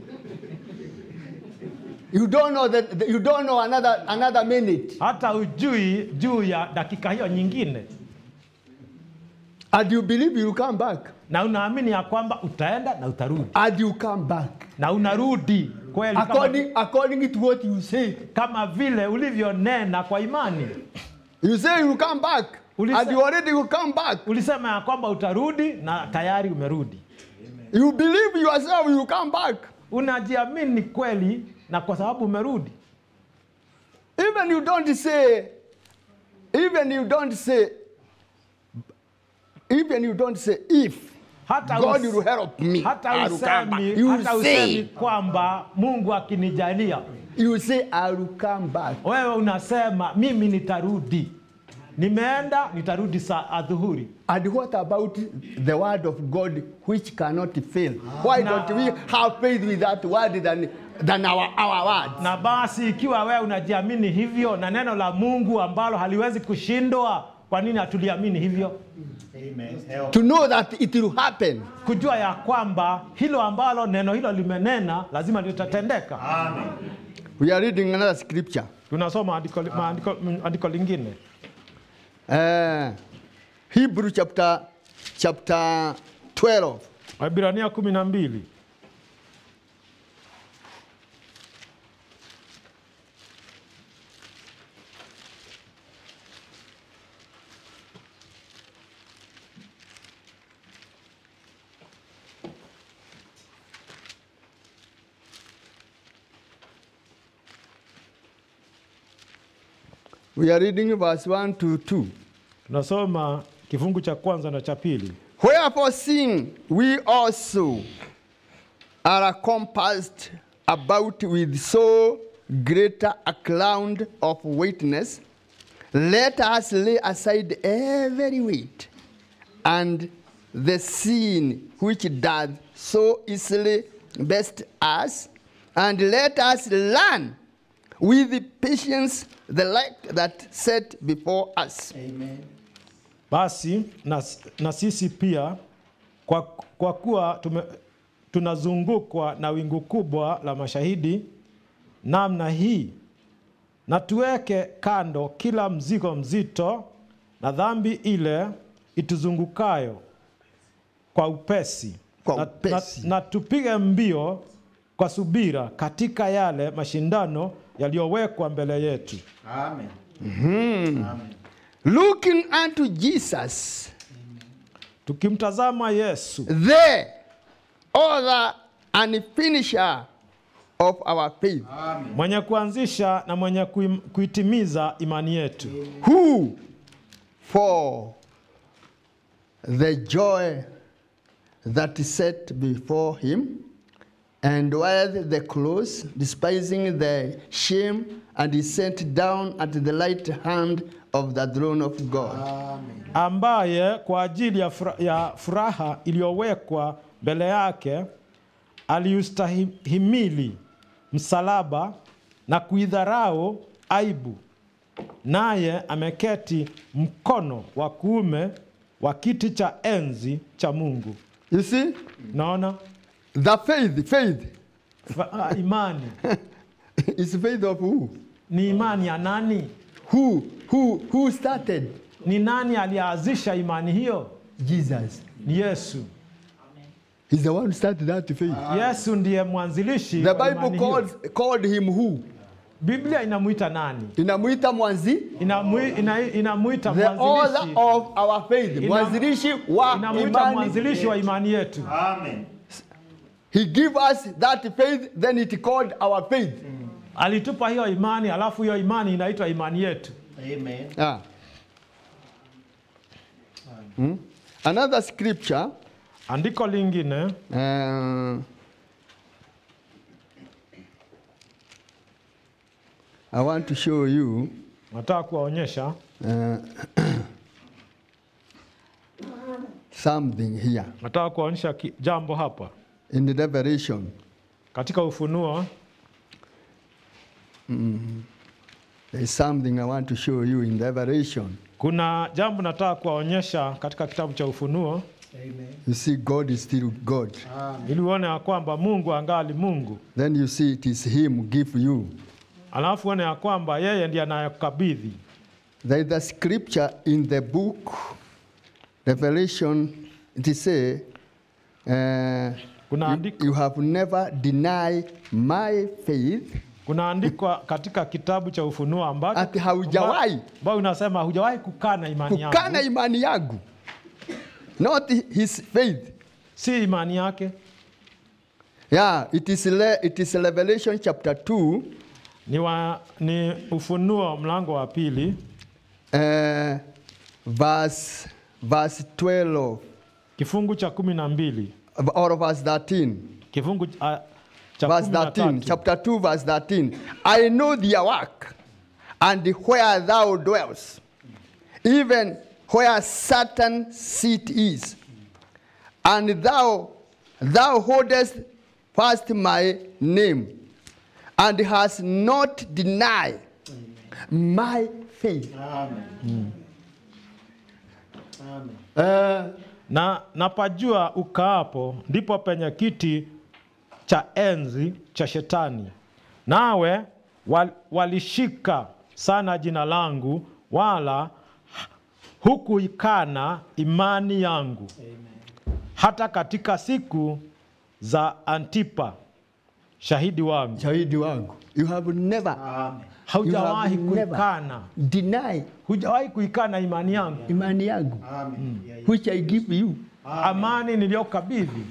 You don't know that you don't know another another minute. Hata ujui juu ya dakika hiyo nyingine, And you believe you will come back. na unaamini ya kwamba utaenda na utarudi And you come back. na unarudi kweli kama, According according to what you say. kama vile ulivyonena kwa imani. You say you will come back. Ulisa- And you already will come back. Ulisema ya kwamba utarudi na tayari umerudi. You believe yourself, you will come back. Unajiamini kweli, na kwa sababu umerudi. Even you don't say, even you don't say, Even you don't say if hata God us- will help me. hata I will come back. usemi, You hata usemi say, kwamba Mungu akinijalia, you say, I will come back. wewe unasema mimi nitarudi, nimeenda nitarudi saa adhuhuri. And what about the word of God which cannot fail? Why don't we have faith with that word than, than our, our words? Na basi ikiwa wewe unajiamini hivyo na neno la Mungu ambalo haliwezi kushindwa, kwa nini hatuliamini hivyo? Amen. Help. To know that it will happen. Kujua ya kwamba hilo ambalo neno hilo limenena lazima litatendeka. Amen. We are reading another scripture. Tunasoma andiko, maandiko, andiko lingine Uh, Hebrew chapter, chapter 12. Waebrania kumi na mbili We are reading verse 1 to 2. tunasoma kifungu cha kwanza na cha pili. Wherefore, seeing we also are compassed about with so great a cloud of witness, let us lay aside every weight and the sin which doth so easily best us, and let us learn with patience the light that set before us. Basi na, na sisi pia kwa, kwa kuwa tume, tunazungukwa na wingu kubwa la mashahidi namna hii, na tuweke kando kila mzigo mzito na dhambi ile ituzungukayo kwa upesi, Kwa na, upesi. Na, na tupige mbio kwa subira katika yale mashindano yaliyowekwa mbele yetu. Amen. Amen. Looking unto Jesus, Tukimtazama Yesu the author and finisher of our faith, mwenye kuanzisha na mwenye kuim- kuitimiza imani yetu, who for the joy that is set before him endured the cross, despising the shame, and he sat down at the right hand of the throne of God. ambaye kwa ajili ya fura- ya furaha iliyowekwa mbele yake aliustahimili msalaba na kuidharau aibu, naye ameketi mkono wa kuume wa kiti cha enzi cha Mungu. You see, Naona the faith, faith Fa- ah, imani is faith of who? ni imani ya nani? Who, who, who started? Ni nani alianzisha imani hiyo? Jesus. Ni Yesu. He's the one who started that faith. Yesu ndiye mwanzilishi The wa Bible imani hiyo. calls, called him who? Biblia inamuita nani? Inamuita mwanzi, Inamwi- ina- Inamuita the author mwanzilishi, of our faith. Ina- Mwanzilishi wa inamuita imani. mwanzilishi wa imani yetu. Amen. He give us that faith, then it called our faith. Alitupa hiyo imani, alafu hiyo imani inaitwa imani yetu. Amen. Ah. Hmm? Another scripture, Andiko lingine uh, I want to show you nataka kuwaonyesha uh, something here nataka kuwaonyesha ki- jambo hapa in the Revelation. katika Ufunuo. There is something I want to show you in Revelation. Kuna jambo nataka kuwaonyesha katika kitabu cha Ufunuo Amen. You see, God is still God. ili uone ya kwamba Mungu angali Mungu, Then you see it is Him give you. alafu uone ya kwamba yeye ndiye anayekukabidhi. There is a scripture in the book Revelation. It say, uh, Kuna you, andiko, you have never denied my faith. kuna andiko katika kitabu cha Ufunuo ambacho Ati haujawahi. ambao unasema hujawahi kukana imani yangu, Kukana imani yangu, not his faith. si imani yake. Yeah, it is, le- it is Revelation chapter 2, Ni, wa, ni Ufunuo mlango wa pili uh, verse, verse 12 kifungu cha kumi na mbili or verse 13. kifungu uh, cha verse kumi na 13, tatu chapter 2, verse 13. I know their work and where thou dwellest, even where Satan seat is. And thou, thou holdest fast my name, and hast not denied my faith. Amen. Amen. Uh, na napajua ukaapo ndipo penye kiti cha enzi cha shetani nawe wal, walishika sana jina langu wala hukuikana imani yangu hata katika siku za antipa shahidi wangu shahidi wangu, you have never Amen. haujawahi You have never- kuikana denied hujawahi kuikana imani yangu imani yangu, Amen. Yeah, yeah. which I give you. amani niliyokabidhi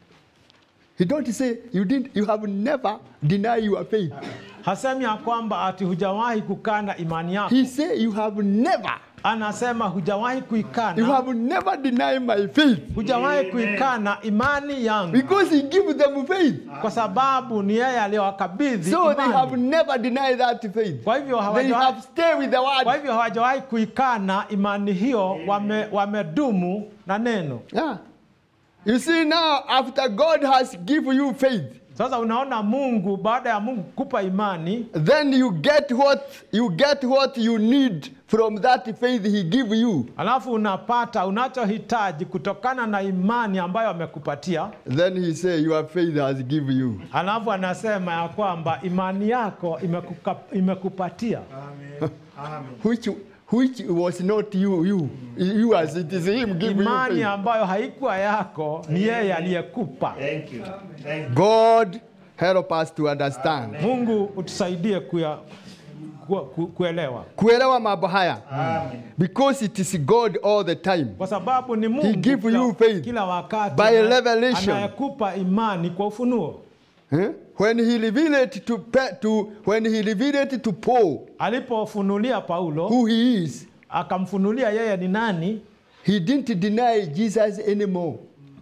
He don't say you didn't. You have never denied your faith. hasemi ya kwamba ati hujawahi kukana imani yako He say you have never. anasema hujawahi You kuikana have never denied my faith hujawahi kuikana imani yangu because He give them faith. kwa sababu ni yeye aliyowakabidhi So they have imani. never denied that faith. kwa hivyo They hawajawahi have stayed with the kwa word. hivyo hawajawahi kuikana imani hiyo wame, wamedumu na neno Yeah. You see now, after God has given you faith, sasa unaona mungu baada ya mungu kupa imani then you get what you get what you need from that faith He give you. alafu unapata unachohitaji kutokana na imani ambayo amekupatia Then He say your faith has given you. alafu anasema ya kwamba imani yako imekuka, imekupatia Amen. Amen. Which which was not you, you, you as it is Him giving you imani faith. ambayo haikuwa yako ni yeye aliyekupa Thank you. Thank you. God help us to understand. mungu utusaidie kuya, ku, ku, kuelewa Kuelewa mambo haya. Amen. Because it is God all the time. kwa sababu ni mungu give kila, you faith kila wakati by anaye- revelation. anayekupa imani kwa ufunuo Eh? When he revealed it to, Pe- to when he revealed it to Paul alipofunulia paulo who he is, akamfunulia yeye ni nani he didn't deny Jesus anymore.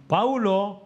paulo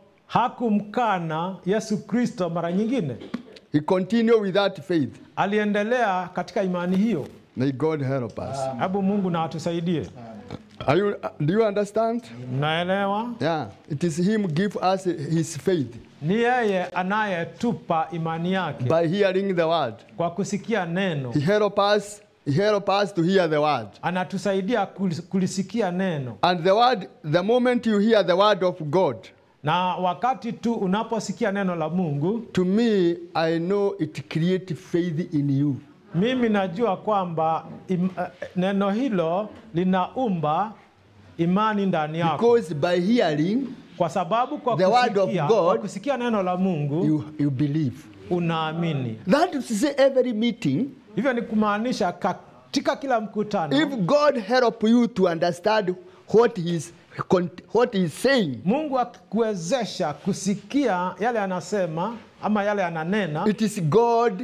hakumkana yesu kristo mara nyingine He continued with that faith. aliendelea katika imani hiyo May God help us. hebu mungu na atusaidie Are you, do you understand? mnaelewa Yeah. It is him give us his faith ni yeye anayetupa imani yake by hearing the word. kwa kusikia neno He help us. He help us to hear the word. anatusaidia kulis- kulisikia neno And the word, the moment you hear the word of God, na wakati tu unaposikia neno la mungu to me, I know it creates faith in you. mimi najua kwamba im, eh, neno hilo linaumba imani ndani yako Because by hearing, kwa sababu kwa the word of kusikia, God, kwa kusikia neno la mungu you, you believe. unaamini That is to say, every meeting, hivyo ni kumaanisha katika kila mkutano if God help you to understand what He's what He's saying, mungu akikuwezesha kusikia yale anasema ama yale ananena it is God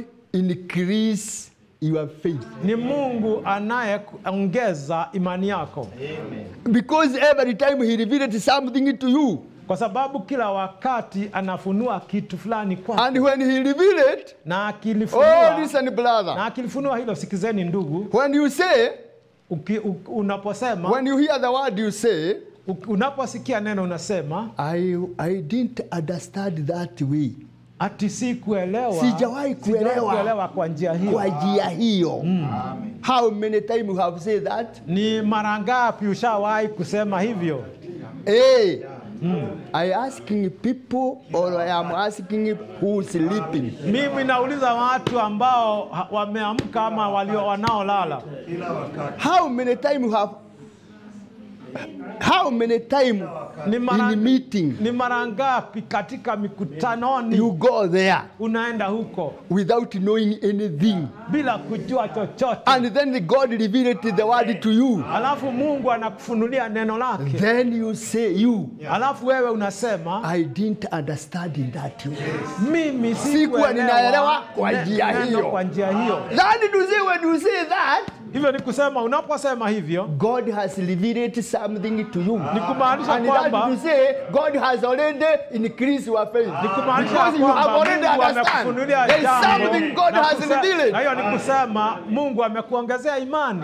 increase your faith. ni mungu anayeongeza imani yako Because every time He revealed something to you, kwa sababu kila wakati anafunua kitu fulani kwako and when He revealed it, na oh, akilifunua listen, na brother, akilifunua hilo sikizeni ndugu when you say, uki, u, unaposema when you hear the word, you say, u, unaposikia neno unasema I, I didn't understand that way. ati si kuelewa Sijawahi kuelewa. kuelewa kwa njia hiyo Kwa njia hiyo. How many times you have said that? ni mara ngapi ushawahi kusema hivyo Hey, I asking people or I am asking who sleeping. mimi nauliza watu ambao ha- wameamka ama walio wanaolala Kila wakati. How many times you have? How many times ni mara, in meeting ni mara ngapi katika mikutanoni you go there unaenda huko without knowing anything, bila kujua chochote and then God revealed the word to you? alafu mungu anakufunulia neno lake Then you say, "You, alafu wewe unasema I didn't understand in that way." mimi Sikuwa sikuelewa ninaelewa kwa ne- njia neno hiyo. kwa njia hiyo That to say when you say that, hivyo hivyo ni kusema unaposema hivyo God has revealed something to you. ni kumaanisha And that kwamba to say God has already increased your faith. ni kumaanisha Because you have kwamba already Mungu understand. amekufunulia There is jambo something God na has kuse- revealed. na hiyo ni kusema Mungu amekuongezea imani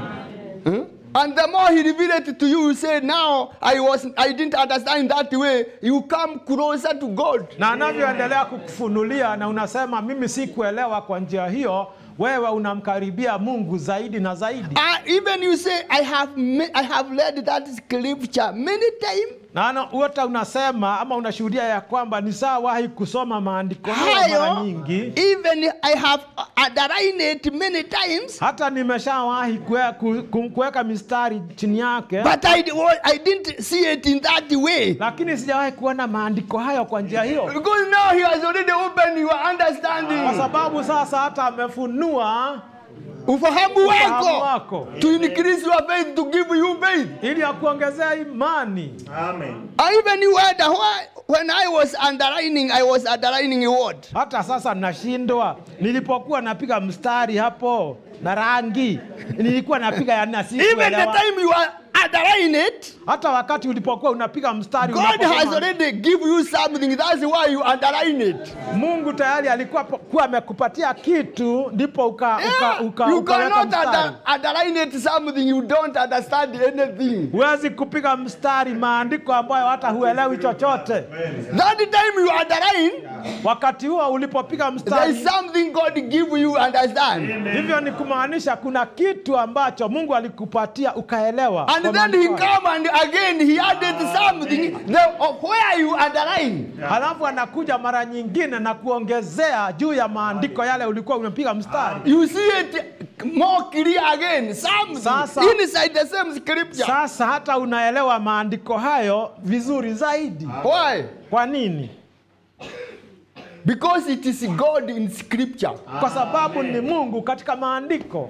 Huh? And the more he revealed it to you, you say, now I was I didn't understand that way. You come closer to God. na anavyoendelea kukufunulia na unasema mimi sikuelewa kwa njia hiyo wewe unamkaribia mungu zaidi na zaidi And even you say, I have ma- I have read that scripture many times. na ana- wote unasema ama unashuhudia ya kwamba ni sawahi kusoma maandiko hayo mara Hayo, nyingi even I have underlined it many times. hata nimeshawahi kue- ku- ku- kuweka mistari chini yake But I, I didn't see it in that way. lakini sijawahi kuona maandiko hayo kwa njia hiyo Because now he has already opened your kwa understanding. sababu sasa hata amefunua Ufahamu ufahamu wako. wako To increase your faith, to give you faith. ili akuongezea imani Amen. I even you wonder why when I was underlining, I was underlining a word. hata sasa nashindwa nilipokuwa napiga mstari hapo na rangi nilikuwa napiga ya nasi Even the time you are underlining it, hata wakati ulipokuwa unapiga mstari God unaposoma- has already give you something. That's why you underline it. mungu tayari alikuwa po- kuwa amekupatia kitu ndipo uka, uka, uka, you ukaweka cannot mstari under, underline it something you don't understand anything. huwezi kupiga mstari maandiko ambayo hata huelewi chochote That time you underline, wakati huo ulipopiga there is mstari something God give you understand. hivyo ni kumaanisha kuna kitu ambacho mungu alikupatia ukaelewa And kwa then he maandiko hayo. come and again he added something the, of where you underline. halafu anakuja mara nyingine na kuongezea juu ya maandiko yale ulikuwa umepiga mstari You see it more clear again. Something Sasa- inside the same scripture. sasa hata unaelewa maandiko hayo vizuri zaidi Why? kwa nini Because it is God in scripture. kwa sababu ni mungu katika maandiko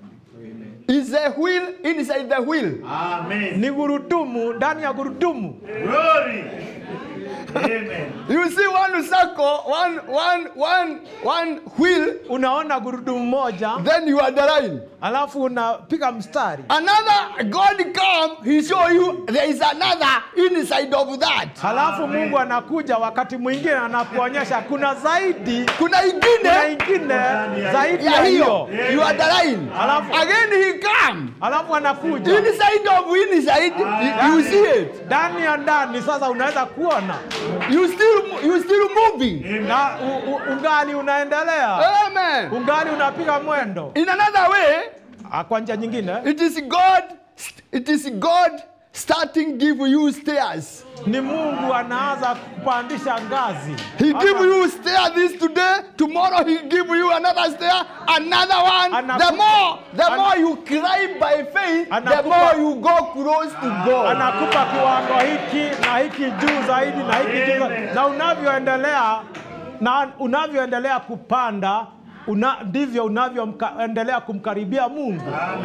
Is a wheel inside the wheel. Amen. ni gurudumu ndani ya gurudumu Glory. Amen. You see one circle, one, one, one, one wheel, unaona gurudumu moja then you underline. alafu unapiga mstari Another God come, he show you there is another inside of that. halafu mungu anakuja wakati mwingine anakuonyesha kuna zaidi Kuna kuna ingine ingine zaidi ya ya hiyo. hiyo You underline. Alafu- Again he come. halafu anakuja Inside of inside, you, you see it. ndani ya ndani sasa unaweza kuona You still you still moving. na u, u, ungali unaendelea Amen. ungali unapiga mwendo In another way, Ah, kwa njia nyingine it is God it is God starting give you stairs. ni mungu anaanza kupandisha ngazi He Hata- give you stair this today, tomorrow he give you another stair, another one. Anakupa- the more the ana- more you climb by faith, the Anakupa- more you go close to God. anakupa kiwango hiki na hiki juu zaidi na hiki juu zaidi. na unavyoendelea na unavyoendelea kupanda una, ndivyo unavyoendelea kumkaribia mungu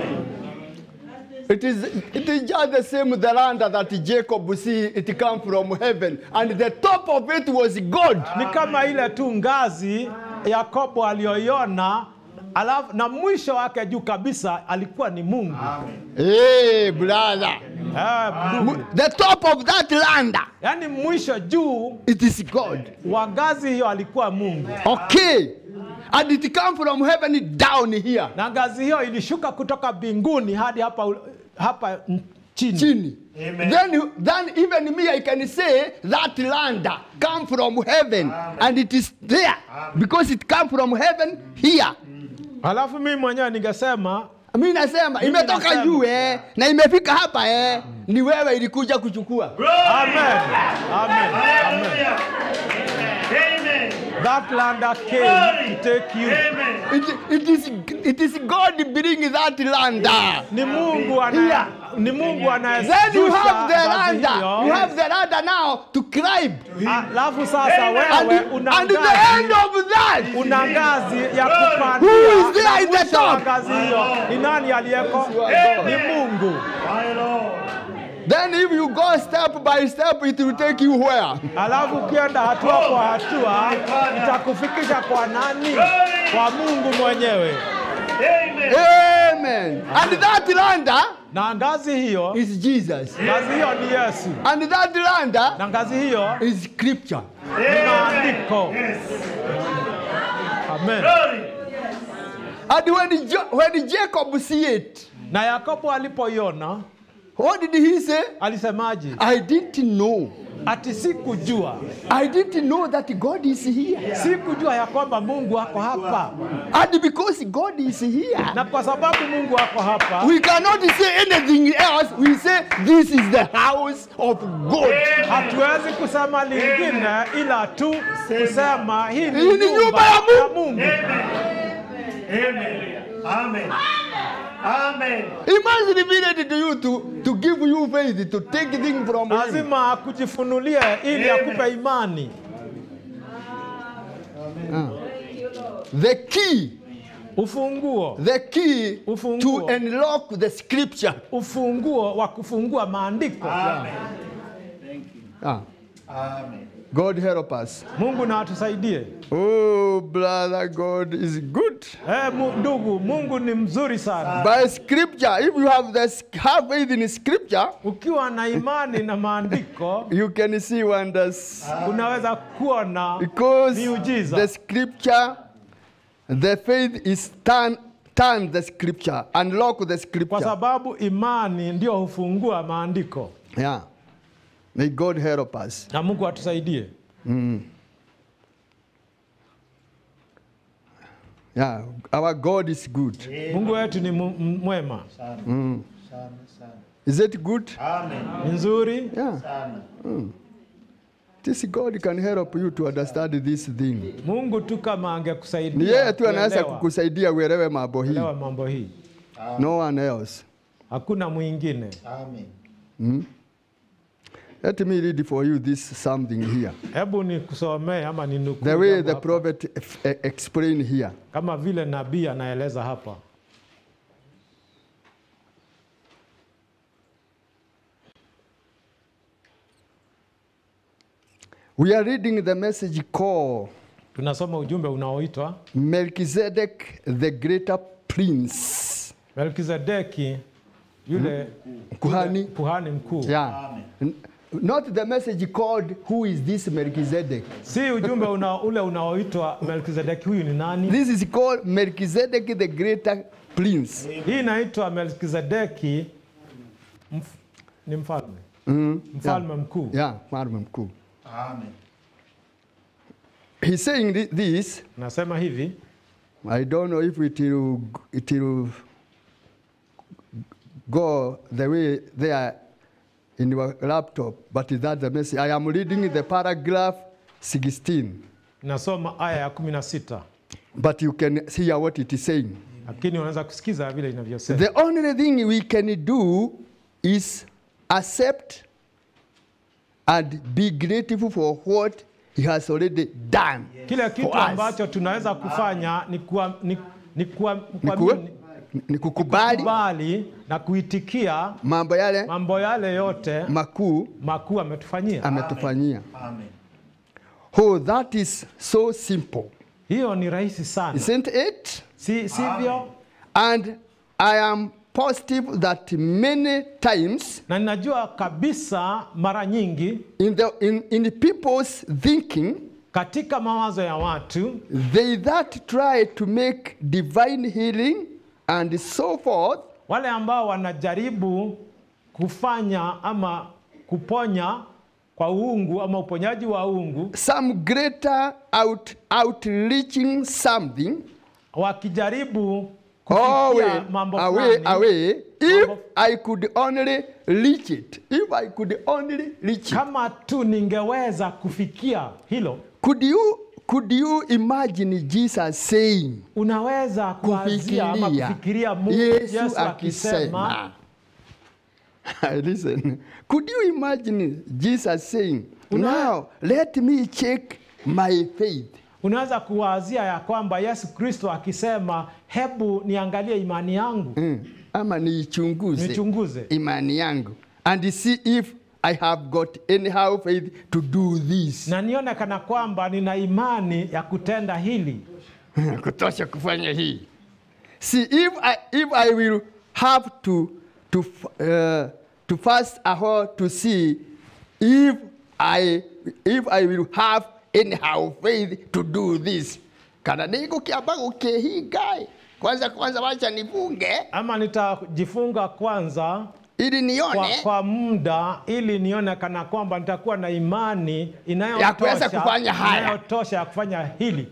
It is, it is just the same the land that Jacob see it come from heaven, and the top of it was God. ni kama ile tu ngazi yakobo aliyoiona alafu na mwisho wake juu kabisa alikuwa ni mungu Hey, brother. eh, ndugu. The top of that land, yaani mwisho juu it is God. wa ngazi hiyo alikuwa mungu Okay. And it come from heaven down here. na ngazi hiyo ilishuka kutoka mbinguni hadi hapa, ul- hapa n- chini chini. Amen. Then, you- then even me, I can say that land come from heaven, and it is there because it come from heaven here. halafu mimi mwenyewe ningesema Mi nasema Mimi imetoka nasema. juu eh, na imefika hapa eh, ni wewe ilikuja kuchukua. amen, amen, amen. Hallelujah. Amen. that land that came to take you Amen. It, it, is, it is God bring that land. ni mungu Here. ana, ni mungu Then you anayezusha have the ngazi land. hiyo. You have the land now to climb. alafu sasa Amen. And, wewe the- una and the end ngazi of that, una ngazi ya Who kupandia is there na in the mwisho wa top? ngazi hiyo ni nani aliyeko ni mungu My Lord. then if you go step by step, it will take you where? alafu ukienda hatua kwa hatua itakufikisha kwa nani kwa mungu mwenyewe Amen. Amen. And that lander na ngazi hiyo is Jesus. ngazi hiyo ni Yesu And that lander na ngazi hiyo is scripture. ni maandiko. Amen. Glory. And when, jo- when Jacob see it, Na Yakobo alipoiona what did he say? alisemaje? I didn't know. Ati sikujua, I didn't know that God is here. sikujua ya kwamba Mungu ako hapa, And because God is here, na kwa sababu Mungu ako hapa we cannot say anything else. We say, This is the house of God. hatuwezi kusema lingine ila tu kusema hii Hii ni ni nyumba nyumba ya ya Mungu. Mungu. Amen. Amen. Amen. He must reveal it to you to, to give you faith, to take things from Him. Lazima akujifunulie ili akupe imani. The key, Ufunguo, the key Ufunguo. to unlock the scripture. ufunguo wa kufungua maandiko. Amen. Ah, Amen. God help us. Mungu na atusaidie. Oh, brother, God is good. Eh, mu, ndugu, Mungu ni mzuri sana. By scripture, if you have the have faith in scripture, Ukiwa na imani na maandiko you can see wonders. unaweza kuona Because Miujiza. the scripture, the faith is turn, turn the scripture, unlock the kwa scripture. sababu imani ndio hufungua maandiko, Yeah. May God help us. na Mungu atusaidie. Yeah, our God is good. Mungu wetu ni mu- m- mwema, Sana. Sana, sana. Is it good? Amen. ni nzuri. Yeah. Sana. This God can help you to understand this thing. Mungu tu kama Ni angekusaidia yeye tu anaweza kuelewa- kukusaidia uelewe mambo hii. kuelewa mambo hii, No one else. hakuna mwingine. Amen. Let me read for you this something here. Hebu nikusomee ama ninukuu The way jambo the hapa. prophet ex- eh, explained here. kama vile nabii anaeleza hapa. We are reading the message called Tunasoma ujumbe unaoitwa Melchizedek the Greater Prince. Melkizedeki yule Kuhani. yule kuhani mkuu. Yeah. N- Not the message called Who is this Melchizedek? Si ujumbe una, ule unaoitwa Melkizedeki huyu ni nani? This is called Melchizedek the Greater Prince. Hii inaitwa Melkizedeki mf, ni mfalme Mm. mfalme mkuu. Yeah, mfalme mkuu. Amen. He's saying thi- this. Nasema hivi I don't know if it will, it will go the way they are in your laptop, but that's the message. I am reading the paragraph 16, nasoma aya ya kumi na sita but you can hear what it is saying. lakini unaweza kusikiza vile inavyosema. The only thing we can do is accept and be grateful for what he has already done. Kile kitu For us. ambacho tunaweza kufanya ni kuwa, ni, ni kuwa, Ni ku- kuamini, ni kukubali kubali na kuitikia mambo yale mambo yale yote makuu makuu ametufanyia. ametufanyia. Amen. Oh, that is so simple, Hiyo ni rahisi sana, isn't it? si sivyo? And I am positive that many times Na ninajua kabisa mara nyingi in the in, in people's thinking, katika mawazo ya watu they that try to make divine healing and so forth wale ambao wanajaribu kufanya ama kuponya kwa uungu ama uponyaji wa uungu, some greater out outreaching something wakijaribu away, kufikia mambo away, fulani, away. If Mambo- I could only reach it, if I could only reach it, kama tu ningeweza kufikia hilo, could you could you imagine Jesus saying, unaweza kuazia ama kufikiria kufikiria Mungu Yesu Yesu akisema akisema listen could you imagine Jesus saying Una- now let me check my faith unaweza kuwazia ya kwamba Yesu Kristo akisema hebu niangalie imani yangu mm. ama niichunguze nichunguze imani yangu and see if I have got anyhow faith to do this na nione kana kwamba nina imani ya kutenda hili. kutosha kufanya hii See, if I, if I will have to, to, f- uh, to fast a while to see if I, if I will have anyhow faith to do this. Kana niko kiamba gukihinga kwanza kwanza wacha nifunge ama nitajifunga kwanza ili kwa, nione kwa muda ili nione kana kwamba nitakuwa na imani Ya kuweza inayotosha kufanya haya. inayotosha ya kufanya hili.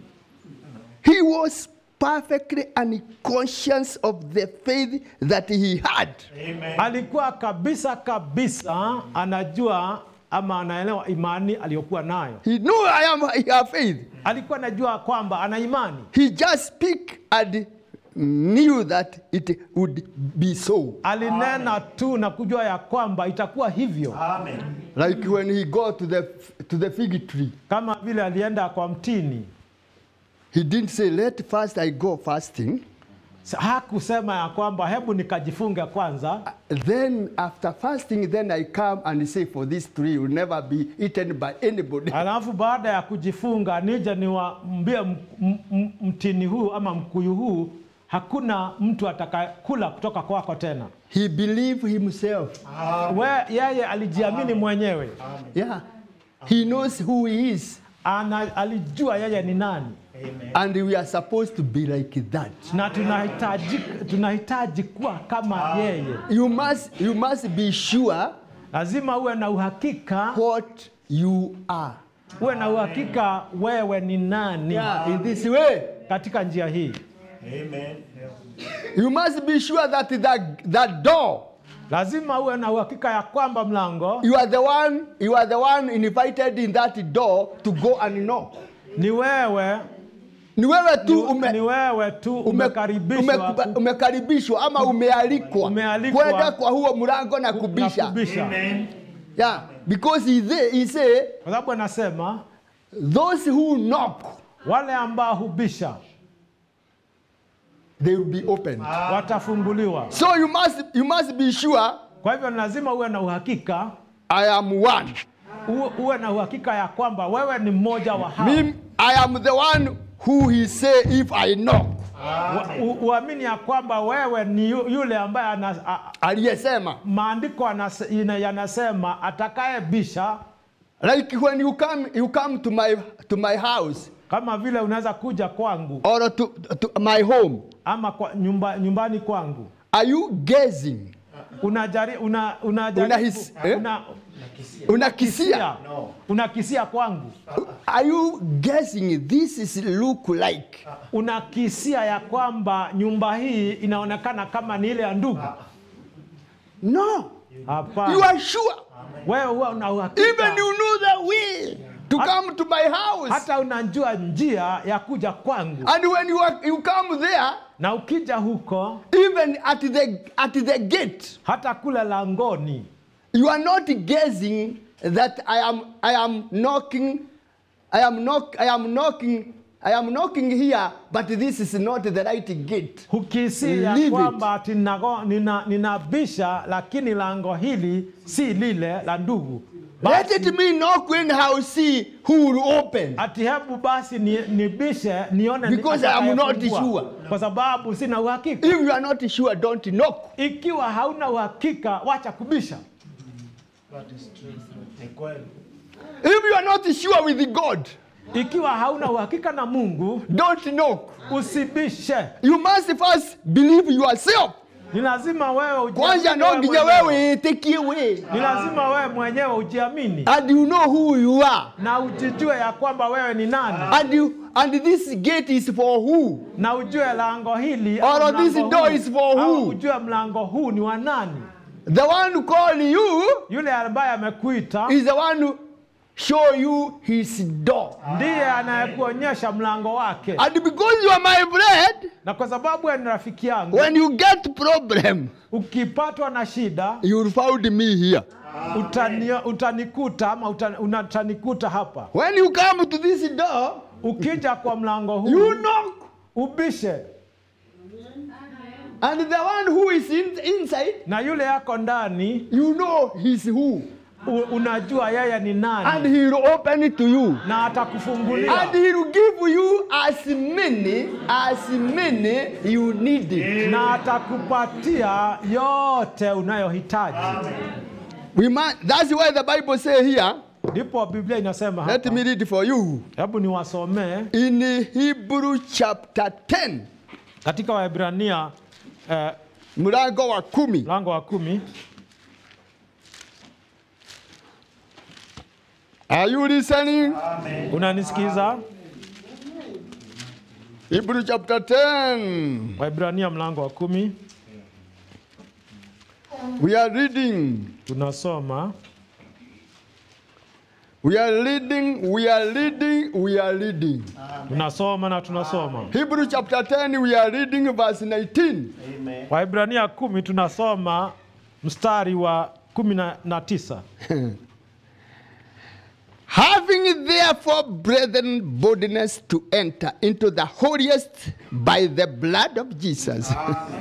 he was perfectly unconscious of the faith that he had. Alikuwa kabisa kabisa anajua ama anaelewa imani aliyokuwa nayo. He knew I am I have faith. Alikuwa anajua kwamba ana imani, He just speak and knew that it would be so. alinena tu na kujua ya kwamba itakuwa hivyo, Amen. Like when he go to the to the fig tree, kama vile alienda kwa mtini. he didn't say, "Let first I go fasting, Sa- Hakusema ya kwamba hebu nikajifunge kwanza, then after fasting, then I come and say, for this tree will never be eaten by anybody." alafu baada ya kujifunga nije niwaambie m- m- m- mtini huu ama mkuyu huu hakuna mtu atakayekula kutoka kwako tena. He believed himself. We, yeye alijiamini mwenyewe, Yeah, he knows who he is, ana, alijua yeye ni nani, and we are supposed to be like that. na tunahitaji, tunahitaji kuwa kama yeye. You must you must be sure Lazima uwe na uhakika, what you are. uwe na uhakika wewe ni nani Yeah, in this way. katika njia hii. Amen. You must be sure that that, that door, Lazima uwe na uhakika ya kwamba mlango you are the one, you are the one invited in that door to go and knock. ni wewe, Ni wewe tu ni, ume, ni wewe tu ume, umekaribishwa ume, ku- umekaribishwa ama umealikwa Umealikwa. kwenda kwa huo mlango na na kubisha. kubisha. Amen. Yeah, because he, there, he say Kwa sababu anasema those who knock wale ambao hubisha they will be opened. watafunguliwa. So you must you must be sure Kwa hivyo ni lazima uwe na uhakika I am one. uwe, uwe na uhakika ya kwamba wewe ni mmoja wa hao. Me, I am the one who he say if I knock. Wa- u- Uamini ya kwamba wewe ni yu- yule ambaye ana, a, Aliyesema maandiko anas- ina- yanasema atakayebisha, like when you come you come to my to my house kama vile unaweza kuja kwangu or to, to my home. ama kwa nyumba, nyumbani kwangu Are you guessing? unajari, una, unajaribu- Unahisi- eh? una, Unakisia? kisia, unakisia kwangu Are you guessing this is look like? unakisia ya kwamba nyumba hii inaonekana kama ni ile ya ndugu. No. You Hapana, are sure. wewe huwa una Even uhakika, you know the way to Hat- come to my house. hata unajua njia ya kuja kwangu, And when you are, you come there, na ukija huko, even at the at the gate, hata kule langoni, you are not guessing that I am I am knocking, I am knock I am knocking, I am knocking here, but this is not the right gate. hukisia ya Leave it. kwamba ati ninago- nina- ninabisha, lakini lango hili si lile la ndugu. Let Basi, it me knock anyhow, see who will open. ati hebu basi ni- nibishe nione ni Because I am not atakayefungua. sure. kwa sababu sina uhakika. If you are not sure, don't knock. Ikiwa hauna uhakika, wacha kubisha. That is true. Ni kweli. If you are not sure with God, Ikiwa hauna uhakika na Mungu, don't knock. usibishe. You must first believe yourself. Ni lazima wewe ujiamini Kwanza wewe no nginya mwenyewe. wewe take away. Ni lazima wewe mwenyewe ujiamini And you know who you are. na ujijue ya kwamba wewe ni nani, And you and this gate is for who? na ujue lango hili Or au mlango this door huu- is for au who? ujue mlango huu ni wa nani. The one who call you Yule ambaye amekuita is the one who show you his door. ndiye anayekuonyesha mlango wake, And because you are my friend, na kwa sababu wewe ni rafiki yangu, when you get problem, ukipatwa na shida you will find me here. utani, utanikuta ama utan, utanikuta hapa. When you come to this door, Ukija kwa mlango huu you knock. ubishe, And the one who is in, inside, na yule yako ndani you know he's who. u- unajua yeye ni and nani he will open it to you. na atakufungulia And he will give you as many as many you need it. na atakupatia yote unayohitaji. We must, that's why the Bible say here, Ndipo Biblia inasema let hapa, me read for you. hebu niwasomee In Hebrew chapter 10, katika Waebrania eh, mlango wa kumi. mlango wa kumi. Are you listening? Unanisikiza? Hebrew chapter 10. Waebrania mlango wa kumi We are reading. tunasoma We are reading. We are reading. We are reading. tunasoma na tunasoma. Hebrew chapter 10, we are reading verse 19. Amen. Waebrania kumi tunasoma mstari wa kumi na, na tisa. Having therefore, brethren, boldness to enter into the holiest by the blood of Jesus.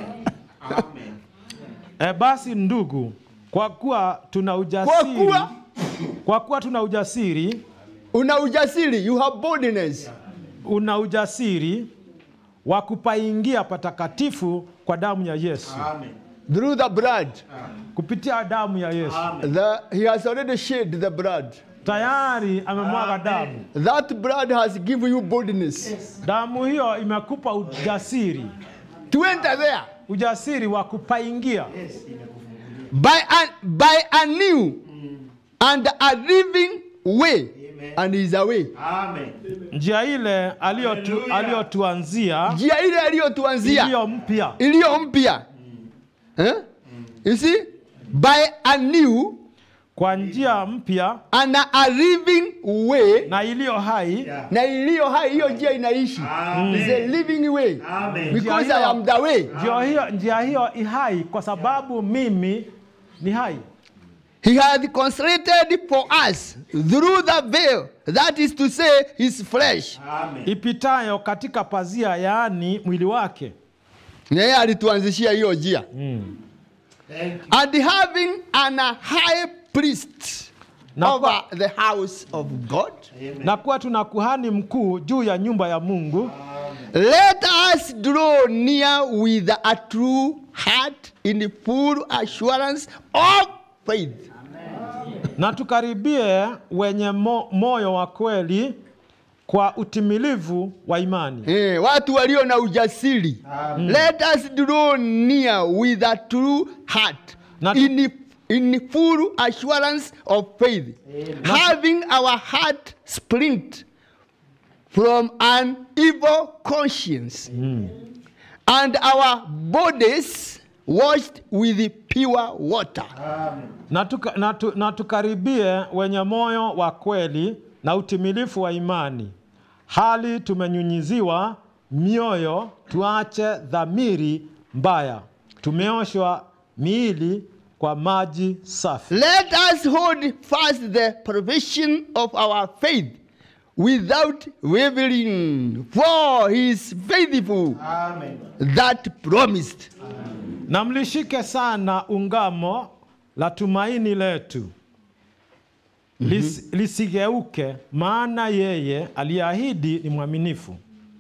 E, basi ndugu, kwa kuwa tuna Kwa ujasiri, kuwa kwa kuwa tuna ujasiri, una ujasiri, you have boldness. una ujasiri wa kupaingia patakatifu kwa damu ya Yesu, Amen. Through the blood. kupitia damu ya Yesu. The, he has already shed the blood. Tayari amemwaga damu. That blood has given you boldness Damu hiyo imekupa ujasiri, to enter there ujasiri wa kupaingia by a, by a new and a living way. And is a way. Amen. njia ile aliyotu, Hallelujah. aliyotuanzia Njia ile aliyotuanzia iliyo mpya iliyo mpya. Eh? You see? By a new kwa njia mpya and a living way na iliyo hai Yeah. na iliyo hai hiyo njia inaishi Amen. is a living way Amen. because Njia I hiyo- am the way njia hiyo, njia hiyo i hai kwa sababu mimi ni hai he had consecrated for us through the veil that is to say his flesh Amen. ipitayo katika pazia, yaani mwili wake, Na yeye alituanzishia hiyo njia Thank you. and having an high priest Na over the house of God na kuwa tuna kuhani mkuu juu ya nyumba ya Mungu. let us draw near with a true heart in full assurance of faith na tukaribie wenye mo, moyo wa kweli kwa utimilivu wa imani. Eh, watu walio na ujasiri let us draw near with a true heart Na- in, in full assurance of faith having our heart sprint from an evil conscience and our bodies washed with pure water Na, tuka, na, tu, na tukaribie wenye moyo wa kweli na utimilifu wa imani, hali tumenyunyiziwa mioyo, tuache dhamiri mbaya, tumeoshwa miili kwa maji safi. Let us hold fast the profession of our faith without wavering, for he is faithful Amen. that promised. Na mlishike sana ungamo la tumaini letu Lis, lisigeuke, maana yeye aliahidi ni mwaminifu.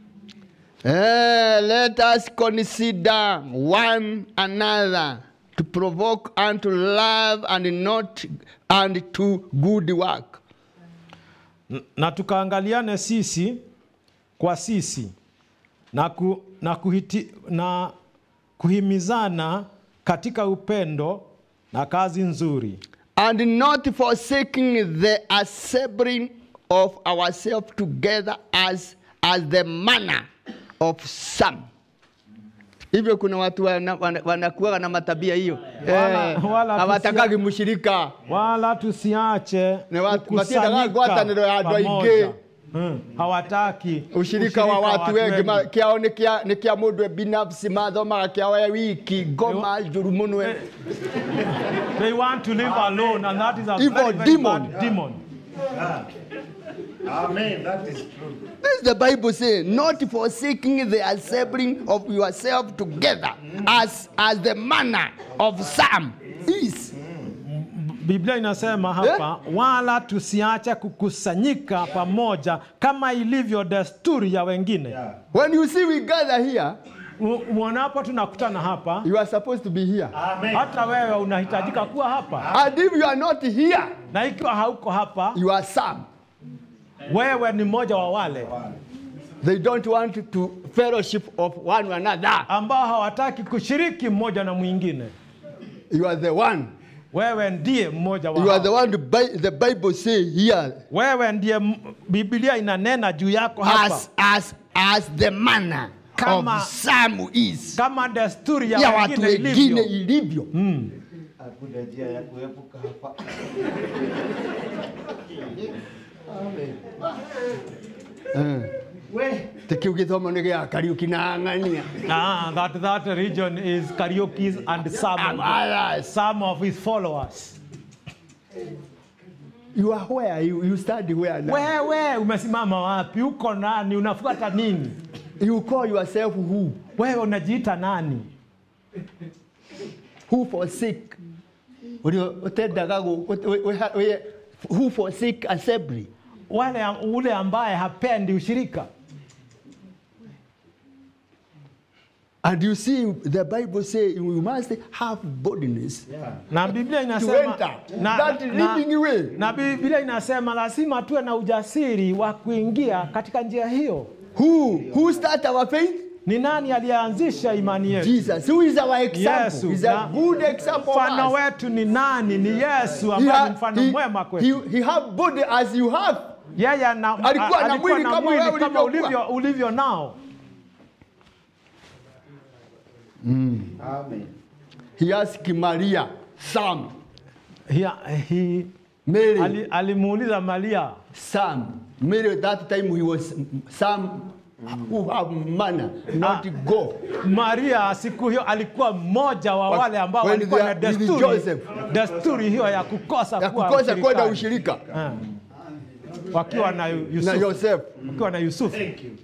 Eh, let us consider one another to provoke unto love and not and to good work. N- na tukaangaliane sisi kwa sisi na, ku, na, kuhiti, na kuhimizana katika upendo na kazi nzuri and not forsaking the assembling of ourselves together as, as the manner of some. Hivyo kuna watu wana- wana- wanakuwa na matabia hiyo Wala- Eh, wala hawatakagi tusia- mshirika wala tusiache Na watu- kukusanyika matiendaga ngwatanĩro ya andũ aingĩ. pamoja. Hmm, hawataki ushirika wa watu wengi ma- kiao nĩ kia- nĩ kia mũndũ binafsi mathomaga kiao e wiki ngoma njũru mũno e. They want to live alone and that is a Evil very, very demon. bad demon. Amen. That is true. This is the Bible saying, not forsaking the assembling of yourself together as, as the manner of some is. Biblia inasema hapa wala tusiache kukusanyika pamoja kama ilivyo desturi ya wengine. Yeah. When you see we gather here, Mu- Mwonapo tunakutana hapa, you are supposed to be here. Amen. hata wewe unahitajika kuwa hapa, And if you are not here, na ikiwa hauko hapa, you are some. wewe ni mmoja wa wale They don't want to fellowship of one another. ambao hawataki kushiriki mmoja na mwingine. You are the one. Wewe ndiye mmoja You are the wao. one the, Bi- the Bible say here Wewe ndiye m- Biblia inanena juu yako hapa as as as the manner Kama- of some is. kama desturi ya Ya watu wengine wengine ilivyo. ilivyo. Hakuna njia ya kuepuka hapa. Tikiu githomo nĩ gĩa Kariuki na Ng'ania. Ah, that, that region is karaoke and some And of, others. some of his followers. You are where? You, you study where now? Wewe umesimama wapi? Uko nani? Unafuata nini? You call yourself who? Wewe unajiita nani? Who forsake? Ũrĩa ũtendaga gũ- ũ- ũ- ũ- ũ- Who forsake assembly? Wale ule ambaye hapendi ushirika. And you see, the Bible say we must have boldness Na Biblia to inasema enter na, that na, living way. na Biblia inasema lazima tuwe na ujasiri wa kuingia katika njia hiyo. Who who start our faith? Ni nani aliyeanzisha imani yetu? Jesus. Who is our example? Yesu. He's Na a good example Mfano of us. wetu ni nani? Ni Yesu He, ambaye ni ha- mfano he, mwema kwetu. he, he have body as you have. Yeye ana- Alikuwa a- na mwili kama mwili wewe kama ulivyokuwa. ulivyo, ulivyo nao. Amen. He asked Maria, Sam, He, he, Mary, ali, alimuuliza Maria Sam. Mary at that time he was Sam who have manner, not go. Maria siku hiyo alikuwa mmoja wa Wa- wale ambao when walikuwa they na are with desturi, Joseph. desturi hiyo ya kukosa Ya kuwa kukosa kwenda ushirikani. ushirika Eh. wakiwa na na Yusufu, Joseph. wakiwa na Yusufu. Thank you.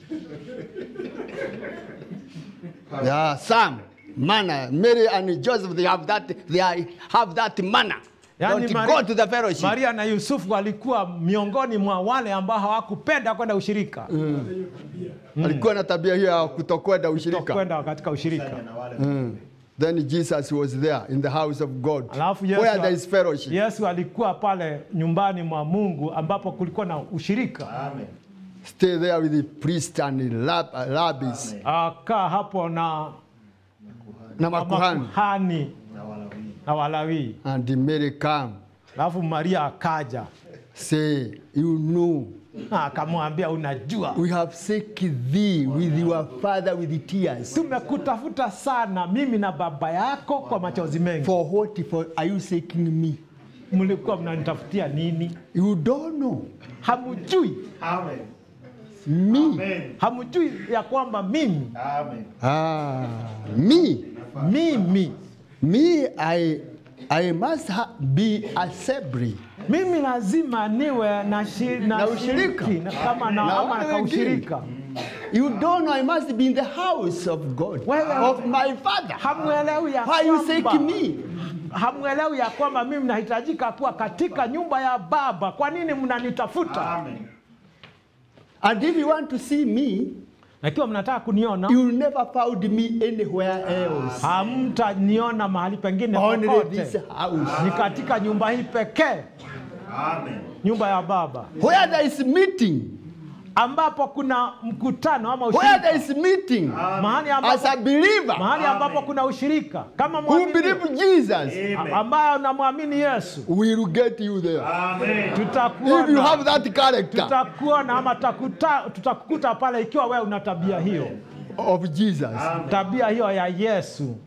Yeah, Sam, manner. Mary and Joseph, they have that, they are, have that manner. Yani Don't Mari- go to the fellowship. Maria na Yusufu walikuwa miongoni mwa wale ambao hawakupenda kwenda ushirika, Alikuwa na tabia hiyo ya kutokwenda ushirika. kwenda katika ushirika. Na wale Mm. Then Jesus was there in the house of God, Alafu Yesu, where there is fellowship. Yesu alikuwa pale nyumbani mwa Mungu ambapo kulikuwa na ushirika. Amen. Stay there with the priest and rab- uh, rabbis Akaa hapo na na makuhani. makuhani Na Walawi. na Walawi. And Mary come, Alafu Maria akaja say, you know, na akamwambia, unajua we have seek thee with your father with tears. tumekutafuta sana mimi na baba yako kwa machozi mengi. For what for are you seeking me? Mlikuwa mnanitafutia nini? You don't know Hamjui, Amen. me. Amen. hamjui ya kwamba mimi Amen. Ah, me. mimi Me, I, I must ha- be assembly. mimi lazima niwe na, shi, na, Na ushirika. shiriki, na kama na, Na ama wale na wengine. ushirika. You don't know I must be in the house of God, Wewe- of my father. Hamwelewi ya Why you kwamba seek me? hamwelewi ya kwamba mimi nahitajika kuwa katika nyumba ya Baba. Kwa nini mnanitafuta? Amen. And if you want to see me, Na ikiwa mnataka kuniona, you'll never found me anywhere else. hamtaniona mahali pengine Only this popote, house. ni katika nyumba hii pekee, Amen. nyumba ya Baba, Where there is meeting, ambapo kuna mkutano ama where there ushirika, is meeting, mahali as ambapo, a believer mahali ambapo kuna ushirika kama who mwamini believe Jesus, Amen. ambayo unamwamini Yesu, will get you there. Amen. If you tutakuona have that character tutakuona ama takuta, tutakukuta pale ikiwa wewe una tabia hiyo, of Jesus, tabia hiyo ya Yesu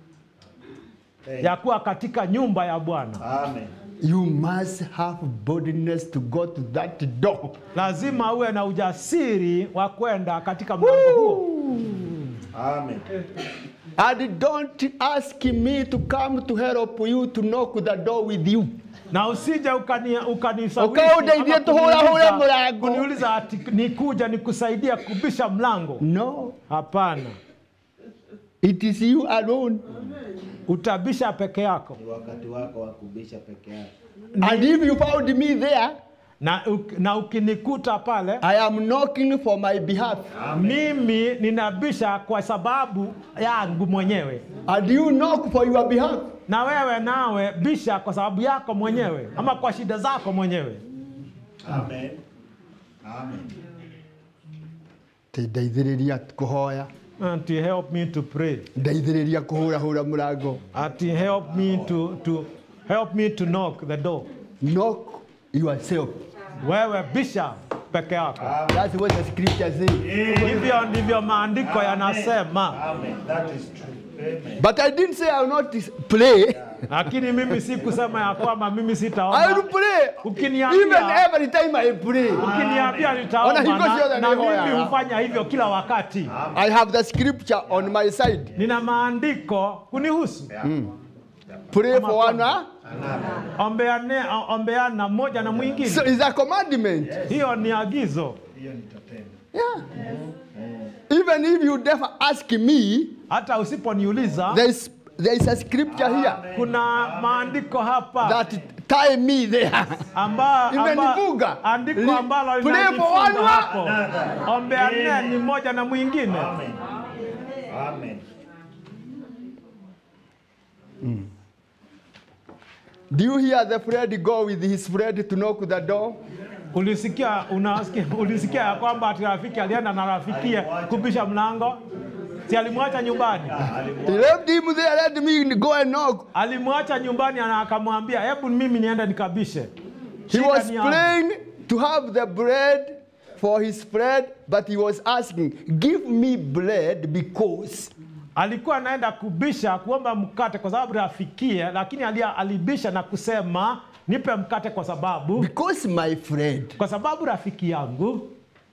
ya kuwa katika nyumba ya Bwana. Amen. you must have boldness to go to that door. Lazima uwe na ujasiri wa kwenda katika mlango huo, Amen. And don't ask me to come to help you to knock the door with you. na usije ukani ukanisawishi Ukawa unaingia ama tu hula hula kuniuliza- mlango. kuniuliza ati nikuja nikusaidia kubisha mlango. No. Hapana, It is you alone. utabisha peke yako Ni wakati wako wa kubisha peke yako. And if you found me there, na, uk- na ukinikuta pale I am knocking for my behalf. mimi ninabisha kwa sababu yangu mwenyewe And you knock for your behalf. na wewe nawe bisha kwa sababu yako mwenyewe ama kwa shida zako mwenyewe Amen. Amen. Ndeithĩrĩria kũhoya. Ati help me to pray Ndeithĩrĩria kũhũrahũra mũrango. Ati help me to, to help me to knock the door Knock yourself. wewe bisha peke yako That's what the scripture says. hivyo ndivyo maandiko yanasema Amen. That is true. Amen. But I didn't say I will not pray. lakini mimi si kusema ya kwamba mimi I will sitaomba pray. Ukiniambia- Even every time I pray. ukiniambia Ona nitaomba hiko sio na, the na neno mimi ya- hufanya hivyo kila wakati I have the scripture on my side. nina maandiko kunihusu Pray for one. Huh? ombeane, ombeana mmoja na mwingine So it's a commandment. hiyo ni agizo Hiyo nitatenda. Yeah. Even if you never ask me, hata usiponiuliza there is, there is a scripture here kuna maandiko hapa that tie me there. amba, Imenifunga. andiko Li- ambalo Pray for linanifunga one hapo ombeane ni mmoja na mwingine Amen. Amen. Do you hear the friend go with his friend to knock the door? ulisikia unasikia, ulisikia ya kwamba ati rafiki alienda na rafikie kubisha mlango si alimwacha nyumbani He left him there, let me go and knock. alimwacha nyumbani na akamwambia hebu mimi niende nikabishe He Shida was ni yangu. praying to have the bread for his friend, but he was asking, Give me bread because alikuwa anaenda kubisha kuomba mkate kwa sababu rafikie lakini alia, alibisha na kusema nipe mkate kwa sababu because my friend kwa sababu rafiki yangu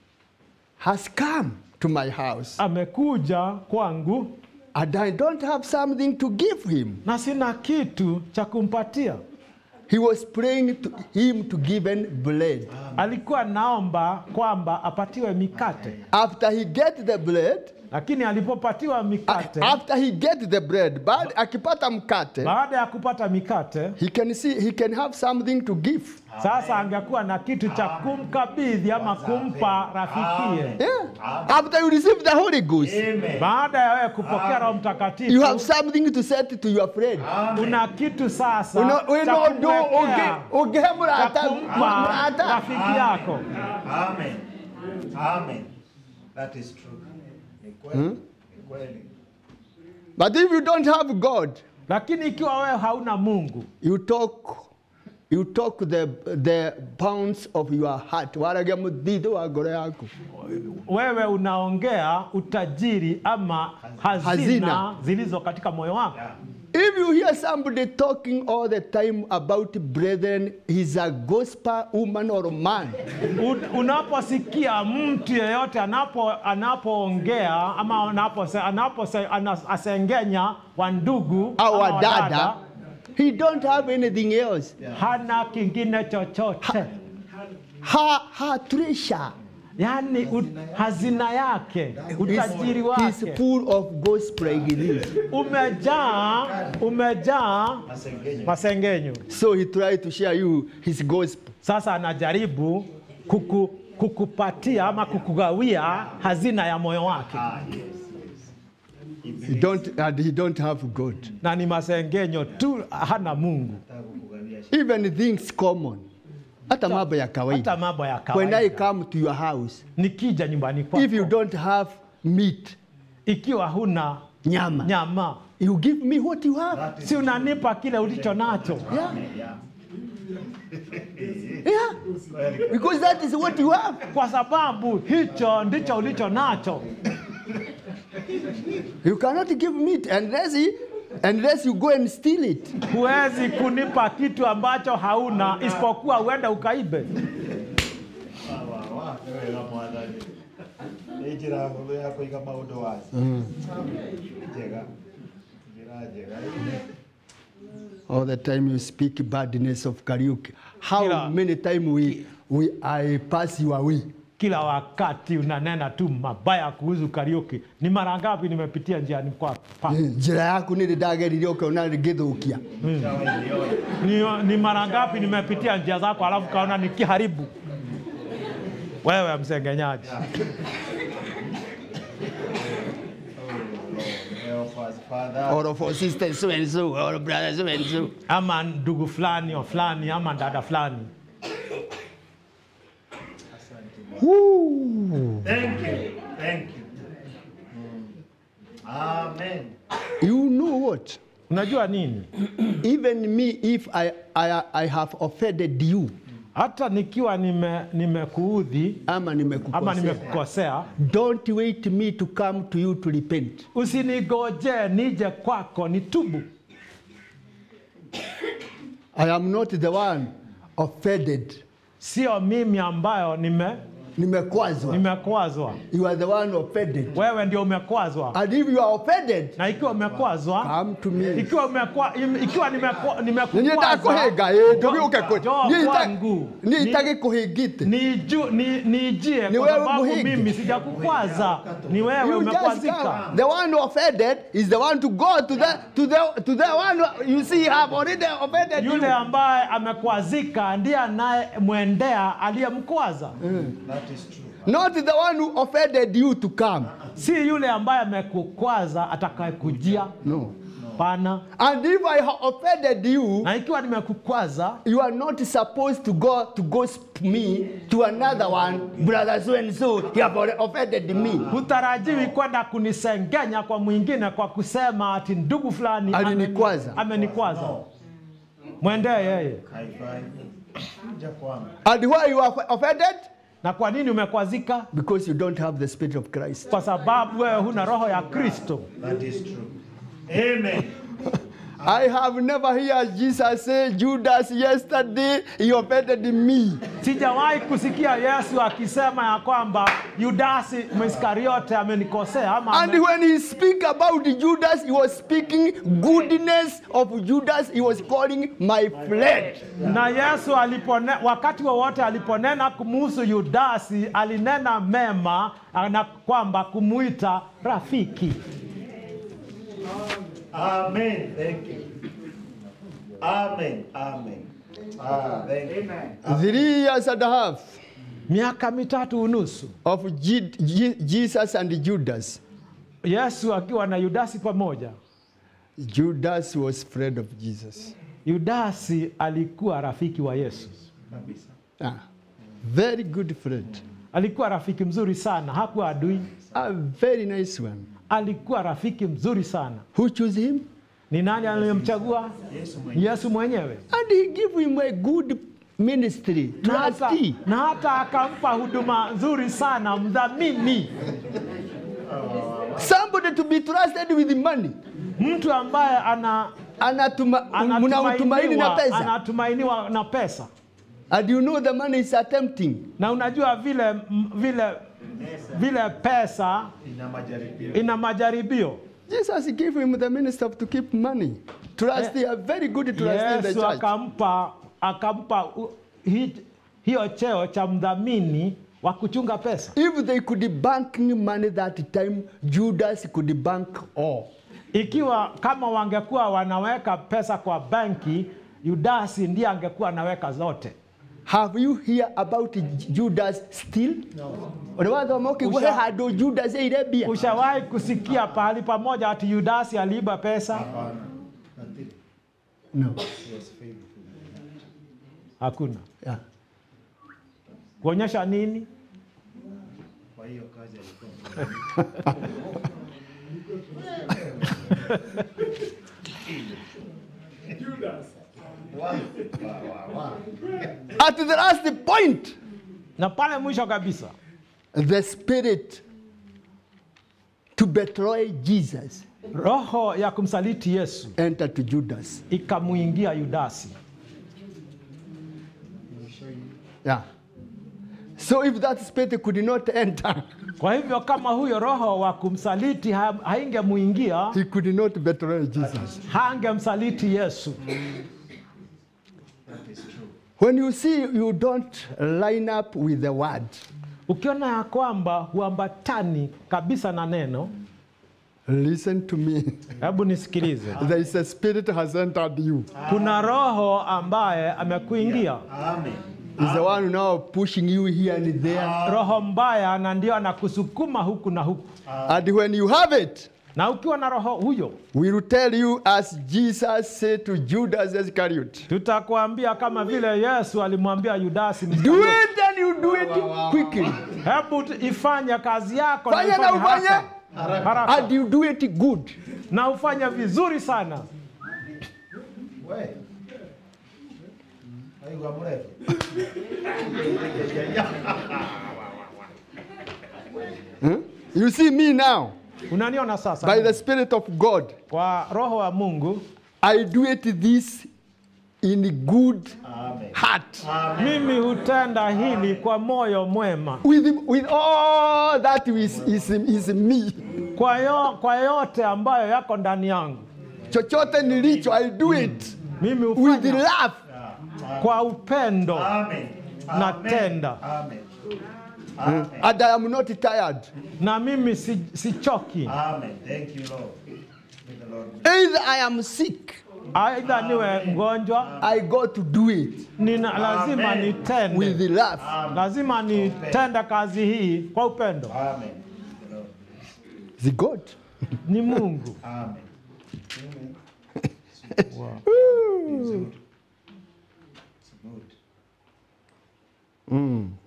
has come to my house amekuja kwangu and I don't have something to give him. na sina kitu cha kumpatia He was praying to him to give him bread. alikuwa naomba kwamba apatiwe mikate After he get the bread, lakini alipopatiwa mikate after he get the bread, but akipata mkate, baada ya kupata mikate he can see he can have something to give. sasa angekuwa na kitu cha kumkabidhi ama kumpa rafikie Yeah. After you receive the Holy Ghost, Amen. baada ya wewe kupokea roho you have mtakatifu something to say to your friend. una kitu sasa Uno- cha uno- do- kumwekea, uge- ugehe cha murata- kumpa murata. rafiki yako Amen. Amen. That is true. Ni kweli. Ni kweli. But if you don't have God, lakini ikiwa wewe hauna mungu you talk you talk the, the bounds of your heart waragia muthithu wa ngoro yaku wewe unaongea utajiri ama hazina, Hazina. zilizo katika moyo wako if you hear somebody talking all the time about brethren he's a gospel woman or man Un- unaposikia mtu yeyote anapo anapoongea ama anapose, anapose, anas, asengenya wa ndugu au ama wadada he don't have anything else hana kingine chochote ha, ha treasure yaani u- hazina yake utajiri he's wake full of gospel like this umejaa umejaa Masengenyo. masengenyo so he tried to share you his gospel sasa anajaribu kuku, kukupatia ama kukugawia hazina ya moyo wake Ah, yes, yes. he don't, and he don't have god na ni masengenyo tu hana mungu Nataka kukugawia even things common hata mambo ya kawaida hata mambo ya when I kawaida come to your house, nikija nyumbani if you kwako don't have meat, ikiwa huna nyama, nyama you give me what you have. That is si unanipa kile ulicho nacho Yeah, yeah. yeah, Kweli. because that is what you have. kwa sababu hicho ndicho ulicho nacho You cannot give meat unless he, unless you go and steal it. huwezi kunipa kitu ambacho hauna isipokuwa uende ukaibe Wa- wa, wega mwathani nä njä ra hå ya kå iga maå ndå waci njega njä ra njega All the time you speak badness of karaoke. How Kila- many times we, we I pass your way? kila wakati unanena tu mabaya kuhusu Kariuki. Ni mara ngapi nimepitia njiani kwa pa? njĩra yaku nĩ rĩ ndageririe ũkona ngĩthũkia Ni, ni mara ngapi nimepitia njia zako alafu kaona nikiharibu? Wewe msengenyaji. Help us, Father. or of our sisters so and so or brothers so and so ama ndugu fulani o fulani ama dada fulani. Woo. Thank you. Thank you. Amen. you know what Unajua nini? even me if I, I, I have offended you Hata nikiwa nime nimekuudhi ama ama nimekukosea nimekukosea, don't wait me to come to you to repent usinigoje nije kwako nitubu. I am not the one offended Sio mimi ambayo nime nimekwazwa nimekwazwa, you are the one offended wewe ndio umekwazwa. and if you are offended Na ikiwa umekwazwa, come to me ikiwa umekwa, im- ikiwa nimekwa- nĩ nimekukwaza, ndakũhĩnga ĩ jo- ndũgĩũke jo kwangu. niĩ Ni- itagĩkũhĩngĩte niju- ni- nijie Ni kwa wewe sababu muhindi. mimi sijakukwaza, ni wewe You just umekwazika. come. The one who offended is the one to go to the to the to the one who, you see have already offended you. Yule ambaye amekwazika ndiye anayemwendea aliyemkwaza, That is true. Not the one who offended you to come. si yule ambaye amekukwaza atakayekujia. No. Pana. And if I have offended you, Na ikiwa nimekukwaza, you are not supposed to go to gossip me to another one, brother so and so. He have already offended me. hutarajiwi kwenda kunisengenya kwa mwingine kwa kusema ati ndugu fulani ameni- Alinikwaza. amenikwaza. Mwendee yeye. Haifai. Kuja kwangu. And why you are offended? Na kwa nini umekwazika? Because you don't have the spirit of Christ. Kwa sababu wewe huna roho ya Kristo. That is true. Amen. I have never heard Jesus say, Judas, yesterday he offended me. Sijawahi kusikia Yesu akisema ya kwamba Yudasi Mwiskariote amenikosea ama And ame... when he speak about Judas, he was speaking goodness of Judas. He was calling my friend. na Yesu alipone, wakati wowote aliponena kumuhusu Yudasi alinena mema na kwamba kumuita rafiki. Amen. Thank you. Amen. Amen. Ah, thank you. Amen. Three years and a half Miaka mitatu unusu of Je- Je- Jesus and Judas. Yesu akiwa na Yudasi pamoja. Judas was friend of Jesus. Yudasi alikuwa rafiki wa Yesu, Kabisa. Ah, very good friend. alikuwa rafiki mzuri sana, hakuwa adui, A very nice one. alikuwa rafiki mzuri sana. Who chose him? Ni nani aliyemchagua? Yesu mwenyewe. Yesu mwenyewe. And he gave him a good ministry, Na hata, trustee. na hata akampa huduma nzuri sana, mdhamini, Somebody to be trusted with money. mtu ambaye ana Anatuma, mnautumaini na anatumainiwa, pesa. anatumainiwa na pesa, And you know the money is attempting. na unajua vile m- vile vile pesa Ina majaribio. ina majaribio. Jesus gave him the minister to keep money. Trustee, a very good trustee in the Yesu church. akampa akampa u- hi, hiyo cheo cha mdhamini wa kuchunga pesa. If they could bank money that time, Judas could bank all. Ikiwa kama wangekuwa wanaweka pesa kwa benki, Yudasi ndiye angekuwa anaweka zote. Have you hear about Judas still? Unawathoma ukigwa he Usha- handå Judas ĩire mbia Ushawahi kusikia pahali pamoja ati Yudasi aliiba pesa? Hapana. Nothing. no. He was faithful. Hakuna. yeah. Kuonyesha nini? Kwa hiyo kazi alikuwa Wow. Wow, wow, wow. At the last point, Na pale mwisho kabisa the spirit to betray Jesus roho ya kumsaliti Yesu entered to Judas. ikamuingia Yudasi. Yeah. So if that spirit could not enter, Kwa hivyo kama huyo roho wa kumsaliti ha- haingemuingia, he could not betray Jesus. hangemsaliti Yesu. When you see you don't line up with the word, ukiona ya kwamba huambatani kabisa na neno, Listen to me. hebu nisikilize. There is a spirit has entered you. Kuna roho ambaye amekuingia, Amen. Is the one now pushing you here and there. roho mbaya, na ndio anakusukuma huku na huku. And when you have it, Na ukiwa na roho huyo, we will tell you as Jesus said to Judas Iscariot. tutakwambia kama vile Yesu alimwambia Yudasi, Do Mskarioti, it and you do it quickly. hebu t- ifanye kazi yako na Fanya na ifanye ufanye. haraka, haraka. And you do it good. na ufanye vizuri sana. We. Aigua mrefu. You see me now, Unaniona sasa? by the Spirit of God, Kwa roho wa Mungu I do it this in good Amen. heart. mimi hutenda hili kwa moyo mwema, With, with all that is, is, is me. kwa, yo, kwa yote ambayo yako ndani yangu Chochote nilicho, I do it mimi with hufanya love. kwa upendo Amen. natenda, Amen. Amen. And I am not tired. na mimi si, sichoki. Amen. Thank you, Lord. May the Lord Either I am sick, Aidha niwe mgonjwa, I got to do it nina lazima Amen. with nitende, love. lazima nitende kazi hii kwa upendo. Amen. The Lord. The God. Ni Mungu. Amen. Woo. It's good. Mm.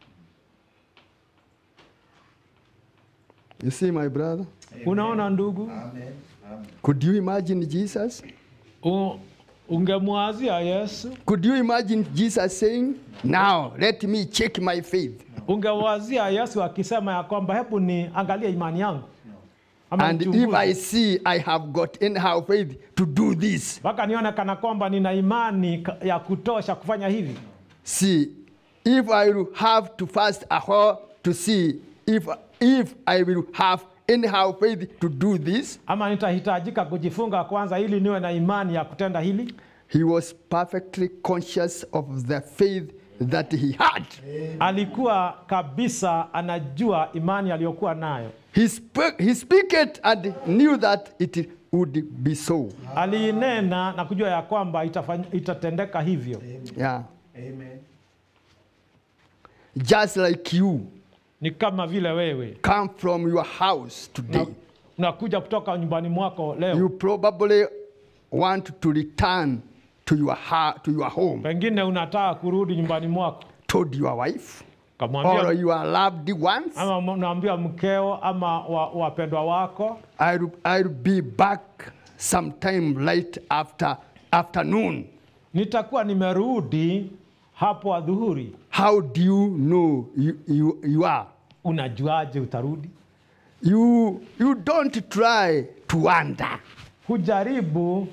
You see, my brother, Unaona ndugu, Amen. Amen. could you imagine Jesus? U- ungemwazia Yesu, Could you imagine Jesus saying, Now let me check my faith? ungewazia Yesu akisema ya kwamba hebu niangalie imani yangu ama And if nichunguze. I see I have got anyhow faith to do this, mpaka nione kana kwamba nina imani ka- ya kutosha kufanya hivi. see, if I will have to fast a while to see if, if I will have anyhow faith to do this, ama nitahitajika kujifunga kwanza ili niwe na imani ya kutenda hili. he was perfectly conscious of the faith that he had. Alikuwa kabisa anajua imani aliyokuwa nayo, He, spoke, he speak it and knew that it would be so. aliinena na kujua ya kwamba itafany, itatendeka hivyo. Yeah. Amen. Just like you Ni kama vile wewe come from your house today, na- unakuja kutoka nyumbani mwako leo, you probably want to return to your, ha- to your home, pengine unataka kurudi nyumbani mwako, told your wife or kamwambia your loved ones, ama unaambia mkeo ama wa- wapendwa wako, I'll, I'll be back sometime late after afternoon. nitakuwa nimerudi hapo adhuhuri. How do you know you, you, you are? Unajuaje utarudi? You, you don't try to wonder. Hujaribu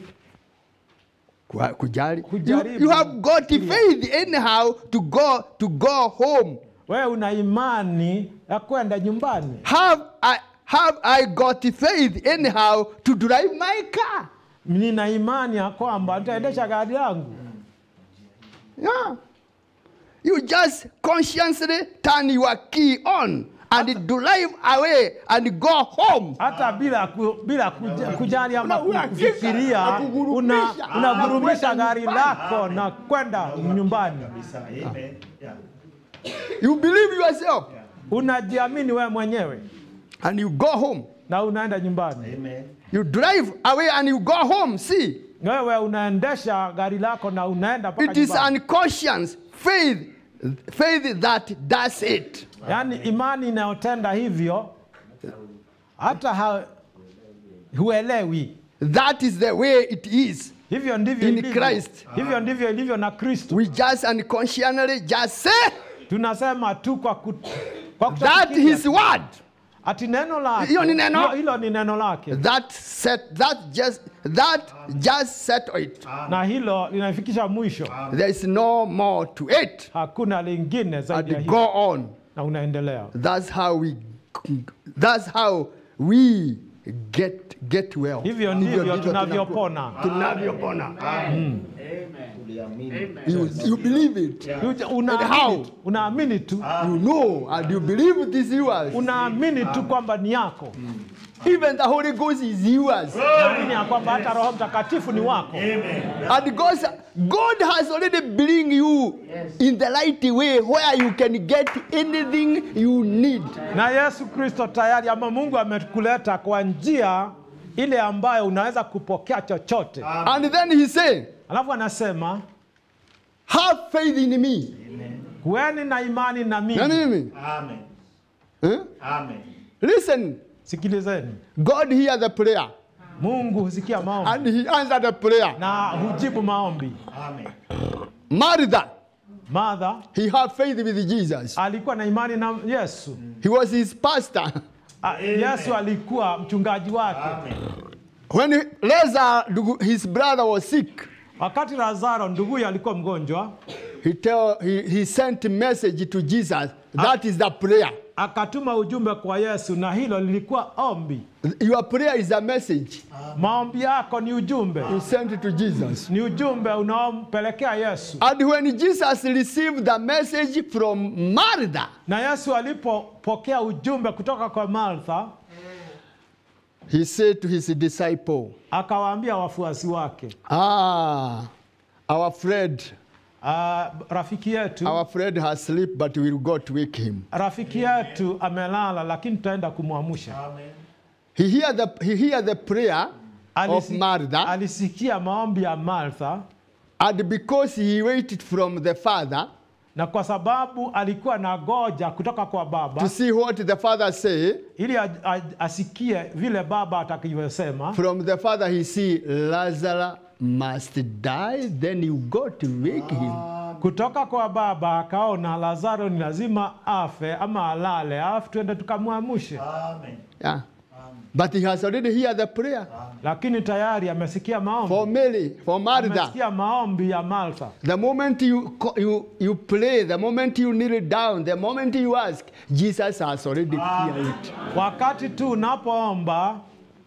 Kwa- Kujali. You, Kujaribu. you have got faith anyhow to go to go home. wewe una imani ya kwenda nyumbani. Have I have I got faith anyhow to drive my car? Nina imani ya kwamba nitaendesha gari langu. Yeah. You just consciously turn your key on and drive away and go home. hata bila ku, bila kuja, kujali ama Una- unafika, kufikiria, una unakugurumisha, unagurumisha unakwenda gari nyumbani. lako na kwenda nyumbani. Kabisa. Amen. Yeah. You believe yourself Unajiamini wewe mwenyewe and you go home. na unaenda nyumbani. Amen. You drive away and you go home. See, Wewe unaendesha gari lako na unaenda mpaka it is nyumbani. unconscious faith, faith that does it. Yaani imani inayotenda hivyo hata ha, huelewi. That is the way it is. Hivyo ndivyo In ilivyo. Christ. Hivyo ndivyo ilivyo na Kristo. We just unconsciously just say Tunasema tu kwa, kut, kwa that kutofikiria his word. ati neno lake Hiyo ni neno. hilo- hilo ni neno lake That set that just that just settle it. na hilo linafikisha mwisho. There is no more to it. Hakuna lingine zaidi ya And hilo, go on. na unaendelea. That's how we that's how we get, get well. Hivyo ndivyo tunavyopona. tunavyopona. Amen. You, you believe it. Uja- how? Unaamini tu, unaamini tu, You know and you believe it is yours. unaamini tu kwamba ni yako, Even the Holy Ghost is yours. naamini ya kwamba hata Roho Mtakatifu ni wako, And God, God has already bring you in the right way where you can get anything you need. na Yesu Kristo tayari ama Mungu amekuleta kwa njia ile ambayo unaweza kupokea chochote. And then he said, Alafu anasema have faith in me. kuweni na imani na Na mimi. mimi. Amen. Eh? Amen. Listen, Sikilizeni, God hear the prayer Mungu husikia maombi and he answered the prayer. na hujibu maombi. Amen. Martha, Martha he had faith with Jesus. alikuwa na imani na Yesu. He was his pastor. A- Yesu alikuwa mchungaji wake. Amen. When he- Lazarus, his brother, was sick, Wakati Lazaro nduguye alikuwa mgonjwa, he, tell, he, he sent a message to Jesus. That is the prayer. akatuma ujumbe kwa Yesu, na hilo lilikuwa ombi. Your prayer is a message. Maombi yako ni ujumbe, You sent it to Jesus. ni ujumbe unaompelekea Yesu. And when Jesus received the message from Martha, Na Yesu alipopokea ujumbe kutoka kwa Martha, he said to his disciple, akawaambia wafuasi wake, Ah, our friend, "Ah, rafiki yetu our friend has sleep, but we'll go to wake him. rafiki yetu amelala, lakini tutaenda kumwamsha. Amen. He hear the, he hear the prayer of Alisi- Martha, alisikia maombi ya Martha, and because he waited from the Father na kwa sababu alikuwa na goja kutoka kwa to Baba see what the Father say, ili a- a- asikie vile Baba atakavyosema. from the Father he see Lazarus must die, then you go to wake him. Kutoka kwa Baba akaona Lazaro ni lazima afe ama alale, alafu tuende tukamwamshe. Amen. Yeah. But he has already heard the prayer Lakini tayari amesikia maombi, for Mary, for Martha. amesikia maombi ya Martha. The moment you, co- you, you pray, the moment you kneel down, the moment you ask, Jesus has already heard it. Wakati tu unapoomba,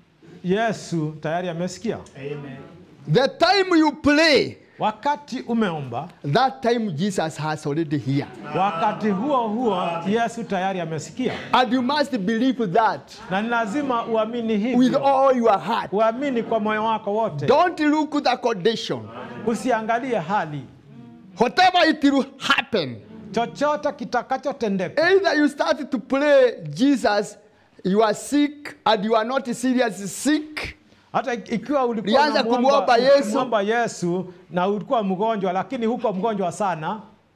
Yesu tayari amesikia. Amen. The time you pray, Wakati umeomba, that time Jesus has already heard. wakati huo huo Yesu tayari amesikia, And you must believe that na ni lazima uamini with hivyo, all your heart. uamini kwa moyo wako wote, Don't look the condition. usiangalie hali Whatever it will happen, chochote kitakachotendeka. either you start to pray Jesus, you are sick and you are not serious sick, Hata ik- ikiwa ulikuwa Ulianza unamwomba- kumwomba Yesu. ukimwomba Yesu na ulikuwa mgonjwa, lakini huko mgonjwa sana,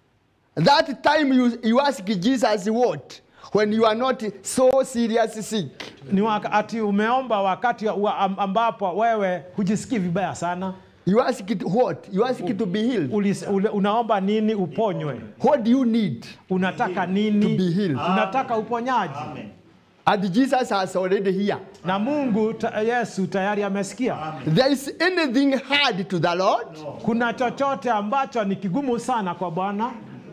that time you, you ask Jesus what? When you are not so serious sick. ni wakati umeomba wakati wa am- ambapo wewe hujisikii vibaya sana. You ask it what? You ask it to be healed. Ulis, ule, unaomba nini uponywe? What do you need? Unataka To be nini? healed. Unataka uponyaji, Amen. And Jesus has already here. na Mungu ta, Yesu tayari amesikia. There is anything hard to the Lord? Kuna chochote ambacho ni kigumu sana kwa Bwana?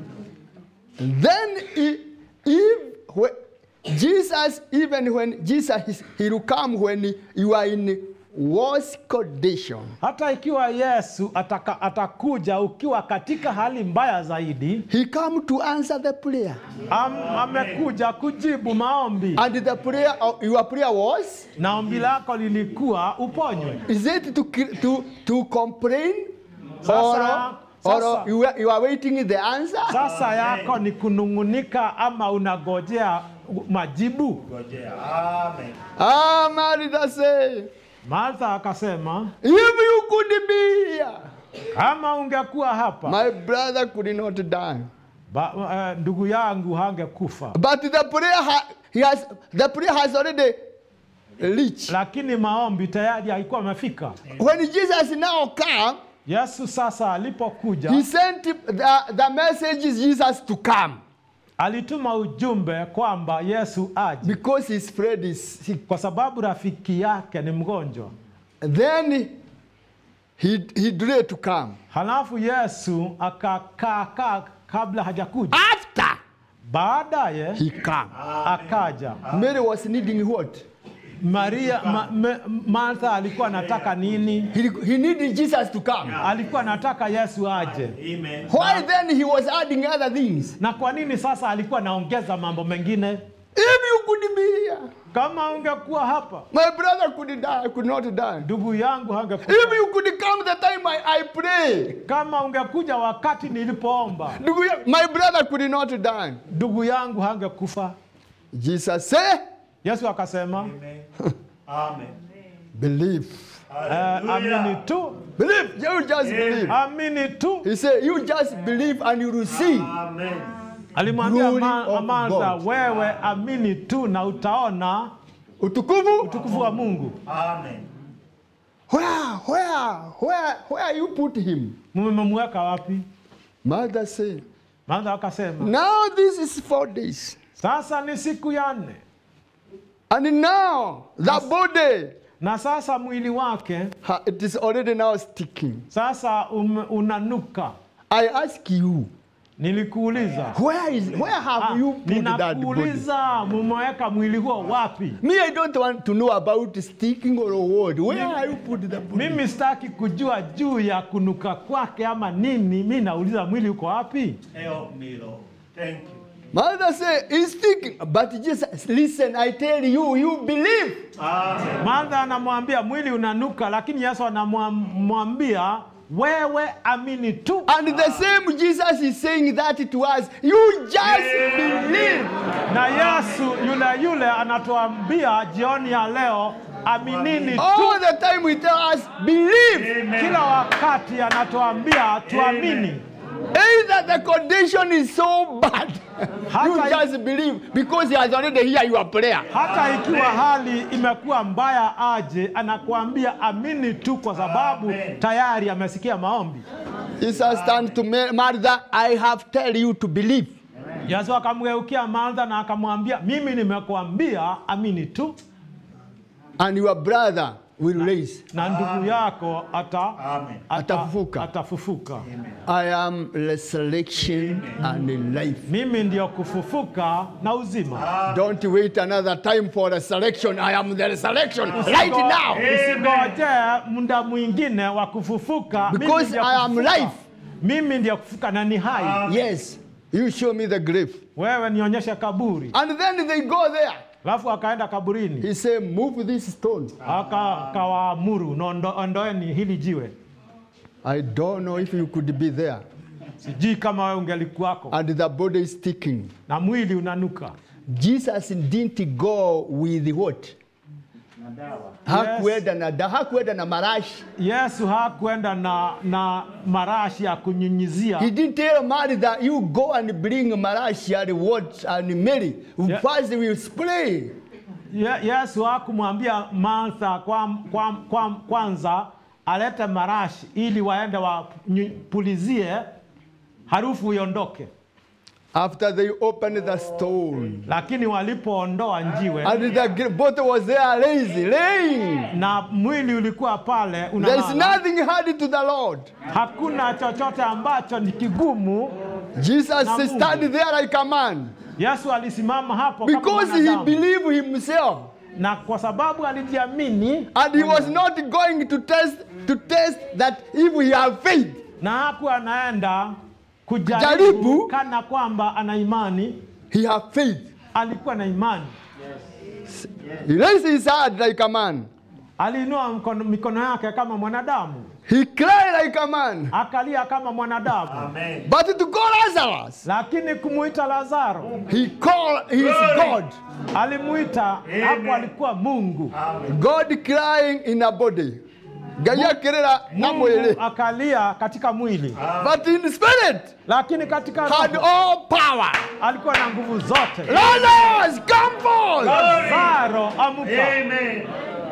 Then i- if whe- Jesus, even when Jesus is- he will come when you are in worse condition. Hata ikiwa Yesu ataka, atakuja ukiwa katika hali mbaya zaidi, He come to answer the prayer. am, amekuja kujibu maombi, And the prayer of your prayer was na ombi lako lilikuwa uponywe. is it to cr- to to complain Sasa- or, or sasa- you, are, you are waiting the answer? Sasa yako ni kunung'unika ama unagojea majibu? Ngojea. Amen. Ah, Martha say, Martha akasema, if you could be here, kama ungekuwa hapa my brother could not die. ba, uh, ndugu yangu hangekufa. But the prayer ha- he has the prayer has already reached. Lakini maombi tayari haikuwa amefika. When Jesus now come, Yesu sasa alipokuja he sent the, the message is Jesus to come alituma ujumbe kwamba Yesu aje because his friend is sick. kwa sababu rafiki yake ni mgonjwa. Then he he delayed to come. Halafu Yesu akakaa kaa kabla hajakuja, After baadaye he come, akaja. Mary was needing what? Maria ma, me, Martha alikuwa anataka nini? He, he needed Jesus to come. Alikuwa anataka Yesu aje. Amen. Why then he was adding other things? Na kwa nini sasa alikuwa anaongeza mambo mengine? If you could be here, Kama ungekuwa hapa, my brother could die, could not die. ndugu yangu hangekufa. If you could come the time I, I pray, Kama ungekuja wakati nilipoomba, ndugu ya- my brother could not die. ndugu yangu hangekufa. Jesus said, Yesu akasema Amen. Amen. believe. eh, amini tu, Believe. You just believe. amini tu. He said, you just believe and you will see. Amen. Alimwambia Glory Ma- of Martha, God. wewe amini tu na utaona Utukufu. utukufu wa Mungu. Amen. Where, where, where, where you put him? Mmemweka wapi? Mother said, Martha akasema now this is four days. sasa ni siku ya nne, And now the body, na sasa mwili wake ha- it is already now sticking. sasa um, unanuka. I ask you, Nilikuuliza where is, where have Ah, you put that body? ninakuuliza mumeweka mwili huo wapi? Me, I don't want to know about sticking or what. Where have you put the body? Mimi sitaki kujua juu ya kunuka kwake ama nini. Mi nauliza mwili uko wapi? Help me, Lord. Thank you. Mother said, he's sticking. But just listen, I tell you, you believe. Amen. Martha anamwambia mwili unanuka, lakini Yesu anamwambia wewe amini tu. And the same Jesus is saying that to us. You just believe. Na Yesu yule yule anatuambia jioni ya leo, aminini tu. All the time we tell us, believe. Kila wakati anatuambia tuamini. Either the condition is so bad, you Hata- just believe because he has already heard your prayer. Hata ikiwa hali imekuwa mbaya aje, anakuambia amini tu, kwa sababu Amen. tayari amesikia maombi. Jesus turned to Ma- Martha, I have tell you to believe. Yesu akamgeukia Martha na akamwambia, mimi nimekuambia amini tu, And your brother will raise. na ndugu yako ata, Amen. ata, Atafufuka. atafufuka. I am resurrection and life. Mimi ndio kufufuka na uzima. Don't wait another time for resurrection. I am the resurrection right now. Usingoje muda mwingine wa kufufuka. Mimi Because ndio I am kufufuka. life. Mimi ndio kufufuka na ni hai. Yes. You show me the grave. Wewe nionyeshe kaburi. And then they go there. Alafu akaenda kaburini. He said, Move this stone. Aka- akawaamuru "Nondo- ondoeni hili jiwe. I don't know if you could be there. Sijui kama wewe ungelikuwako And the body is sticking. na mwili unanuka. Jesus didn't go with what? na dawa. Hakuenda na da, hakuenda na marashi. Yesu hakwenda na, na marashi ya kunyunyizia. He didn't tell Mary that you go and bring marashi and what and Mary. Yeah. First we will spray. Ye, Yesu hakumwambia Martha kwa, kwa, kwa, kwanza alete marashi ili waende wapulizie harufu iondoke, After they opened the stone. lakini walipoondoa njiwe And the gr- bottle was there lazy, laying. na mwili ulikuwa pale There is unalala, nothing hard to the Lord. hakuna chochote ambacho ni kigumu. Jesus Na Mungu. stand there like a man. Yesu alisimama hapo kama Because he mwanadamu. believed himself. na kwa sababu alijiamini And he was not going to test to test that if we have faith. na hakuwa anaenda Jaribu. kujaribu kana kwamba ana imani. He have faith. Alikuwa na imani, He raised his hand like a man. aliinua mkono, mikono yake kama mwanadamu, He cried like a man. akalia kama mwanadamu, Amen. But to call Lazarus, lakini kumuita Lazaro he called his God. alimuita hapo, alikuwa Mungu. God crying in a body. Ngai akirira na Mungu mwili. akalia katika mwili, But in spirit lakini katika had roho all power. alikuwa na nguvu zote. Lazarus, come forth. Lazaro, amuka. Amen.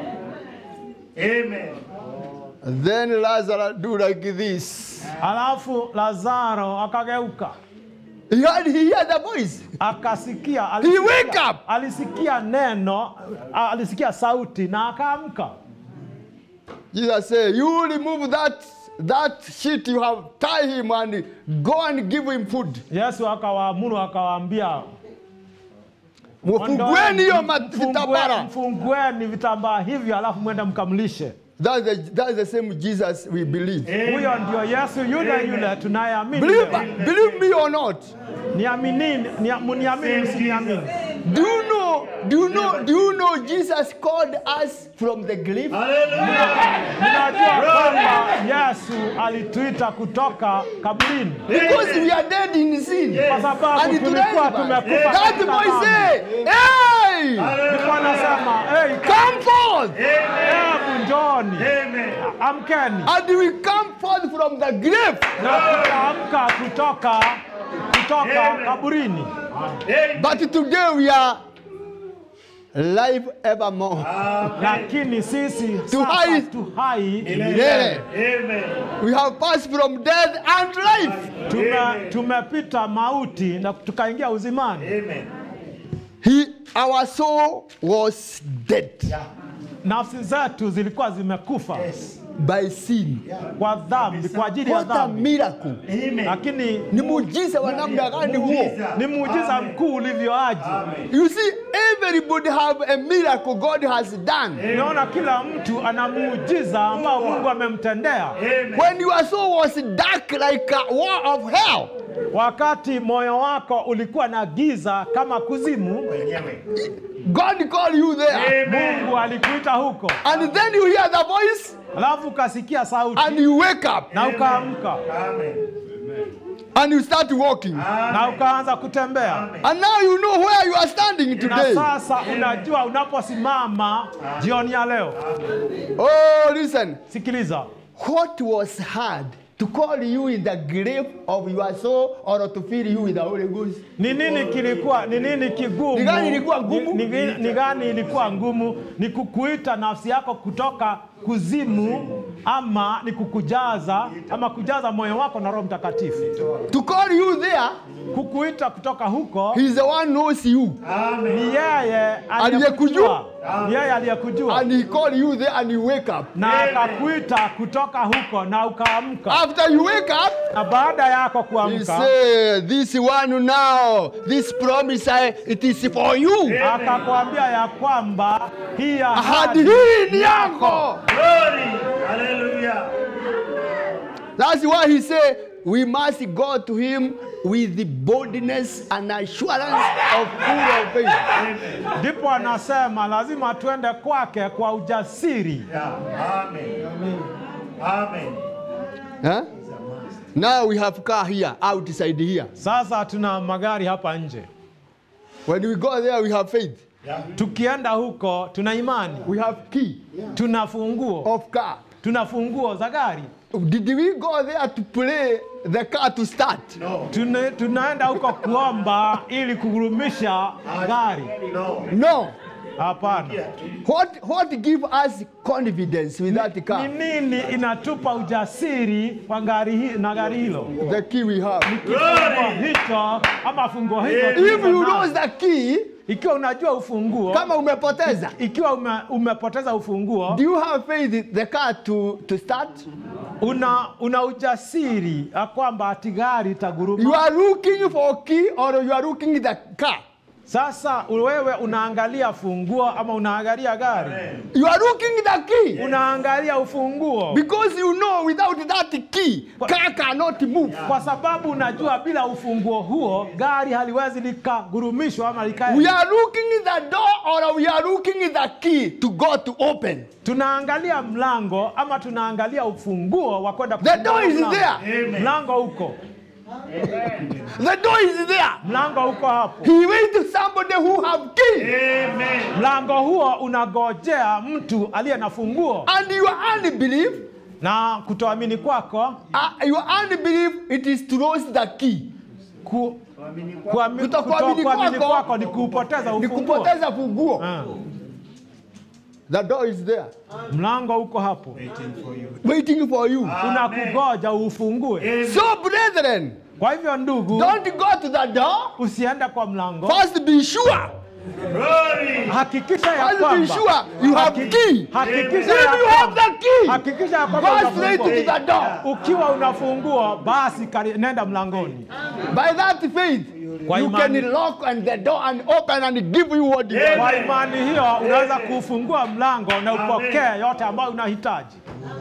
Amen. Then Lazarus do like this. Alafu Lazaro akageuka He had he heard the voice. akasikia, He alisikia, wake up. alisikia neno, a- alisikia sauti na akaamka. Jesus said, You remove that that sheet you have tie him and go and give him food. Yesu akawaamuru akawaambia, Mfungueni hiyo ma- Mfungue- vitambara. Mfungueni vitambaa hivyo, alafu mwende mkamlishe. That's the, that's the same Jesus we believe. Huyo ndio Yesu yule yule tunayeamini. Believe, leo. believe me or not. Niaminini, nia- mniamini msiniamini. Do you know? Do you know? Do you know Jesus called us from the grave? Ninajua kwamba Yesu alituita kutoka kaburini Because we are dead in sin. kwa sababu And to tulikuwa rise back. tumekufa That katika boy dhambi. say, hey, Ndipo anasema hey, come forth. hebu njoni, amkeni And we come forth from the grave. na tutaamka kutoka kutoka kaburini. But today we are live evermore. Lakini sisi Tu sasa hai. tu hai Milele. We have passed from death and life. tume, tumepita mauti na tukaingia uzimani. He, our soul was dead Nafsi zetu zilikuwa zimekufa by sin. kwa dhambi, kwa ajili ya What a dhambi, miracle. lakini Ni muujiza wa namna gani huo? ni muujiza mkuu ulivyoaje. You see, everybody have a miracle God has done. Unaona, kila mtu ana muujiza ambao Mungu amemtendea. When your soul was dark like a wall of hell, Wakati moyo wako ulikuwa na giza kama kuzimu, God called you there. Mungu alikuita huko, And then you hear the voice alafu ukasikia sauti and you wake up na ukaamka and you start walking. na ukaanza kutembea, And now you know where you are standing na today. sasa unajua unaposimama jioni ya leo. Oh, listen. Sikiliza, What was hard to call you in the grave of your soul or to fill you with the Holy Ghost? ni nini kilikuwa, ni nini kigumu? Ni gani ilikuwa ngumu? Ni, ni, ni gani ilikuwa ngumu? Ni kukuita nafsi yako kutoka kuzimu, ama ni kukujaza ama kujaza moyo wako na Roho Mtakatifu? To call you there, Kukuita kutoka huko He's the one knows you. ni yeye aliyekujua, ni yeye aliyekujua And He called you there and you wake up. na akakuita kutoka huko na ukaamka, After you wake up, na baada yako He kuamka say, this one now, this promise, I, it is for you. akakwambia ya kwamba hii Ahadi ahadi hii ni yako. That's why he said, we must go to him with the boldness and assurance of full of faith. ndipo anasema lazima tuende kwake kwa ujasiri. Huh? Now we have car here, outside here. Sasa tuna magari hapa nje, When we go there, we have faith. tukienda huko tuna imani, We have key tuna funguo, of car. tuna funguo za gari. Did we go there to play the car to start? Tuna, tunaenda huko kuomba ili kugurumisha gari? No. Hapana. What what give us confidence with that Ni car? nini inatupa ujasiri kwa gari hi, na gari hilo? The key we have. Kifungo hicho ama funguo hilo If tulivyo you nazo. lose the key, ikiwa unajua ufunguo kama umepoteza, ikiwa ume, umepoteza ufunguo do you have faith the car to to start? una, una ujasiri ya kwamba ati gari You itaguruma. are looking for key or you are looking the car. Sasa wewe unaangalia funguo ama unaangalia gari? You are looking the key Unaangalia ufunguo because you know without that key, car cannot move. kwa sababu unajua bila ufunguo huo gari haliwezi likagurumishwa ama likae. We are looking in the door or we are looking in the key to go to open. Tunaangalia mlango ama tunaangalia ufunguo wa kwenda The kufungua door is mlango. there. Mlango uko, The door is there. mlango uko hapo. He waits somebody who have key. Mlango huo unagojea mtu aliye na funguo, And your unbelief, na kutoamini kwako uh, your unbelief, it is to lose the key. ku, kuami- Kutokuamini kutokuamini kwako kwako ni kuupoteza Ni ufunguo. kupoteza funguo. Ah, The door is there, Mlango uko hapo, waiting for you. unakugoja ufungue. So, brethren, Kwa hivyo ndugu, don't go to the door. usiende kwa mlango, First, be sure Glory. hakikisha ya I'll be kwamba sure you have haki- key. hakikisha If ya you have kwamba the key, hakikisha ya kwamba go una straight funguo. to the door. ukiwa una funguo basi kari- nenda mlangoni By that faith, Kwa you imani. can lock on the door and open and give you what you Yeah. want. kwa imani hiyo unaweza kufungua mlango na upokee yote ambayo unahitaji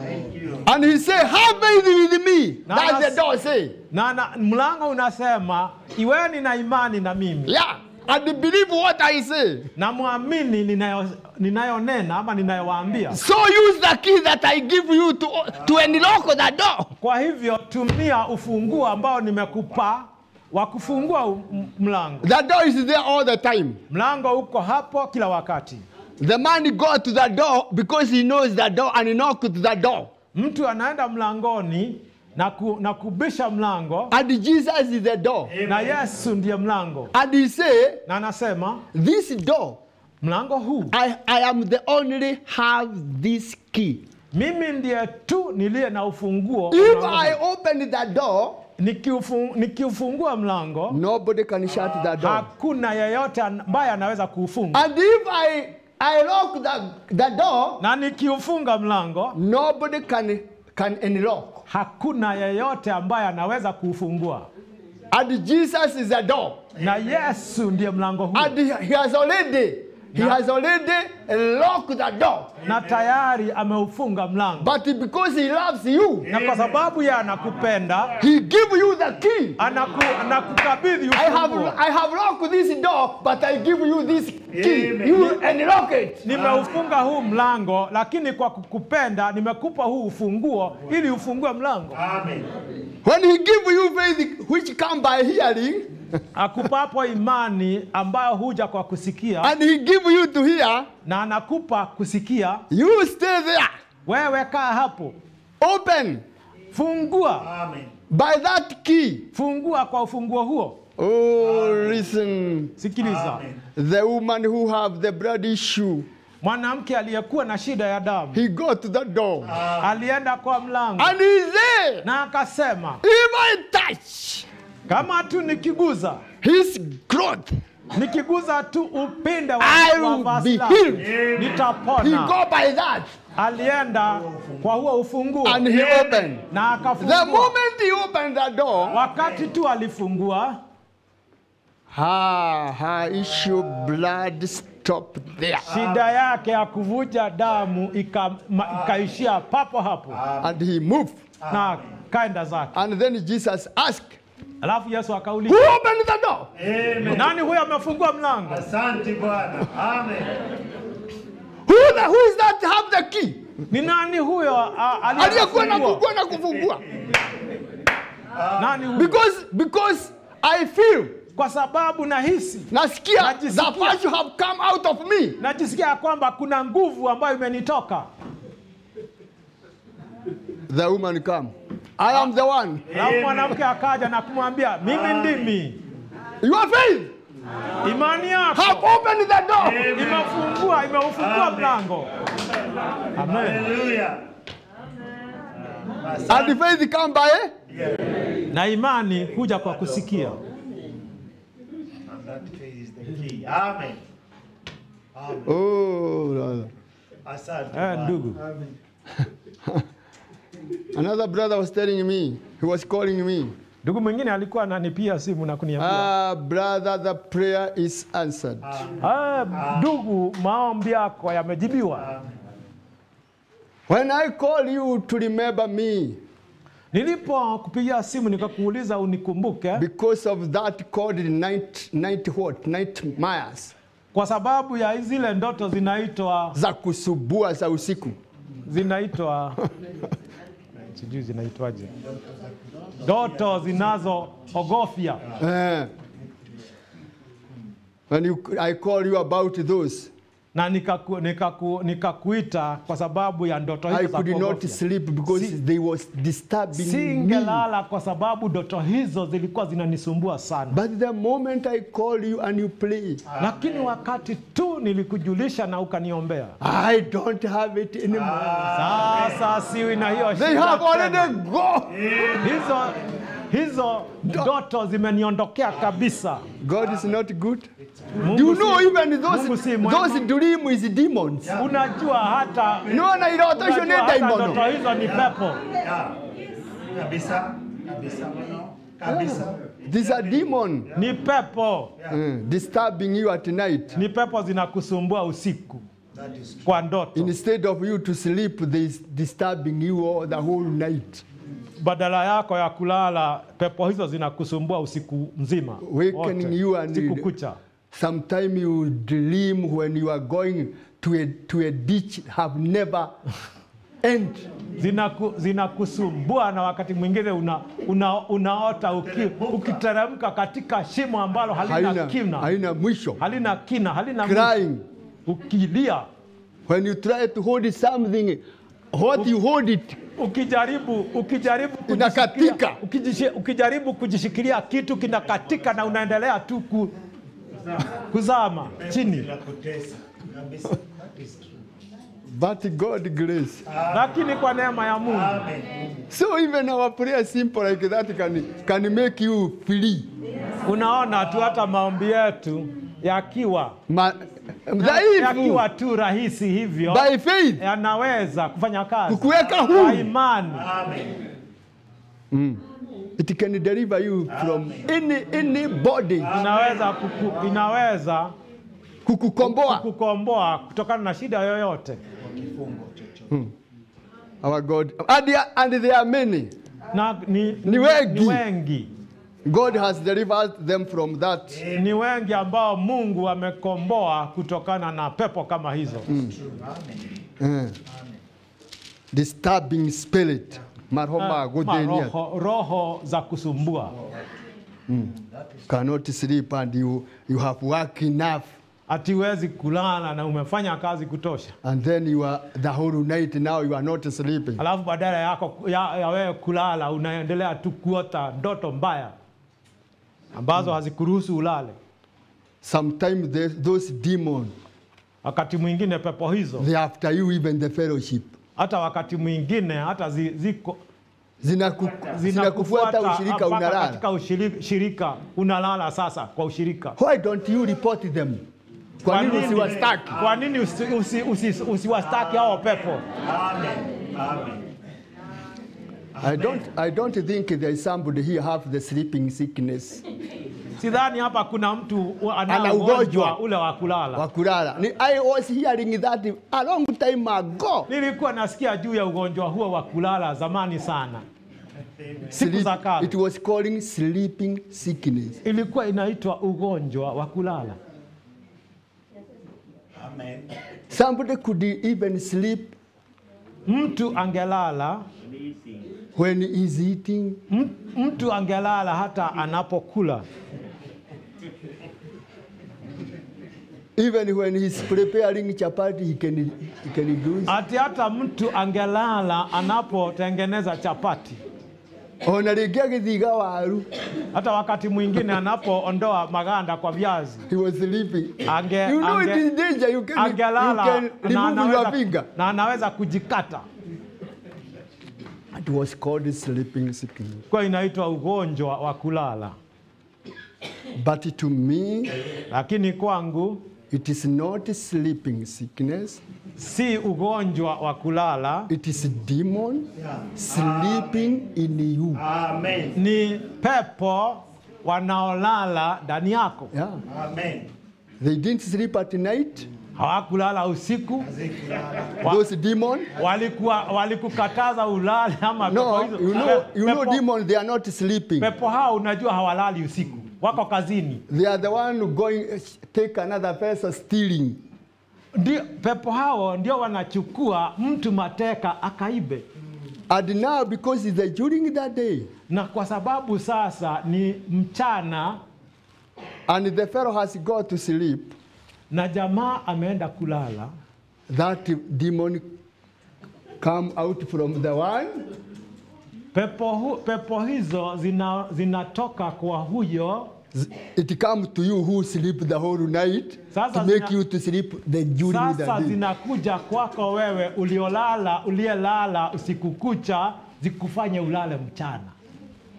And he said, Have faith with me. Now That's that's- the door say. na, na mlango unasema iweni na imani na mimi Yeah. And believe what I say. na mwamini ninayo- ninayonena ama ninayowaambia So use the key that I give you to, to unlock the door. kwa hivyo tumia ufunguo ambao nimekupa wa kufungua u- m- mlango The door is there all the time. mlango uko hapo kila wakati The man go to the door because he knows the door and he knock to the door. mtu anaenda mlangoni na, ku, na kubisha mlango And Jesus is the door. na yesu ndiye mlango And he say, na anasema This door, mlango huu I, I am the only have this key. mimi ndiye tu niliye na ufunguo If mlango I huu. open the door, Nikiufu- nikiufungua mlango nobody can shut the door. hakuna yeyote ambaye anaweza kuufunga And if I, I lock the, the door, na nikiufunga mlango nobody can, can unlock. hakuna yeyote ambaye anaweza kuufungua And Jesus is the door. na yesu ndiye mlango huu And he, he has already, he has already locked the door. na tayari ameufunga mlango But because he loves you, na kwa sababu yeye anakupenda he give you the key. anaku, anakukabidhi I have, ufunguo I have locked this door, but I give you this key. Amen. You unlock it. nimeufunga huu mlango lakini kwa kukupenda nimekupa huu ufunguo ili ufungue mlango Amen. When he give you faith, which come by hearing, akupapo imani ambayo huja kwa kusikia and he give you to hear, na anakupa kusikia you stay there. wewe kaa hapo Open fungua Amen. by that key. fungua kwa ufunguo huo Oh, listen. sikiliza Amen. The woman who have the blood issue, mwanamke aliyekuwa na shida ya damu he go to the door. alienda kwa mlango And he say, na akasema if I touch kama tu nikiguza his cloth, nikiguza tu upinde wa, I wa will vazi be lake, healed. He nitapona go by that alienda kwa huo ufunguo and he opened. na The akafungua moment he opened the door, wakati tu alifungua her, her issue blood stopped there. shida yake ya kuvuja damu ika- ma- ikaishia papo hapo And he moved. na kaenda zake And then Jesus asked, alafu yesu Who akauliza opened the door? Amen. nani huyo amefungua mlango Asante Bwana. Amen. Who, the, who is that have the key? ni nani huyo a- Aliyekuwa na aliyefungua kufungua na kufungua. nani huyo Because, because I feel, kwa sababu nahisi nasikia, Najisikia. the virtue have come out of me. najisikia ya kwamba kuna nguvu ambayo imenitoka The woman come. I am the one. alafu mwanamke akaja na kumwambia mimi ndimi Your faith imani yako have opened the door. imefungua imeufungua mlango amen Hallelujah. And the faith come by na imani huja kwa kusikia And that faith is the key. Amen. Amen. Oh, brother. Asante. eh, Bwana. ndugu Another brother was telling me, he was calling me, ndugu mwingine alikuwa ananipia simu na kuniambia ah, brother, the prayer is answered. ah, ndugu maombi yako yamejibiwa When I call you to remember me nilipokupigia simu nikakuuliza unikumbuke because of that called night, night what? Nightmares kwa sababu ya zile ndoto zinaitwa za kusubua za usiku. zinaitwa sijui zinaitwaje ndoto zinazoogofya Eh. When you, I call you about those, na nikaku, nikaku, nikakuita kwa sababu ya ndoto I hizo za could not kuogofya. sleep because Si- they was disturbing me. singelala kwa sababu ndoto hizo zilikuwa zinanisumbua sana But the moment I call you and you play, lakini wakati tu nilikujulisha na ukaniombea I don't have it anymore. sasa siwi na hiyo They shida have tena. already gone. hizo hizo ndoto zimeniondokea kabisa. God is not good. Mungu Do you si- know even Mungu those si mwema. those dream is demons. Unajua hata Niona iroto icio unajua nĩ hata ndoto daimono. hizo ni pepo. Yeah. Kabisa. Kabisa mno. Kabisa. These are demon Ni pepo, uh, disturbing you at night. ni pepo zinakusumbua usiku That is true. kwa ndoto. Instead of you to sleep, they is disturbing you all the whole night. badala yako ya kulala, pepo hizo zinakusumbua usiku mzima Wakening wote, you and- siku kucha. Sometimes you dream when you are going to a, to a ditch have never end. Zinaku, zinakusumbua na wakati mwingine una, una, unaota uki, ukiteremka katika shimo ambalo halina Haina, kina, haina mwisho. halina kina, halina mwisho. Crying. ukilia, When you try to hold something, what you hold it, ukijaribu ukijaribu Inakatika. kujishikilia- ukijishi- ukijaribu kujishikilia kitu kinakatika na unaendelea tu ku, kuzama chini. Inakutesa. Kabisa. That is true. but God grace. lakini kwa neema ya Mungu Amen. So even our prayer simple like that can, can make you free. unaona tu hata maombi yetu yakiwa Ma, dhaifu yakiwa tu rahisi hivyo by faith yanaweza kufanya kazi kukuweka kwa huru. imani Amen. It can deliver you from any any body inaweza kuku, inaweza kukukomboa. kukomboa kutokana na shida yoyote Kifungo chochote. Our God and there, and there are many. na ni, Ni wengi. ni wengi God has delivered them from that. ni wengi ambao Mungu amekomboa kutokana na pepo kama hizo Uh, disturbing spirit. Marhoma Eh, godenia. roho, roho za kusumbua Cannot sleep and you, you have work enough. hatiwezi kulala na umefanya kazi kutosha And then you are the whole night now you are not sleeping. alafu badala yako ya, ya wewe kulala unaendelea tu kuota ndoto mbaya ambazo hazikuruhusu ulale. Sometimes the, those demons Wakati mwingine pepo hizo they after you even the fellowship. hata wakati mwingine hata zi, ziko Zinaku, zinakufuata ushirika mpaka unalala. katika ushirika, shirika unalala sasa kwa ushirika. Why don't you report them? Kwa nini usiwastaki? Kwa nini usi, usi, usi, usiwastaki hao pepo? Amen. Amen. I don't, I don't think there is somebody here have the sleeping sickness. Sidhani hapa kuna mtu Ana ana ugonjwa. ugonjwa ule wa kulala. wa kulala. Ni- I was hearing that a long time ago. Nilikuwa nasikia juu ya ugonjwa huo wa kulala zamani sana, siku Sleep- za kale. it was calling sleeping sickness. ilikuwa inaitwa ugonjwa wa kulala. Amen. Somebody could even sleep Mtu angelala when he is eating. m- mtu angelala hata anapokula, Even when he's preparing chapati, he can, he can do it. ati hata mtu angelala anapotengeneza chapati, Ona rĩngĩ agĩthiga waru, hata wakati mwingine anapoondoa maganda kwa viazi he was sleeping. ange, You know ange, it is danger. You can, you angelala can na remove your anaweza, finger. na anaweza kujikata, It was called sleeping sickness. kwa inaitwa ugonjwa wa kulala. But to me, Lakini kwangu it is not sleeping sickness. si ugonjwa wa kulala, It is demon sleeping in you. Amen. ni pepo wanaolala ndani yako. Yeah. Amen. They didn't sleep at night. Hawakulala usiku, Wa- Those demons. walikuwa walikukataza ulale ama pepo No, hizo. you know, Pe- you know pepo, demons, they are not sleeping. pepo hao unajua hawalali usiku, wako kazini. They are the one going take another person stealing. Ndio, pepo hao ndio wanachukua mtu mateka akaibe, And now because it's the, during that day, na kwa sababu sasa ni mchana and the fellow has got to sleep, na jamaa ameenda kulala, that demon come out from the one pepo, hu, pepo hizo zina, zinatoka kwa huyo it come to you who sleep the whole night Sasa to make zina- you to sleep the during the Sasa day. zinakuja kwako wewe uliolala, uliyelala usiku kucha, zikufanye ulale mchana.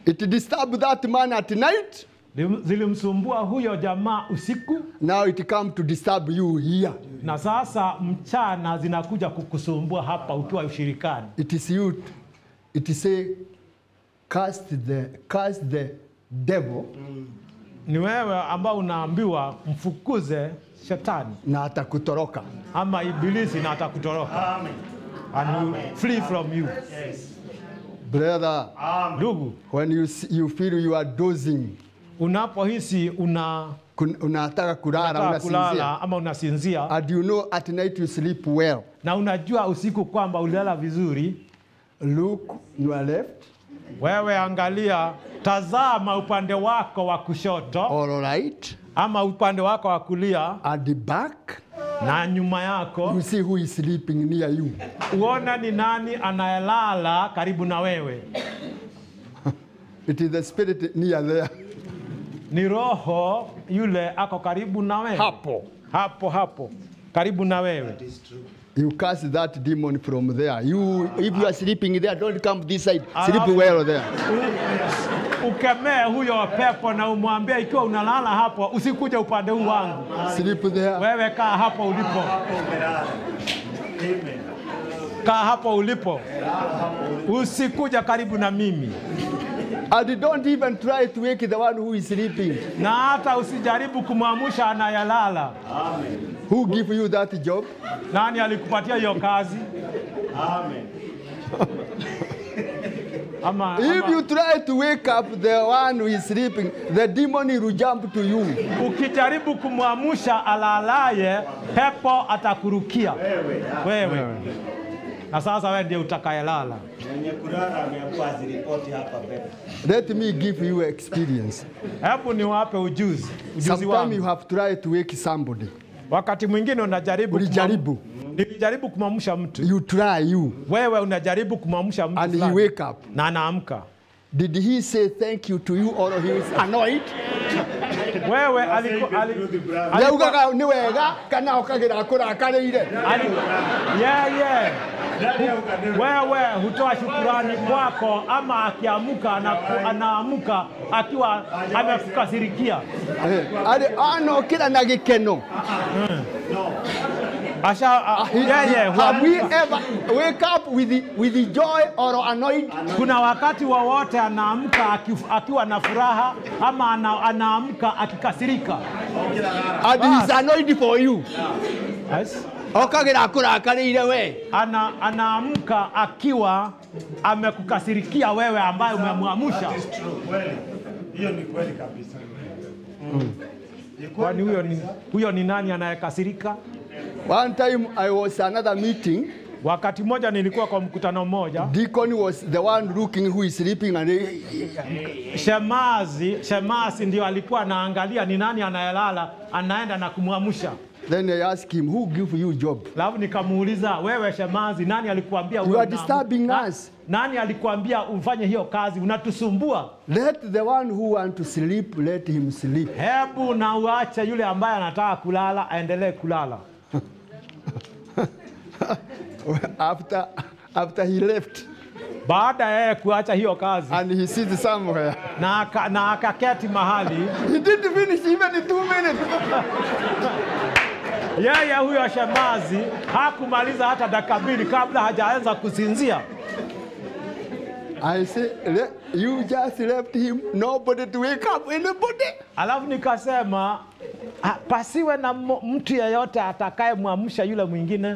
It disturbed that man at night. Lim- zilimsumbua huyo jamaa usiku, Now it come to disturb you here. na sasa mchana zinakuja kukusumbua hapa ukiwa ushirikani. It is you. It is say, cast the cast the devil Ni wewe ambao unaambiwa mfukuze shetani na atakutoroka. ama ibilisi na atakutoroka Amen. and will flee from you. Brother, Amen. Ndugu, when you see, you feel you are dozing, unapohisi una kun- unataka kulala, unataka unasinzia, kulala ama unasinzia and you know at night you sleep well. na unajua usiku kwamba ulilala vizuri, Look your left, wewe angalia, tazama upande wako wa kushoto all right, ama upande wako wa kulia at the back, na nyuma yako, you see who is sleeping near you. uona ni nani anayelala karibu na wewe. It is the spirit near there. Ni roho yule ako karibu na wewe, Hapo. hapo hapo karibu na wewe. You cast that demon from there. You, if you are sleeping there, don't come this side. Sleep Alafu- well there. U- ukemee huyo pepo na umwambie, ikiwa unalala hapo, usikuje upande huu wangu, Sleep there. wewe kaa hapo ulipo, Amen. kaa hapo ulipo, usikuja karibu na mimi, And don't even try to wake the one who is sleeping. na hata usijaribu kumwamsha anayelala. Who give you that job? Nani alikupatia hiyo kazi? Amen. Ama, If ama you try to wake up the one who is sleeping, the demon will jump to you. ukijaribu kumwamsha alalaye, pepo atakurukia wewe, na sasa wewe ndiye utakayelala. Mwenye kulala ameambiwa aziripoti hapa mbele. Let me give you experience. Hebu niwape ujuzi, ujuzi Sometimes you wangu. have tried to wake somebody. Wakati mwingine unajaribu Ulijaribu. kumwam- nilijaribu kumwamsha mtu, You try you, wewe unajaribu kumwamsha mtu and he fulani, wake up. na anaamka. Did he say thank you to you or he is annoyed? Wewe aliku, ali, alikuwa- Yaugaga nĩ wega kana okagira kũrakarĩire. ali, yeah, yeah. Wewe hutoa shukurani kwako, ama akiamka anaku- anaamka akiwa amekukasirikia, Eh, arĩ anokĩra na gĩkeno. asha a- yeye Have we huamka. ever wake up with the, with the joy or annoyed? Kuna wakati wowote anaamka aki- akiwa na furaha ama ana, anaamka akikasirika. And he is annoyed for you. Yes. Okagira kũrakarĩire we. Ana, anaamka akiwa amekukasirikia wewe ambaye umemwamsha. Kweli. Hiyo ni kweli kabisa. Ni kweli Kwani huyo ni, kabisa. huyo ni nani anayekasirika? One time I was another meeting. Wakati mmoja nilikuwa kwa mkutano mmoja, Deacon was the one looking who is sleeping and he, shemazi shemasi ndio alikuwa anaangalia ni nani anayelala, anaenda na kumwamsha. then I asked him, who give you job? Alafu nikamuuliza wewe shemazi, nani alikuambia You uwe are una- disturbing na- us. Nani alikuambia ufanye hiyo kazi? Unatusumbua. Let the one who want to sleep, let him sleep. Hebu na uache yule ambaye anataka kulala aendelee kulala. after, after he left Baada ya yeye kuacha hiyo kazi and he sits somewhere. na aka- na akaketi mahali, He didn't finish even in two minutes. yeye huyo shemazi hakumaliza hata dakika mbili kabla hajaanza kusinzia. I say, "Le- you just left him, nobody to wake up anybody. Alafu nikasema "Ah, pasiwe na mo- mtu yeyote atakayemwamsha yule mwingine.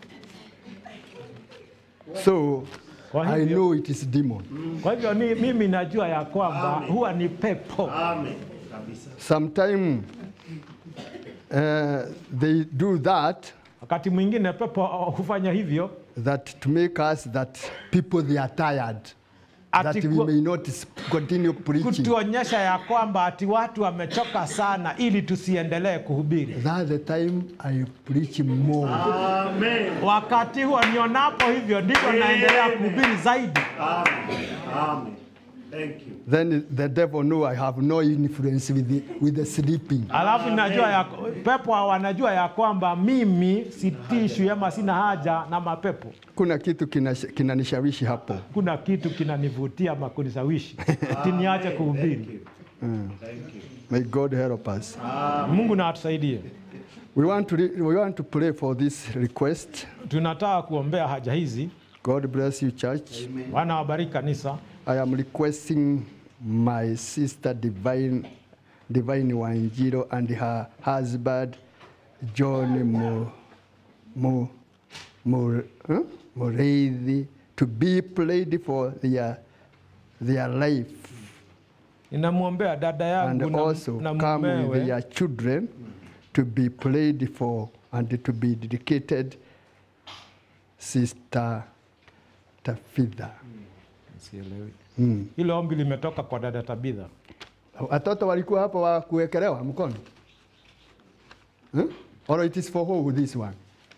So Kwa I hivyo, know it is demon. kwa hivyo ni, mimi najua ya kwamba huwa ni pepo. Amen. Kabisa. Sometime uh, they do that Wakati mwingine pepo hufanya hivyo that to make us that people they are tired ati that we ku- may not s- continue preaching. kutuonyesha ya kwamba ati watu wamechoka sana ili tusiendelee kuhubiri. That's the time I preach more. Amen. Wakati huo nionapo hivyo ndivyo naendelea kuhubiri zaidi. Amen. Amen. Thank you. then the devil know I have no influence with the, with the sleeping. Alafu najua ya, pepo wanajua ya kwamba mimi sitishwi ama sina haja na mapepo. Kuna kitu kinash- kinanishawishi hapo. Kuna kitu kinanivutia ama kunisawishi tiniache kuhubiri. Thank you. May God help us. Mungu na atusaidie. We want to re- we want to pray for this request. Tunataka kuombea haja hizi. God bless you, church. Bwana wabariki kanisa. I am requesting my sister Divine Divine Wanjiro and her husband John Mo, Mo, Mo, huh? Moreithi to be prayed for their their life Ninamwombea dada and yangu na, also na come with mumewe their children to be prayed for and to be dedicated Sister Tafitha. Mm. hilo ombi limetoka kwa dada Tabitha. Watoto walikuwa hapa wa kuwekelewa mkono huh? Or it is for who this one?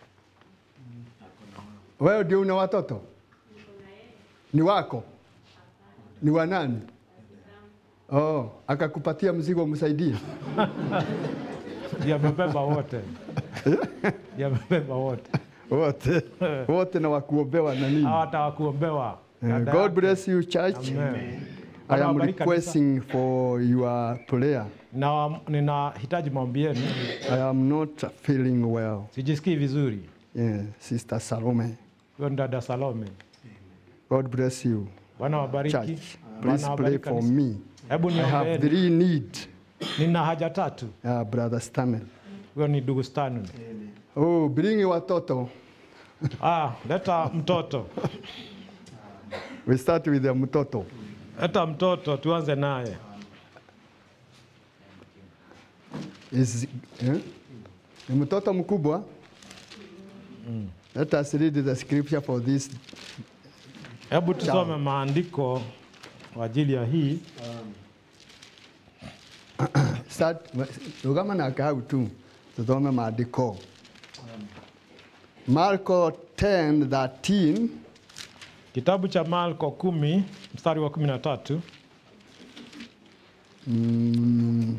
Wewe ndio una watoto? Ni wako? Ni wa nani? Oh, akakupatia mzigo msaidie. Yamebeba wote, yamebeba wote, Wote. Wote na wakuombewa na nini? hawata wakuombewa. Uh, Dada God yako. bless you church. Amen. I Bwana am wabariki kanisa. requesting for your prayer. Na ninahitaji maombi yenu, I am not feeling well. sijisikii vizuri. Yeah, Sister Salome. Huyo ni dada Salome. God bless you. Bwana wabariki. Church, Bwana please pray wabariki for kanisa. me. Hebu I have niombeeni, three need, nina haja tatu. uh, Brother Stanley. Huyo ni ndugu Stanley. Oh, bring watoto. Ah, leta mtoto, We start with the mtoto. leta mtoto, tuanze naye. Is, eh? Ni mtoto mkubwa. Let us read the scripture for this. Hebu tusome maandiko kwa ajili ya hii. Start, rugama na kau tu. Tusome maandiko. Marko 10, 13. Kitabu cha Marko kumi mstari wa kumi na tatu. Mm.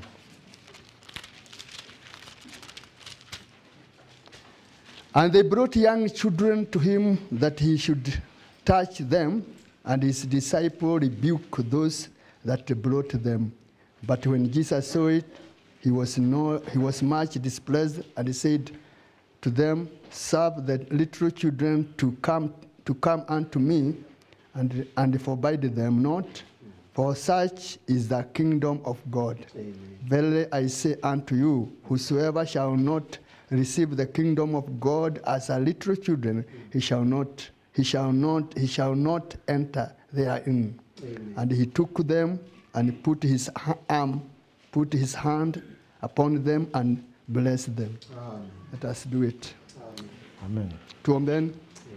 And they brought young children to him that he should touch them, and his disciple rebuked those that brought them. But when Jesus saw it, he was, no, he was much displeased, and he said to them, Serve the little children to come, to come unto me, and, and forbid them not, for such is the kingdom of God. Verily I say unto you, whosoever shall not receive the kingdom of God as a little children, he shall not, he shall not, he shall not enter therein. And he took them and put his ha- arm, put his hand upon them and blessed them. Let us do it. Amen. Tuombeni.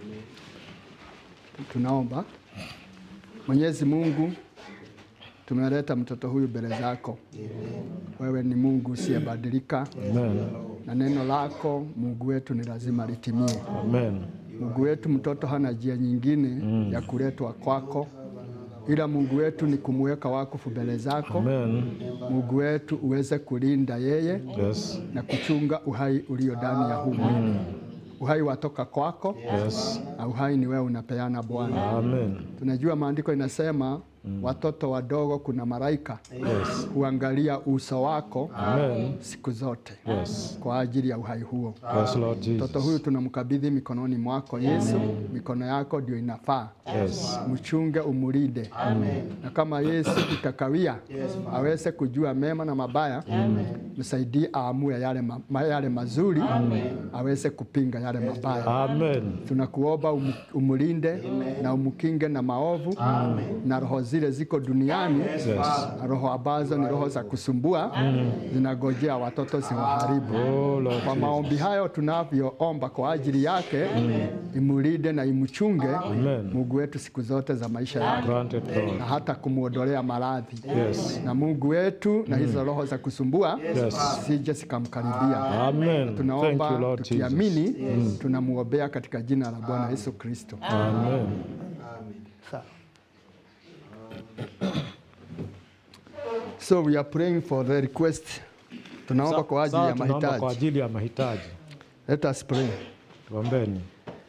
Tunaomba. Mwenyezi Mungu, tumeleta mtoto huyu mbele zako. Wewe ni Mungu usiyebadilika, Amen. na neno lako Mungu wetu ni lazima litimie. Amen. Mungu wetu, mtoto hana njia nyingine ya kuletwa kwako, ila Mungu wetu ni kumweka wakufu mbele zako. Amen. Mungu wetu uweze kulinda yeye Yes. na kuchunga uhai ulio ndani ya huu mwili. Uhai watoka kwako Yes. na uhai ni wewe unapeana Bwana. Amen. Tunajua maandiko inasema watoto wadogo, kuna malaika Yes. huangalia uso wako Amen. siku zote Yes. kwa ajili ya uhai huo. Yes, Lord Mtoto Jesus. huyu tunamkabidhi mikononi mwako Yesu, mikono yako ndio inafaa. Yes. Mchunge, umulinde, na kama Yesu itakawia aweze kujua mema na mabaya, msaidie aamue yale, ma, ma- yale mazuri, aweze kupinga yale mabaya. Amen. Tunakuomba umu- umulinde na umukinge na maovu na roho zile ziko duniani na roho ambazo ni roho za kusumbua zinagojea watoto ziwaharibu. Oh, Lord Kwa maombi hayo tunavyoomba kwa ajili yake, imulinde na imchunge Amen. Mungu wetu siku zote za maisha yake Granted, Lord. na hata kumwondolea maradhi Yes. na Mungu wetu na hizo roho za kusumbua Yes. sije zikamkaribia. Amen. Thank Tunaomba you, Lord Jesus. tukiamini, tunamwombea katika jina la Bwana Yesu Kristo. Amen. Sawa. So we are praying for the request. Tunaomba kwa ajili Sawa, ya tunaomba kwa mahitaji. ajili ya mahitaji. Let us pray. Tuombeni.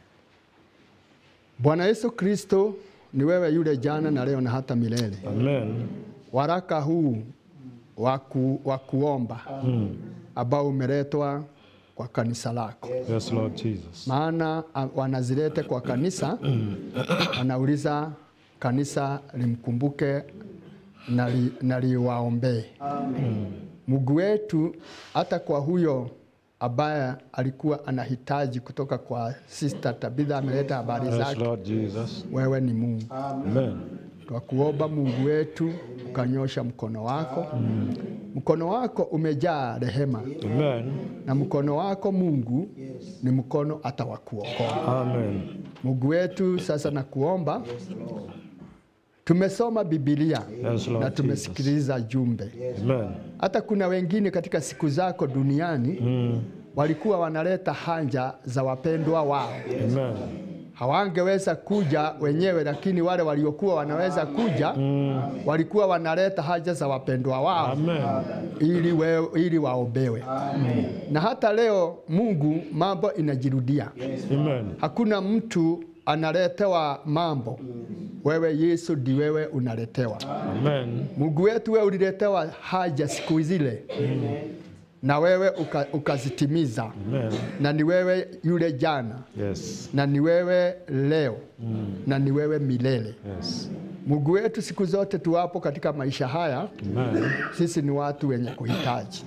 Bwana Yesu Kristo, ni wewe yule jana na leo na hata milele. Amen. Waraka huu wa ku- wa kuomba ambao umeletwa kwa kanisa lako, Yes, Lord Jesus. maana a- wanazilete kwa kanisa, wanauliza kanisa limkumbuke na li- na liwaombee. Mungu wetu, hata kwa huyo ambaye alikuwa anahitaji kutoka kwa Sister Tabitha ameleta habari Yes, zake, Lord Jesus. wewe ni Mungu. Amen. Twakuomba Mungu wetu ukanyosha mkono wako. Mkono wako umejaa rehema, Amen. na mkono wako Mungu ni mkono hata wa kuokoa. Amen. Mungu wetu, sasa nakuomba, tumesoma Biblia Yes, Lord na tumesikiliza jumbe. Amen. Hata kuna wengine katika siku zako duniani walikuwa wanaleta hanja za wapendwa wao Amen. hawangeweza kuja wenyewe, lakini wale waliokuwa wanaweza kuja walikuwa wanaleta haja za wapendwa wao Amen. ili, we, ili waombewe. Na hata leo Mungu, mambo inajirudia. Amen. Hakuna mtu analetewa mambo, wewe Yesu ndi wewe unaletewa. Amen. Mungu wetu, wewe uliletewa haja siku zile na wewe uka, ukazitimiza, Amen. na ni wewe yule jana Yes. na ni wewe leo na ni wewe milele. Yes. Mungu wetu, siku zote tuwapo katika maisha haya, Amen. sisi ni watu wenye kuhitaji.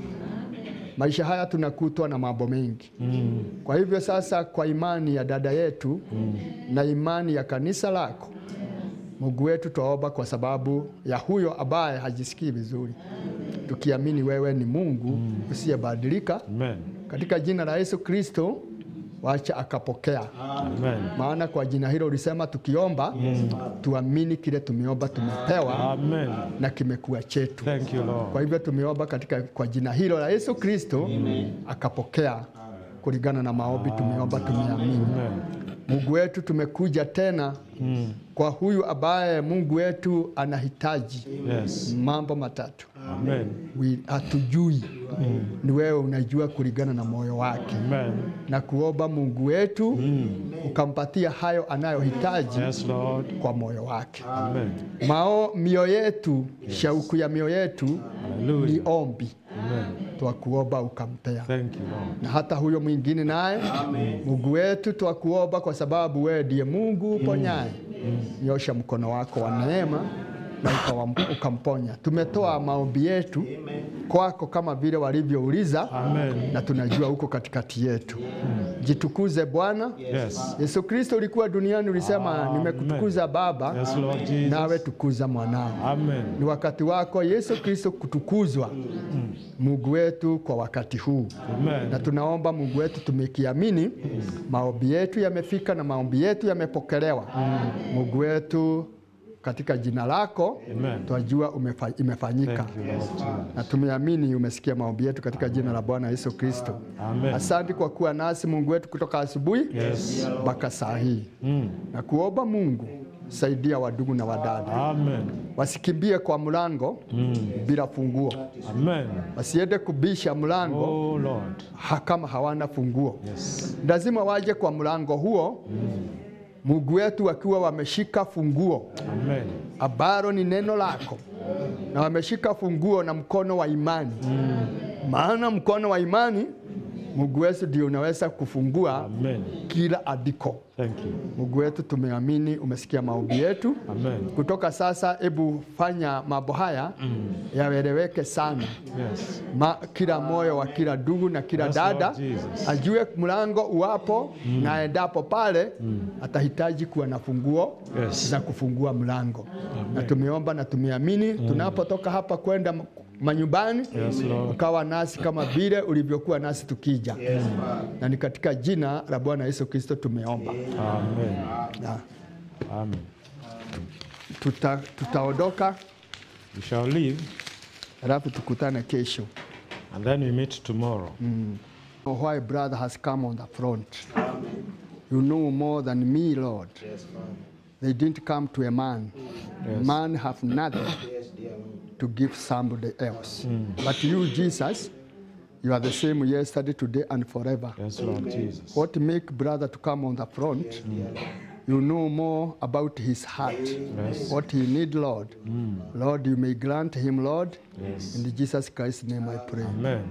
Maisha haya tunakutwa na mambo mengi. Kwa hivyo sasa, kwa imani ya dada yetu na imani ya kanisa lako, Mungu wetu, twaomba kwa sababu ya huyo ambaye hajisikii vizuri, tukiamini wewe ni Mungu usiyebadilika, Amen. katika jina la Yesu Kristo, wacha akapokea Amen. maana kwa jina hilo ulisema tukiomba tuamini kile tumeomba tumepewa Amen. na kimekuwa chetu. Thank you, Lord. Kwa hivyo tumeomba katika kwa jina hilo la Yesu Kristo akapokea kulingana na maombi tumeomba tumeamini. Amen. Mungu wetu tumekuja tena kwa huyu ambaye Mungu wetu anahitaji Yes. mambo matatu. Amen. We- Hatujui, ni wewe unajua kulingana na moyo wake Amen. na kuomba Mungu wetu ukampatia hayo anayohitaji Yes, Lord. kwa moyo wake. Amen. Mao mio yetu shauku ya mio yetu ni Hallelujah. ombi, Amen. twakuomba ukampea Thank you, Lord. na hata huyo mwingine naye Mungu wetu twakuomba, kwa sababu wewe ndiye Mungu uponyaye. Nyosha mkono wako wa neema na ukawam- ukamponya. Tumetoa maombi yetu kwako kama vile walivyouliza, Amen. na tunajua uko katikati yetu. Jitukuze Bwana. Yes. Yesu Kristo ulikuwa duniani, ulisema Amen. nimekutukuza Baba, Yes, Lord Jesus. nawe tukuza mwanao. Amen. Ni wakati wako Yesu Kristo kutukuzwa, Mungu wetu, kwa wakati huu na Amen. tunaomba Mungu wetu, tumekiamini maombi yetu yamefika na maombi yetu yamepokelewa. Mungu wetu, katika jina lako Amen. twajua umefa, imefanyika Thank you, Lord Jesus. na tumeamini umesikia maombi yetu katika jina la Bwana Yesu Kristo. Amen. Asante kwa kuwa nasi Mungu wetu kutoka asubuhi Yes. mpaka saa hii, Mm. na kuomba Mungu saidia wadugu na wadada Amen. wasikimbie kwa mlango bila funguo, Amen. wasiende kubisha mlango Oh, Lord. ha, kama hawana funguo. Yes. Lazima waje kwa mlango huo, Mungu wetu wakiwa wameshika funguo Amen. ambalo ni neno lako, na wameshika funguo na mkono wa imani, maana mkono wa imani Mungu wetu ndio unaweza kufungua Amen. kila andiko. Thank you. Mungu wetu, tumeamini, umesikia maombi yetu. Amen. Kutoka sasa, hebu fanya mambo haya yaeleweke sana Yes. Ma, kila moyo wa kila ndugu na kila Yes, dada Lord Jesus. ajue mlango uwapo na endapo pale atahitaji kuwa na funguo Yes. za kufungua mlango na tumeomba na tumeamini tunapotoka hapa kwenda m- manyumbani Yes, Lord. ukawa nasi kama vile ulivyokuwa nasi tukija na ni katika jina la Bwana Yesu Kristo tumeomba Amen. na Amen. tuta, tutaondoka We shall leave alafu tukutane kesho and then we meet tomorrow. why brother has come on the front. You know more than me, Lord. They didn't come to a man. Yes. Man have nothing to give somebody else. But you, Jesus, you are the same yesterday, today, and forever. Yes, Lord Jesus. What make brother to come on the front? You know more about his heart. Yes. What he need, Lord. Lord, you may grant him, Lord. Yes. In Jesus Christ's name I pray. Amen.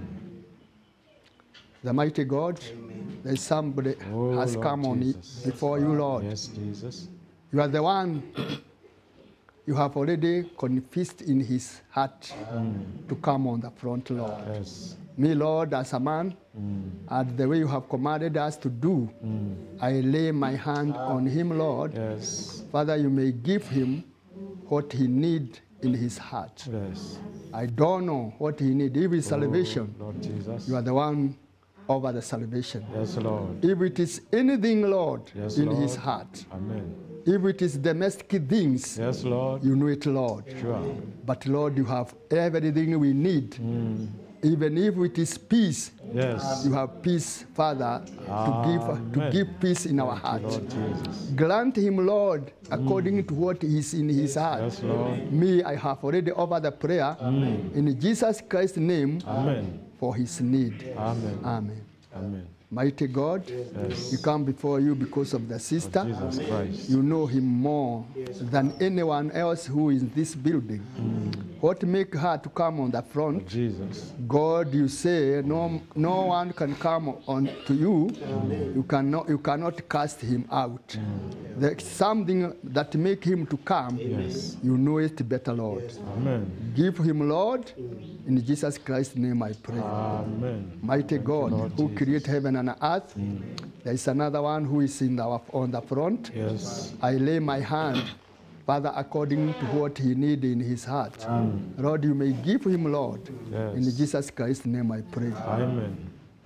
The mighty God, there's somebody Oh, has Lord come on it Jesus. before you, Lord. Yes, Jesus. You are the one you have already confessed in his heart to come on the front, Lord. Yes. Me, Lord, as a man, and the way you have commanded us to do, I lay my hand on him, Lord. Yes. Father, you may give him what he need in his heart. Yes. I don't know what he need. If it's salvation, Lord Jesus. you are the one over the salvation. Yes, Lord. If it is anything, Lord, Yes, in Lord. his heart, Amen. if it is domestic things, Yes, Lord. you know it, Lord. Sure. But Lord, you have everything we need. Even if it is peace, Yes. you have peace, Father, to give to Amen. give peace in our heart. Lord Jesus. Grant him, Lord, according to what is in his heart. Yes, Lord. Me, I have already offered the prayer in Jesus Christ's name Amen. for his need. Amen. Amen. Amen. Mighty God, Yes. we come before you because of the sister. Jesus Christ. You know him more than anyone else who is in this building. What make her to come on the front? Jesus. God, you say no, no one can come on to you. You cannot, you cannot cast him out. There's something that make him to come. Yes. You know it better, Lord. Amen. Give him, Lord. In Jesus Christ's name, I pray. Amen. Mighty God, Lord who Jesus. created heaven and earth, there is another one who is in our, on the front. Yes. I lay my hand, Father, according to what he need in his heart. Lord, you may give him, Lord. Yes. In Jesus Christ's name I pray. Amen.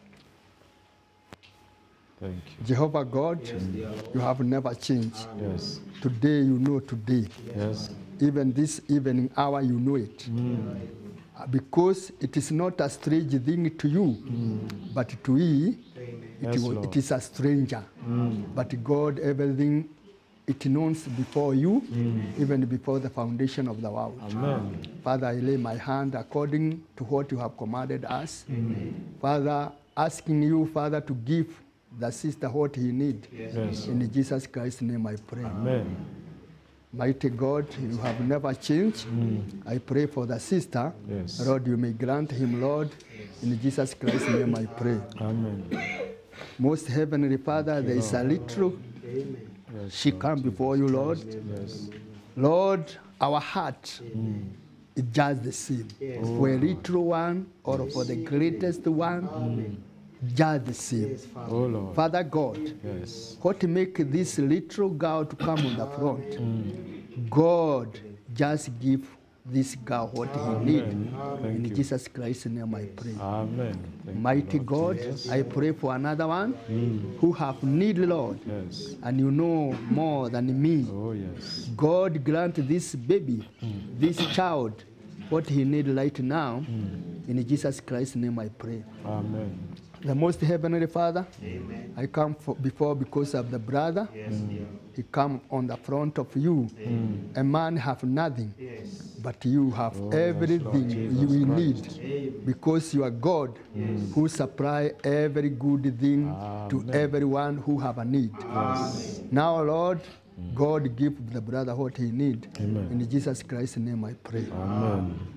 Thank you. Jehovah God, you have never changed. Yes. Today you know today. Yes. Even this evening hour you know it. Uh, Because it is not a strange thing to you, but to we, it, Yes, wa- Lord. it is a stranger. But God, everything it knows before you, even before the foundation of the world. Amen. Father, I lay my hand according to what you have commanded us. Father, asking you, Father, to give the sister what he need. Yes. In Jesus Christ's name I pray. Amen. Mighty God, you have never changed. I pray for the sister. Yes. Lord, you may grant him, Lord. In Jesus Christ's name I pray. Amen. Most heavenly Father, there is a little. She come before you, Lord. Yes. Lord, our heart is just the same. For a little one or for the greatest one, just the same. Oh Lord. Father God, Yes. what make this little girl to come on the front? God, just give this girl what he need. Thank In you. Jesus Christ's name I pray. Amen. Thank you, Mighty Lord God, Jesus. I pray for another one who have need, Lord, Yes. and you know more than me. Oh yes. God grant this baby, this child, what he need right now. In Jesus Christ's name I pray. Amen. The most heavenly Father, I come for, before because of the brother. He come on the front of you. A man have nothing, but you have everything you will need because you are God who supply every good thing to everyone who have a need. Now, Lord, God give the brother what he need. Amen. In Jesus Christ's name I pray. Amen.